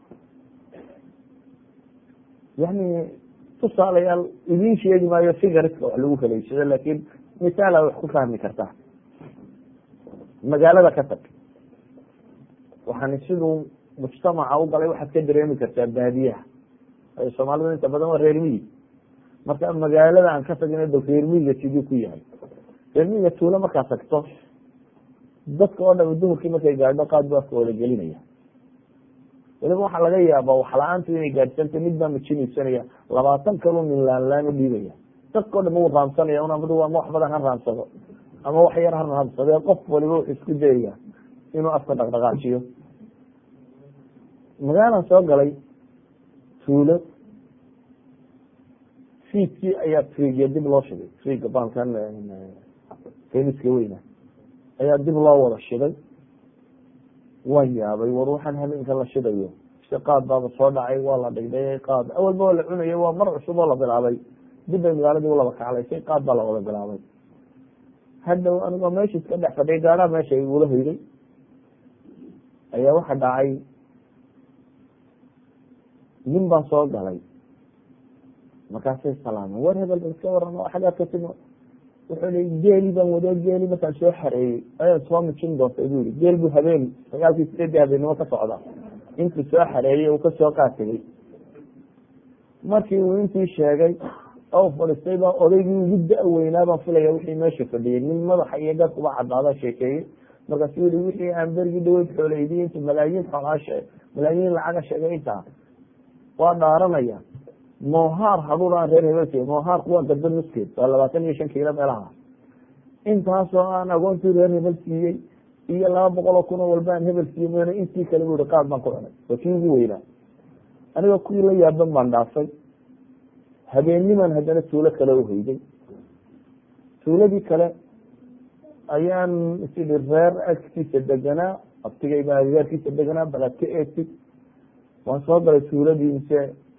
yani tusaalayaal idin sheegi maayo figariska wax lagu kaleysado laakin misaala wax ku fahmi kartaa magaalada ka tag waxaan siduu mujtamaca u galay waxaad ka dareemi kartaa baadiyaha soomaalida inta badan waa reer miyi marka magaalada aan ka tagina do reer miyiga siduu ku yahay reer miyiga tuulo markaa tagto dadka oo dham duhurkii markay gaadho qaad bu afka wada gelinaya waliba waxaa laga yaabaa wax la-aantu inay gaadhsanta mid baa majinaysanaya labaatan kaluu min laanlaan u dhiibaya dadka o dham u raamsanaya un amadu ama wax badan ha raamsado ama wax yar ha raamsadee qof waliba wuxuu isku dayaya inuu afka dhaqdhaqaajiyo magaalan soo galay tuulo fiidkii ayaa friga dib loo shiday friga baalkan kemiska weyna ayaa dib loo wada shiday waan yaabay war waxaan habeenka la shidayo si qaad baaba soo dhacay waa la dhigdhayay qaad awalba waa la cunayay waa mar cusub oo la bilaabay dib bay magaaladii ulaba kaclaysay qaad baa la wada bilaabay hadhow anigoo meesha iska dhex fadhiya gaadhaa meesha igula hoyday ayaa waxa dhacay nin baa soo galay markaasay salaameen war hebel bal iska waran xagaad ka timi wuxuu i geeli baan wado geeli markaan soo xareeyey ayaad soo mijin doonta bu yihi geel buu habeen sagaalkii sideedii habeennimo ka socda intuu soo xareeyey uu kasoo qaategay markii uu intii sheegay oo fadhiistay baa odaygii ugu da-weynaa baan filaya wixii meesha fadhiyey nin madaxa iyo garkuba cadaada sheekeeyey markaasu yihi wixii aan bergii dhaweyd xooleydiy intu malaayiin xoolaashe malaayiin lacaga sheegay intaa waa dhaaranaya mohaar haduur aan reer hebel siiy mohaarku waa gadba nuskeed waa labaatan iyo shan kiilo meelaha intaasoo aan agoontii reer hebel siiyey iyo laba boqol oo kun oo walba aan hebel siiye mn intii kale bu i qaad baan ku cunay waa kii ugu weynaa aniga kuwii la yaaban baan dhaafay habeenniman haddana tuulo kale uheyday tuuladii kale ayaan isidhi reer agtiisa deganaa abtigay baa reerkiisa deganaa balaad ka eegtid waan soo galay tuuladii mise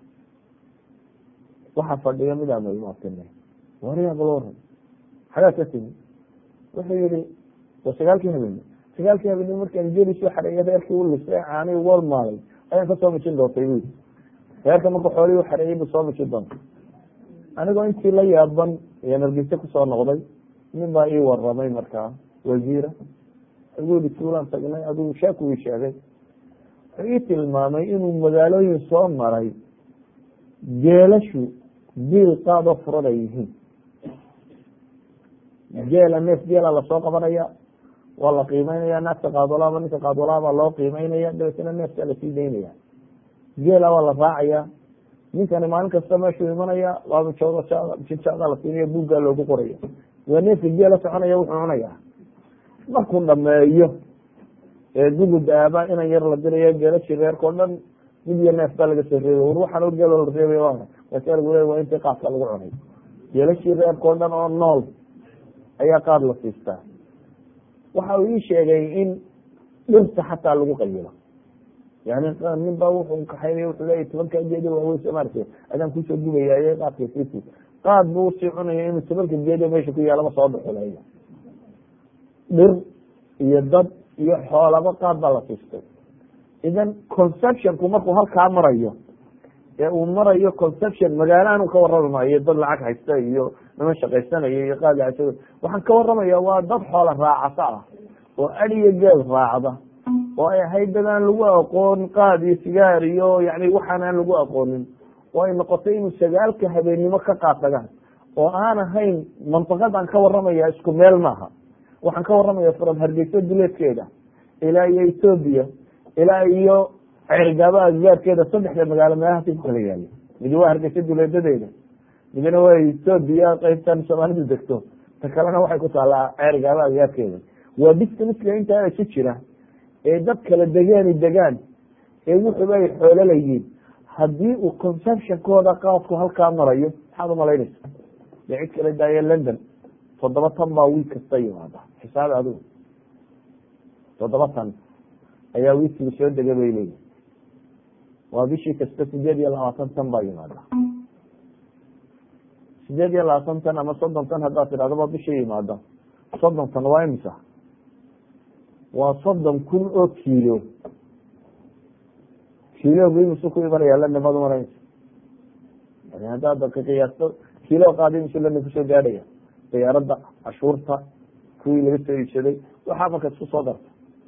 waxaa fadhiyo midaan ilmaabtine waryaa bal waran xagaad ka timi wuxuu yihi wa sagaalkii habeenimo sagaalkii habeenimo markaan geli soo xareeya reerkii u lisay caani walmaalay ayaan kasoo mijin doontay bu reerka marku xoolihii u xareeyey bu soo mijin doonta anigoo intii la yaaban iyo nargise kusoo noqday nin baa ii waramay markaa wasiira agu yihi tuulaan tagnay adigu sheeku ii sheegay wuxuu ii tilmaamay inuu magaalooyin soo maray geelashu biil qaadoo furan ay yihiin geela neef geela lasoo qabanaya waa la qiimeynaya naagta qaadwalaaba ninka qaadwalaabaa loo qiimeynaya dabeetna neefkaa lasii daynaya geela waa la raacaya ninkani maalin kasta meeshuu imanaya waaba jinjada la siinaya buuggaa loogu qoraya waa neefka geela soconaya wuxuu cunaya markuu dhameeyo ee gugud aaba inan yar la diraya geelashii reerkao dhan mid iyo neef baa laga soo reebay war waxaan o geelo la reebay waa lagu le waa intii qaadka lagu cunay geelashii reerkao dhan oo nool ayaa qaad la siistaa waxa uu ii sheegay in dhirta xataa lagu qayilo yani nin baa wuxuu kaxaynaya wuxuu leeya tobanka geedi waaweyn soomaalika adaan kusoo gubaya ee qaadka siisi qaad buu usii cunaya inuu tobanka geedi meesha ku yaalaba soo dhuxuleeya dhir iyo dad iyo xoolaba qaad baa la siistay idan conceptionku markuu halkaa marayo ee uu marayo conception magaalaanu ka warrami maayo dad lacag haysta iyo niman shaqaysanaya iyo qaad lacag waxaan ka waramaya waa dad xoola raacata ah oo adiyo geel raacda oo ay ahayd dad aan lagu aqoon qaad iyo sigaar iyo yani waxaan aan lagu aqoonin oo ay noqotay inuu sagaalka habeennimo ka qaatagaan oo aan ahayn mantiqadaan ka waramaya isku meel maaha waxaan ka waramaya from hargeysa duleedkeeda ilaa iyo ethoobia ilaa iyo cergaaba aggaarkeeda saddexda magaalo meelahaasi ku kala yaala midi waa hargeysa duleedadeeda midna waa ethoobia qeybtan soomaalidu degto ta kalena waxay ku taallaa cergaaba aggaarkeeda waa distanska intaa isu jira ee dad kala degaani degaan ee wuxuba ay xoolo layihiin haddii uu conceptionkooda qaadku halkaa marayo maxaad umalaynaysa dee cid kala daaya london toddoba tan baa wiil kasta yimaada xisaabi adigu toddoba tan ayaa wiilkii soo dega bay leeyihi waa bishii kasta sideed iyo labaatan tan baa yimaada sideed iyo labaatan tan ama soddon tan haddaad tidhahdo ba bishii yimaada soddon tan waa imisa waa soddon kun oo kiilo kiilog imisu ku imanaya london maad umanaysa yani haddaad ka qiyaasto kiilo qaadi imisu london kusoo gaadhaya diyaaradda cashuurta kuwii laga soo iibsaday waxaa marka isku soo darta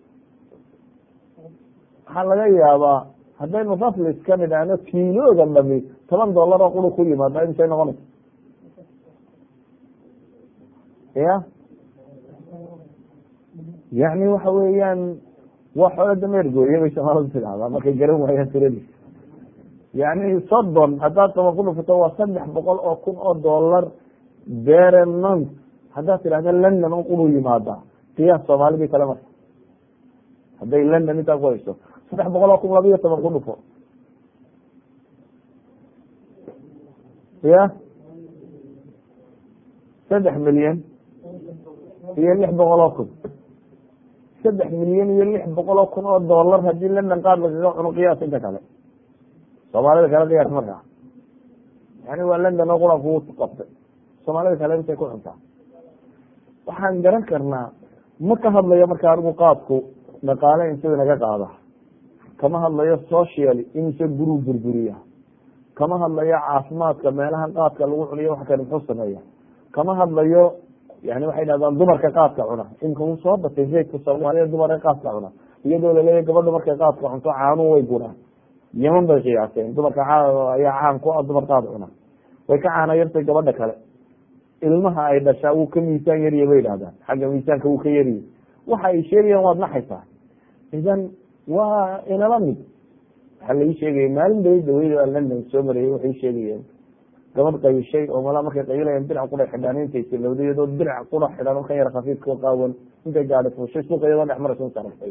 waxaa laga yaabaa haddaynu raflis ka nidhaahno kiilooga dhami toban dollar oo quru ku yimaada imisay noqonaysa ya yani waxa weeyaan waa xoolo dameer gooye bay soomaaladu tidahdaa markay garan waayaan tiradiis yani soddon haddaad toban ku dhufato waa saddex boqol oo kun oo dollar beremont haddaad tidhahda london un quru yimaada qiyaas soomaalidii kale marka hadday london intaa ku hayso saddex boqol oo kun laba iyo toban ku dhufo ya saddex milyan iyo lix boqol oo kun saddex milyan iyo lix boqol oo kun oo dollar haddii london qaad lagaga cuno qiyaas inta kale soomaalida kale qiyaas markaa yani waa london oo qura ku qabtay soomaalida kale intay ku cuntaa waxaan garan karnaa ma ka hadlayo marka anigu qaadku dhaqaale intuu inaga qaada kama hadlayo social imise guruu burburiya kama hadlayo caafimaadka meelaha qaadka lagu cuniyo wax kale muxuu sameeya kama hadlayo yani waxay dhahdaan dumarka qaadka cuna imka uu soo batay zaydka soomaalida dumarka qaadka cuna iyadoo laleeyahy gabadha markay qaadka cunto caanuhu way guraan yeman bay qiyaaseen dumarka ayaa caan ku ah dumar qaad cuna way ka caana yartay gabadha kale ilmaha ay dhashaa wuu ka miisaan yariya bay idhahdaan xagga miisaanka wuu ka yariye waxa ay sheegayaan waad naxaysaa idan waa inala mid waxaa lai sheegaya maalin bay daweyda london soo marayay waxay sheegayeen gabadh qayishay oo malaa markay qayilayaan dirac qura xidhaan intay silowda iyadoo dirac qura xidhan kan yar khafiifka qaawan intay gaadhi fuushay suuqa iyadoo dhex maraysa saragtay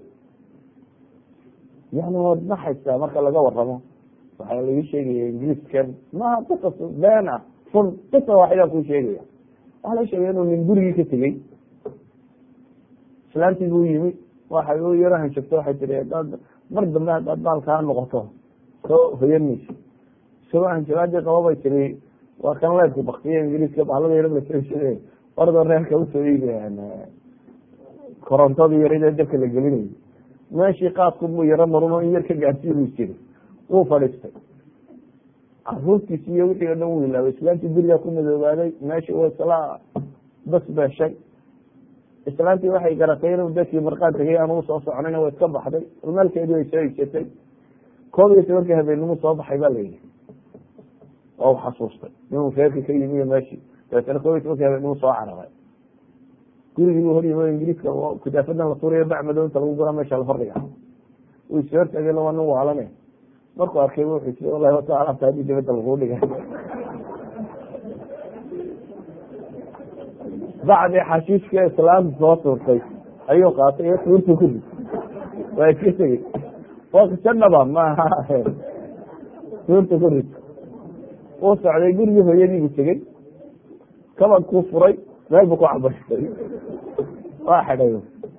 yani waad naxaysaa marka laga waramo waxaa laga sheegaya ingiriiskan maha qisas been ah fun qisa waaxidaa kuu sheegaya waxaa laga sheegaya inuu nin gurigii ka tegey islaantii buu yimi waxay u yaro hanshagto waxay tiri hadaad mar dambe haddaad baalkaa noqoto soo hoyanaysa isagoo hanshagaadii qaba bay tiri waa kan leebka baktiya ingiriiska bahlada yaro lasashade ordo reerka usoo iibiyaan korontadii yarida dabka la gelinayo meeshii qaadku buu yaro maruno in yar ka gaadsiinuu jiri wuu fadhiistay caruurtiisi iyo wixii o dhan wuu ilaabay islaantii gurigaa ku madoobaaday meeshii wa isla bas beeshay islaantii waxay garatay inuu dadkii marqaan tegay aan u soo soconayna way iska baxday maalkeedii way soo igsatay koob iyo tobankii habeennimu soo baxay ba layidhi waa u xasuustay inuu reerka ka yimi iyo meeshii dabeetana koob iyo tobankii habeennimu soo cararay gurigii buu horyimo ingiriiska kudaafadan la tuurayo bacmado inta lagu gura meesha la hordhiga uu is hortagay waa nin waalane markuu arkay wuxuu tii wallahi wata alaabta haddii dibadda laguu dhigay bacdii xashiishka islaamta soo tuurtay ayuu qaatay iyo tuurtu ku rid waa iska tegey waa kisadhaba maaha tuurta ku rid uu socday gurigii hooyadiibu tegey kabadkuu furay meel bu ku cabaystay waa xidhay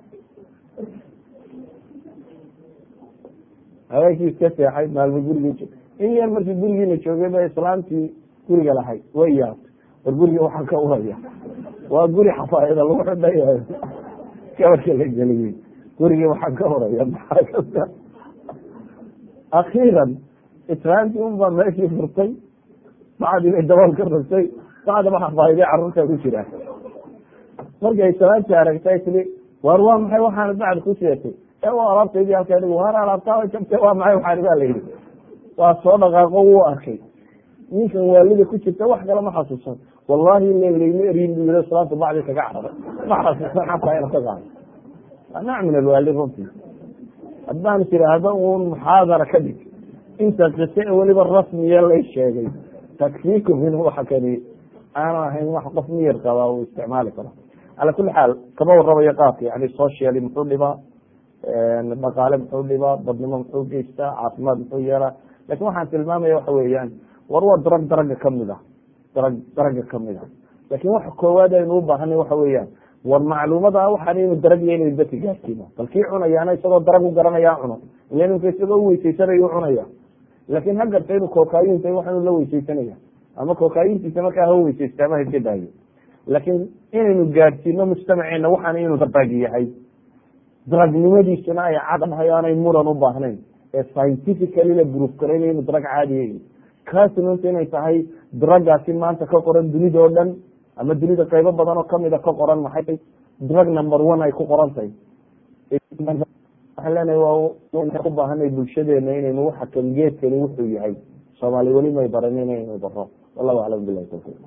habeenkii iska seexay maalmo gurigii in yar markii gurigiina joogay ba islaamtii guriga lahayd way yaabtay war guriga waxaa ka uraya waa guri xafaayada lagu xidhayayo gabarka la geliyey gurigii waxaa ka uraya maxaa akhiiran islaamtii unbaa meeshii furtay bacdii bay dabool ka rogtay bacdaba xafaayadii carruurta ku jiraa markay islaamtii aragtay tili war waa maxay waxaana bacd ku seetay ee waa alaabtaydii halkaa dhig waar alaabtaa jabtay waa maxay waxaani baa layidhi waa soo dhaqaaqo wuu arkay ninkan waalida ku jirta wax kale ma xasuusan wallahi llayma eryin bu yii islaamta bacdi kaga cararay ma xasuusan xataa ina ka qaado nooc min alwaali runtii haddaan tiraahdo uun muxaadara ka dhig inta qise weliba rasmiya lay sheegay takfiikum in waxa kani aanu ahayn wax qof miyar qabaa uu isticmaali karo cala kuli xaal kama waramayo qaabka yani socially muxuu dhibaa dhaqaale muxuu dhibaa badnimo muxuu geystaa caafimaad muxuu yeelaa lakin waxaan tilmaamaya waxa weeyaan war waa darag daraga kamid a darag daraga kamid a lakin waxa koowaad aynu u baahanay waxa weeyaan war macluumada waxaan inu daragya inaynu dadka gaarsiino bal kii cunayaana isagoo darag u garanaya cuno ila ninka isagoo uweysaysanayo cunaya laakin ha garta inuu kookayinta waxaanu la weysaysanaya ama kookayintiisa markaa ha weysaysta ama haska daayo laakiin inaynu gaadhsiino mujtamaceena waxaan inuu darag yahay daragnimadiisuna ay caddahay aanay muran u baahnayn ee scientifically la gruuf garaynayo inu darag caadiya kaasnunta inay tahay dragaasi maanta ka qoran dunida oo dhan ama dunida qaybo badan oo kamida ka qoran maxay drug number one ay ku qoran tahay waxaan leenahay waa ku baahanay bulshadeena inaynu waxa kan geedkani wuxuu yahay soomaali weli may baran inaynu baro wallahu aclam bilahi tawfiq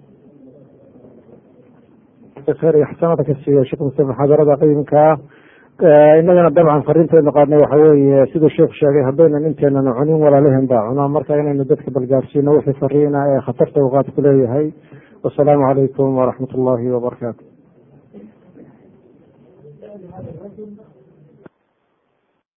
khayr iyo xasanada ka siiya sheekh muse muxaadarada qiimkaa inagana dabcan fariinteedna qaadnay waxa weeye siduu sheekhu sheegay haddaynan inteenana cunin walaalehen baa cunaa marka inaynu dadka balgaarsiino wixii fariina ee khatarta uqaad ku leeyahay wasalaamu calaykum waraxmat ullahi wabarakaatu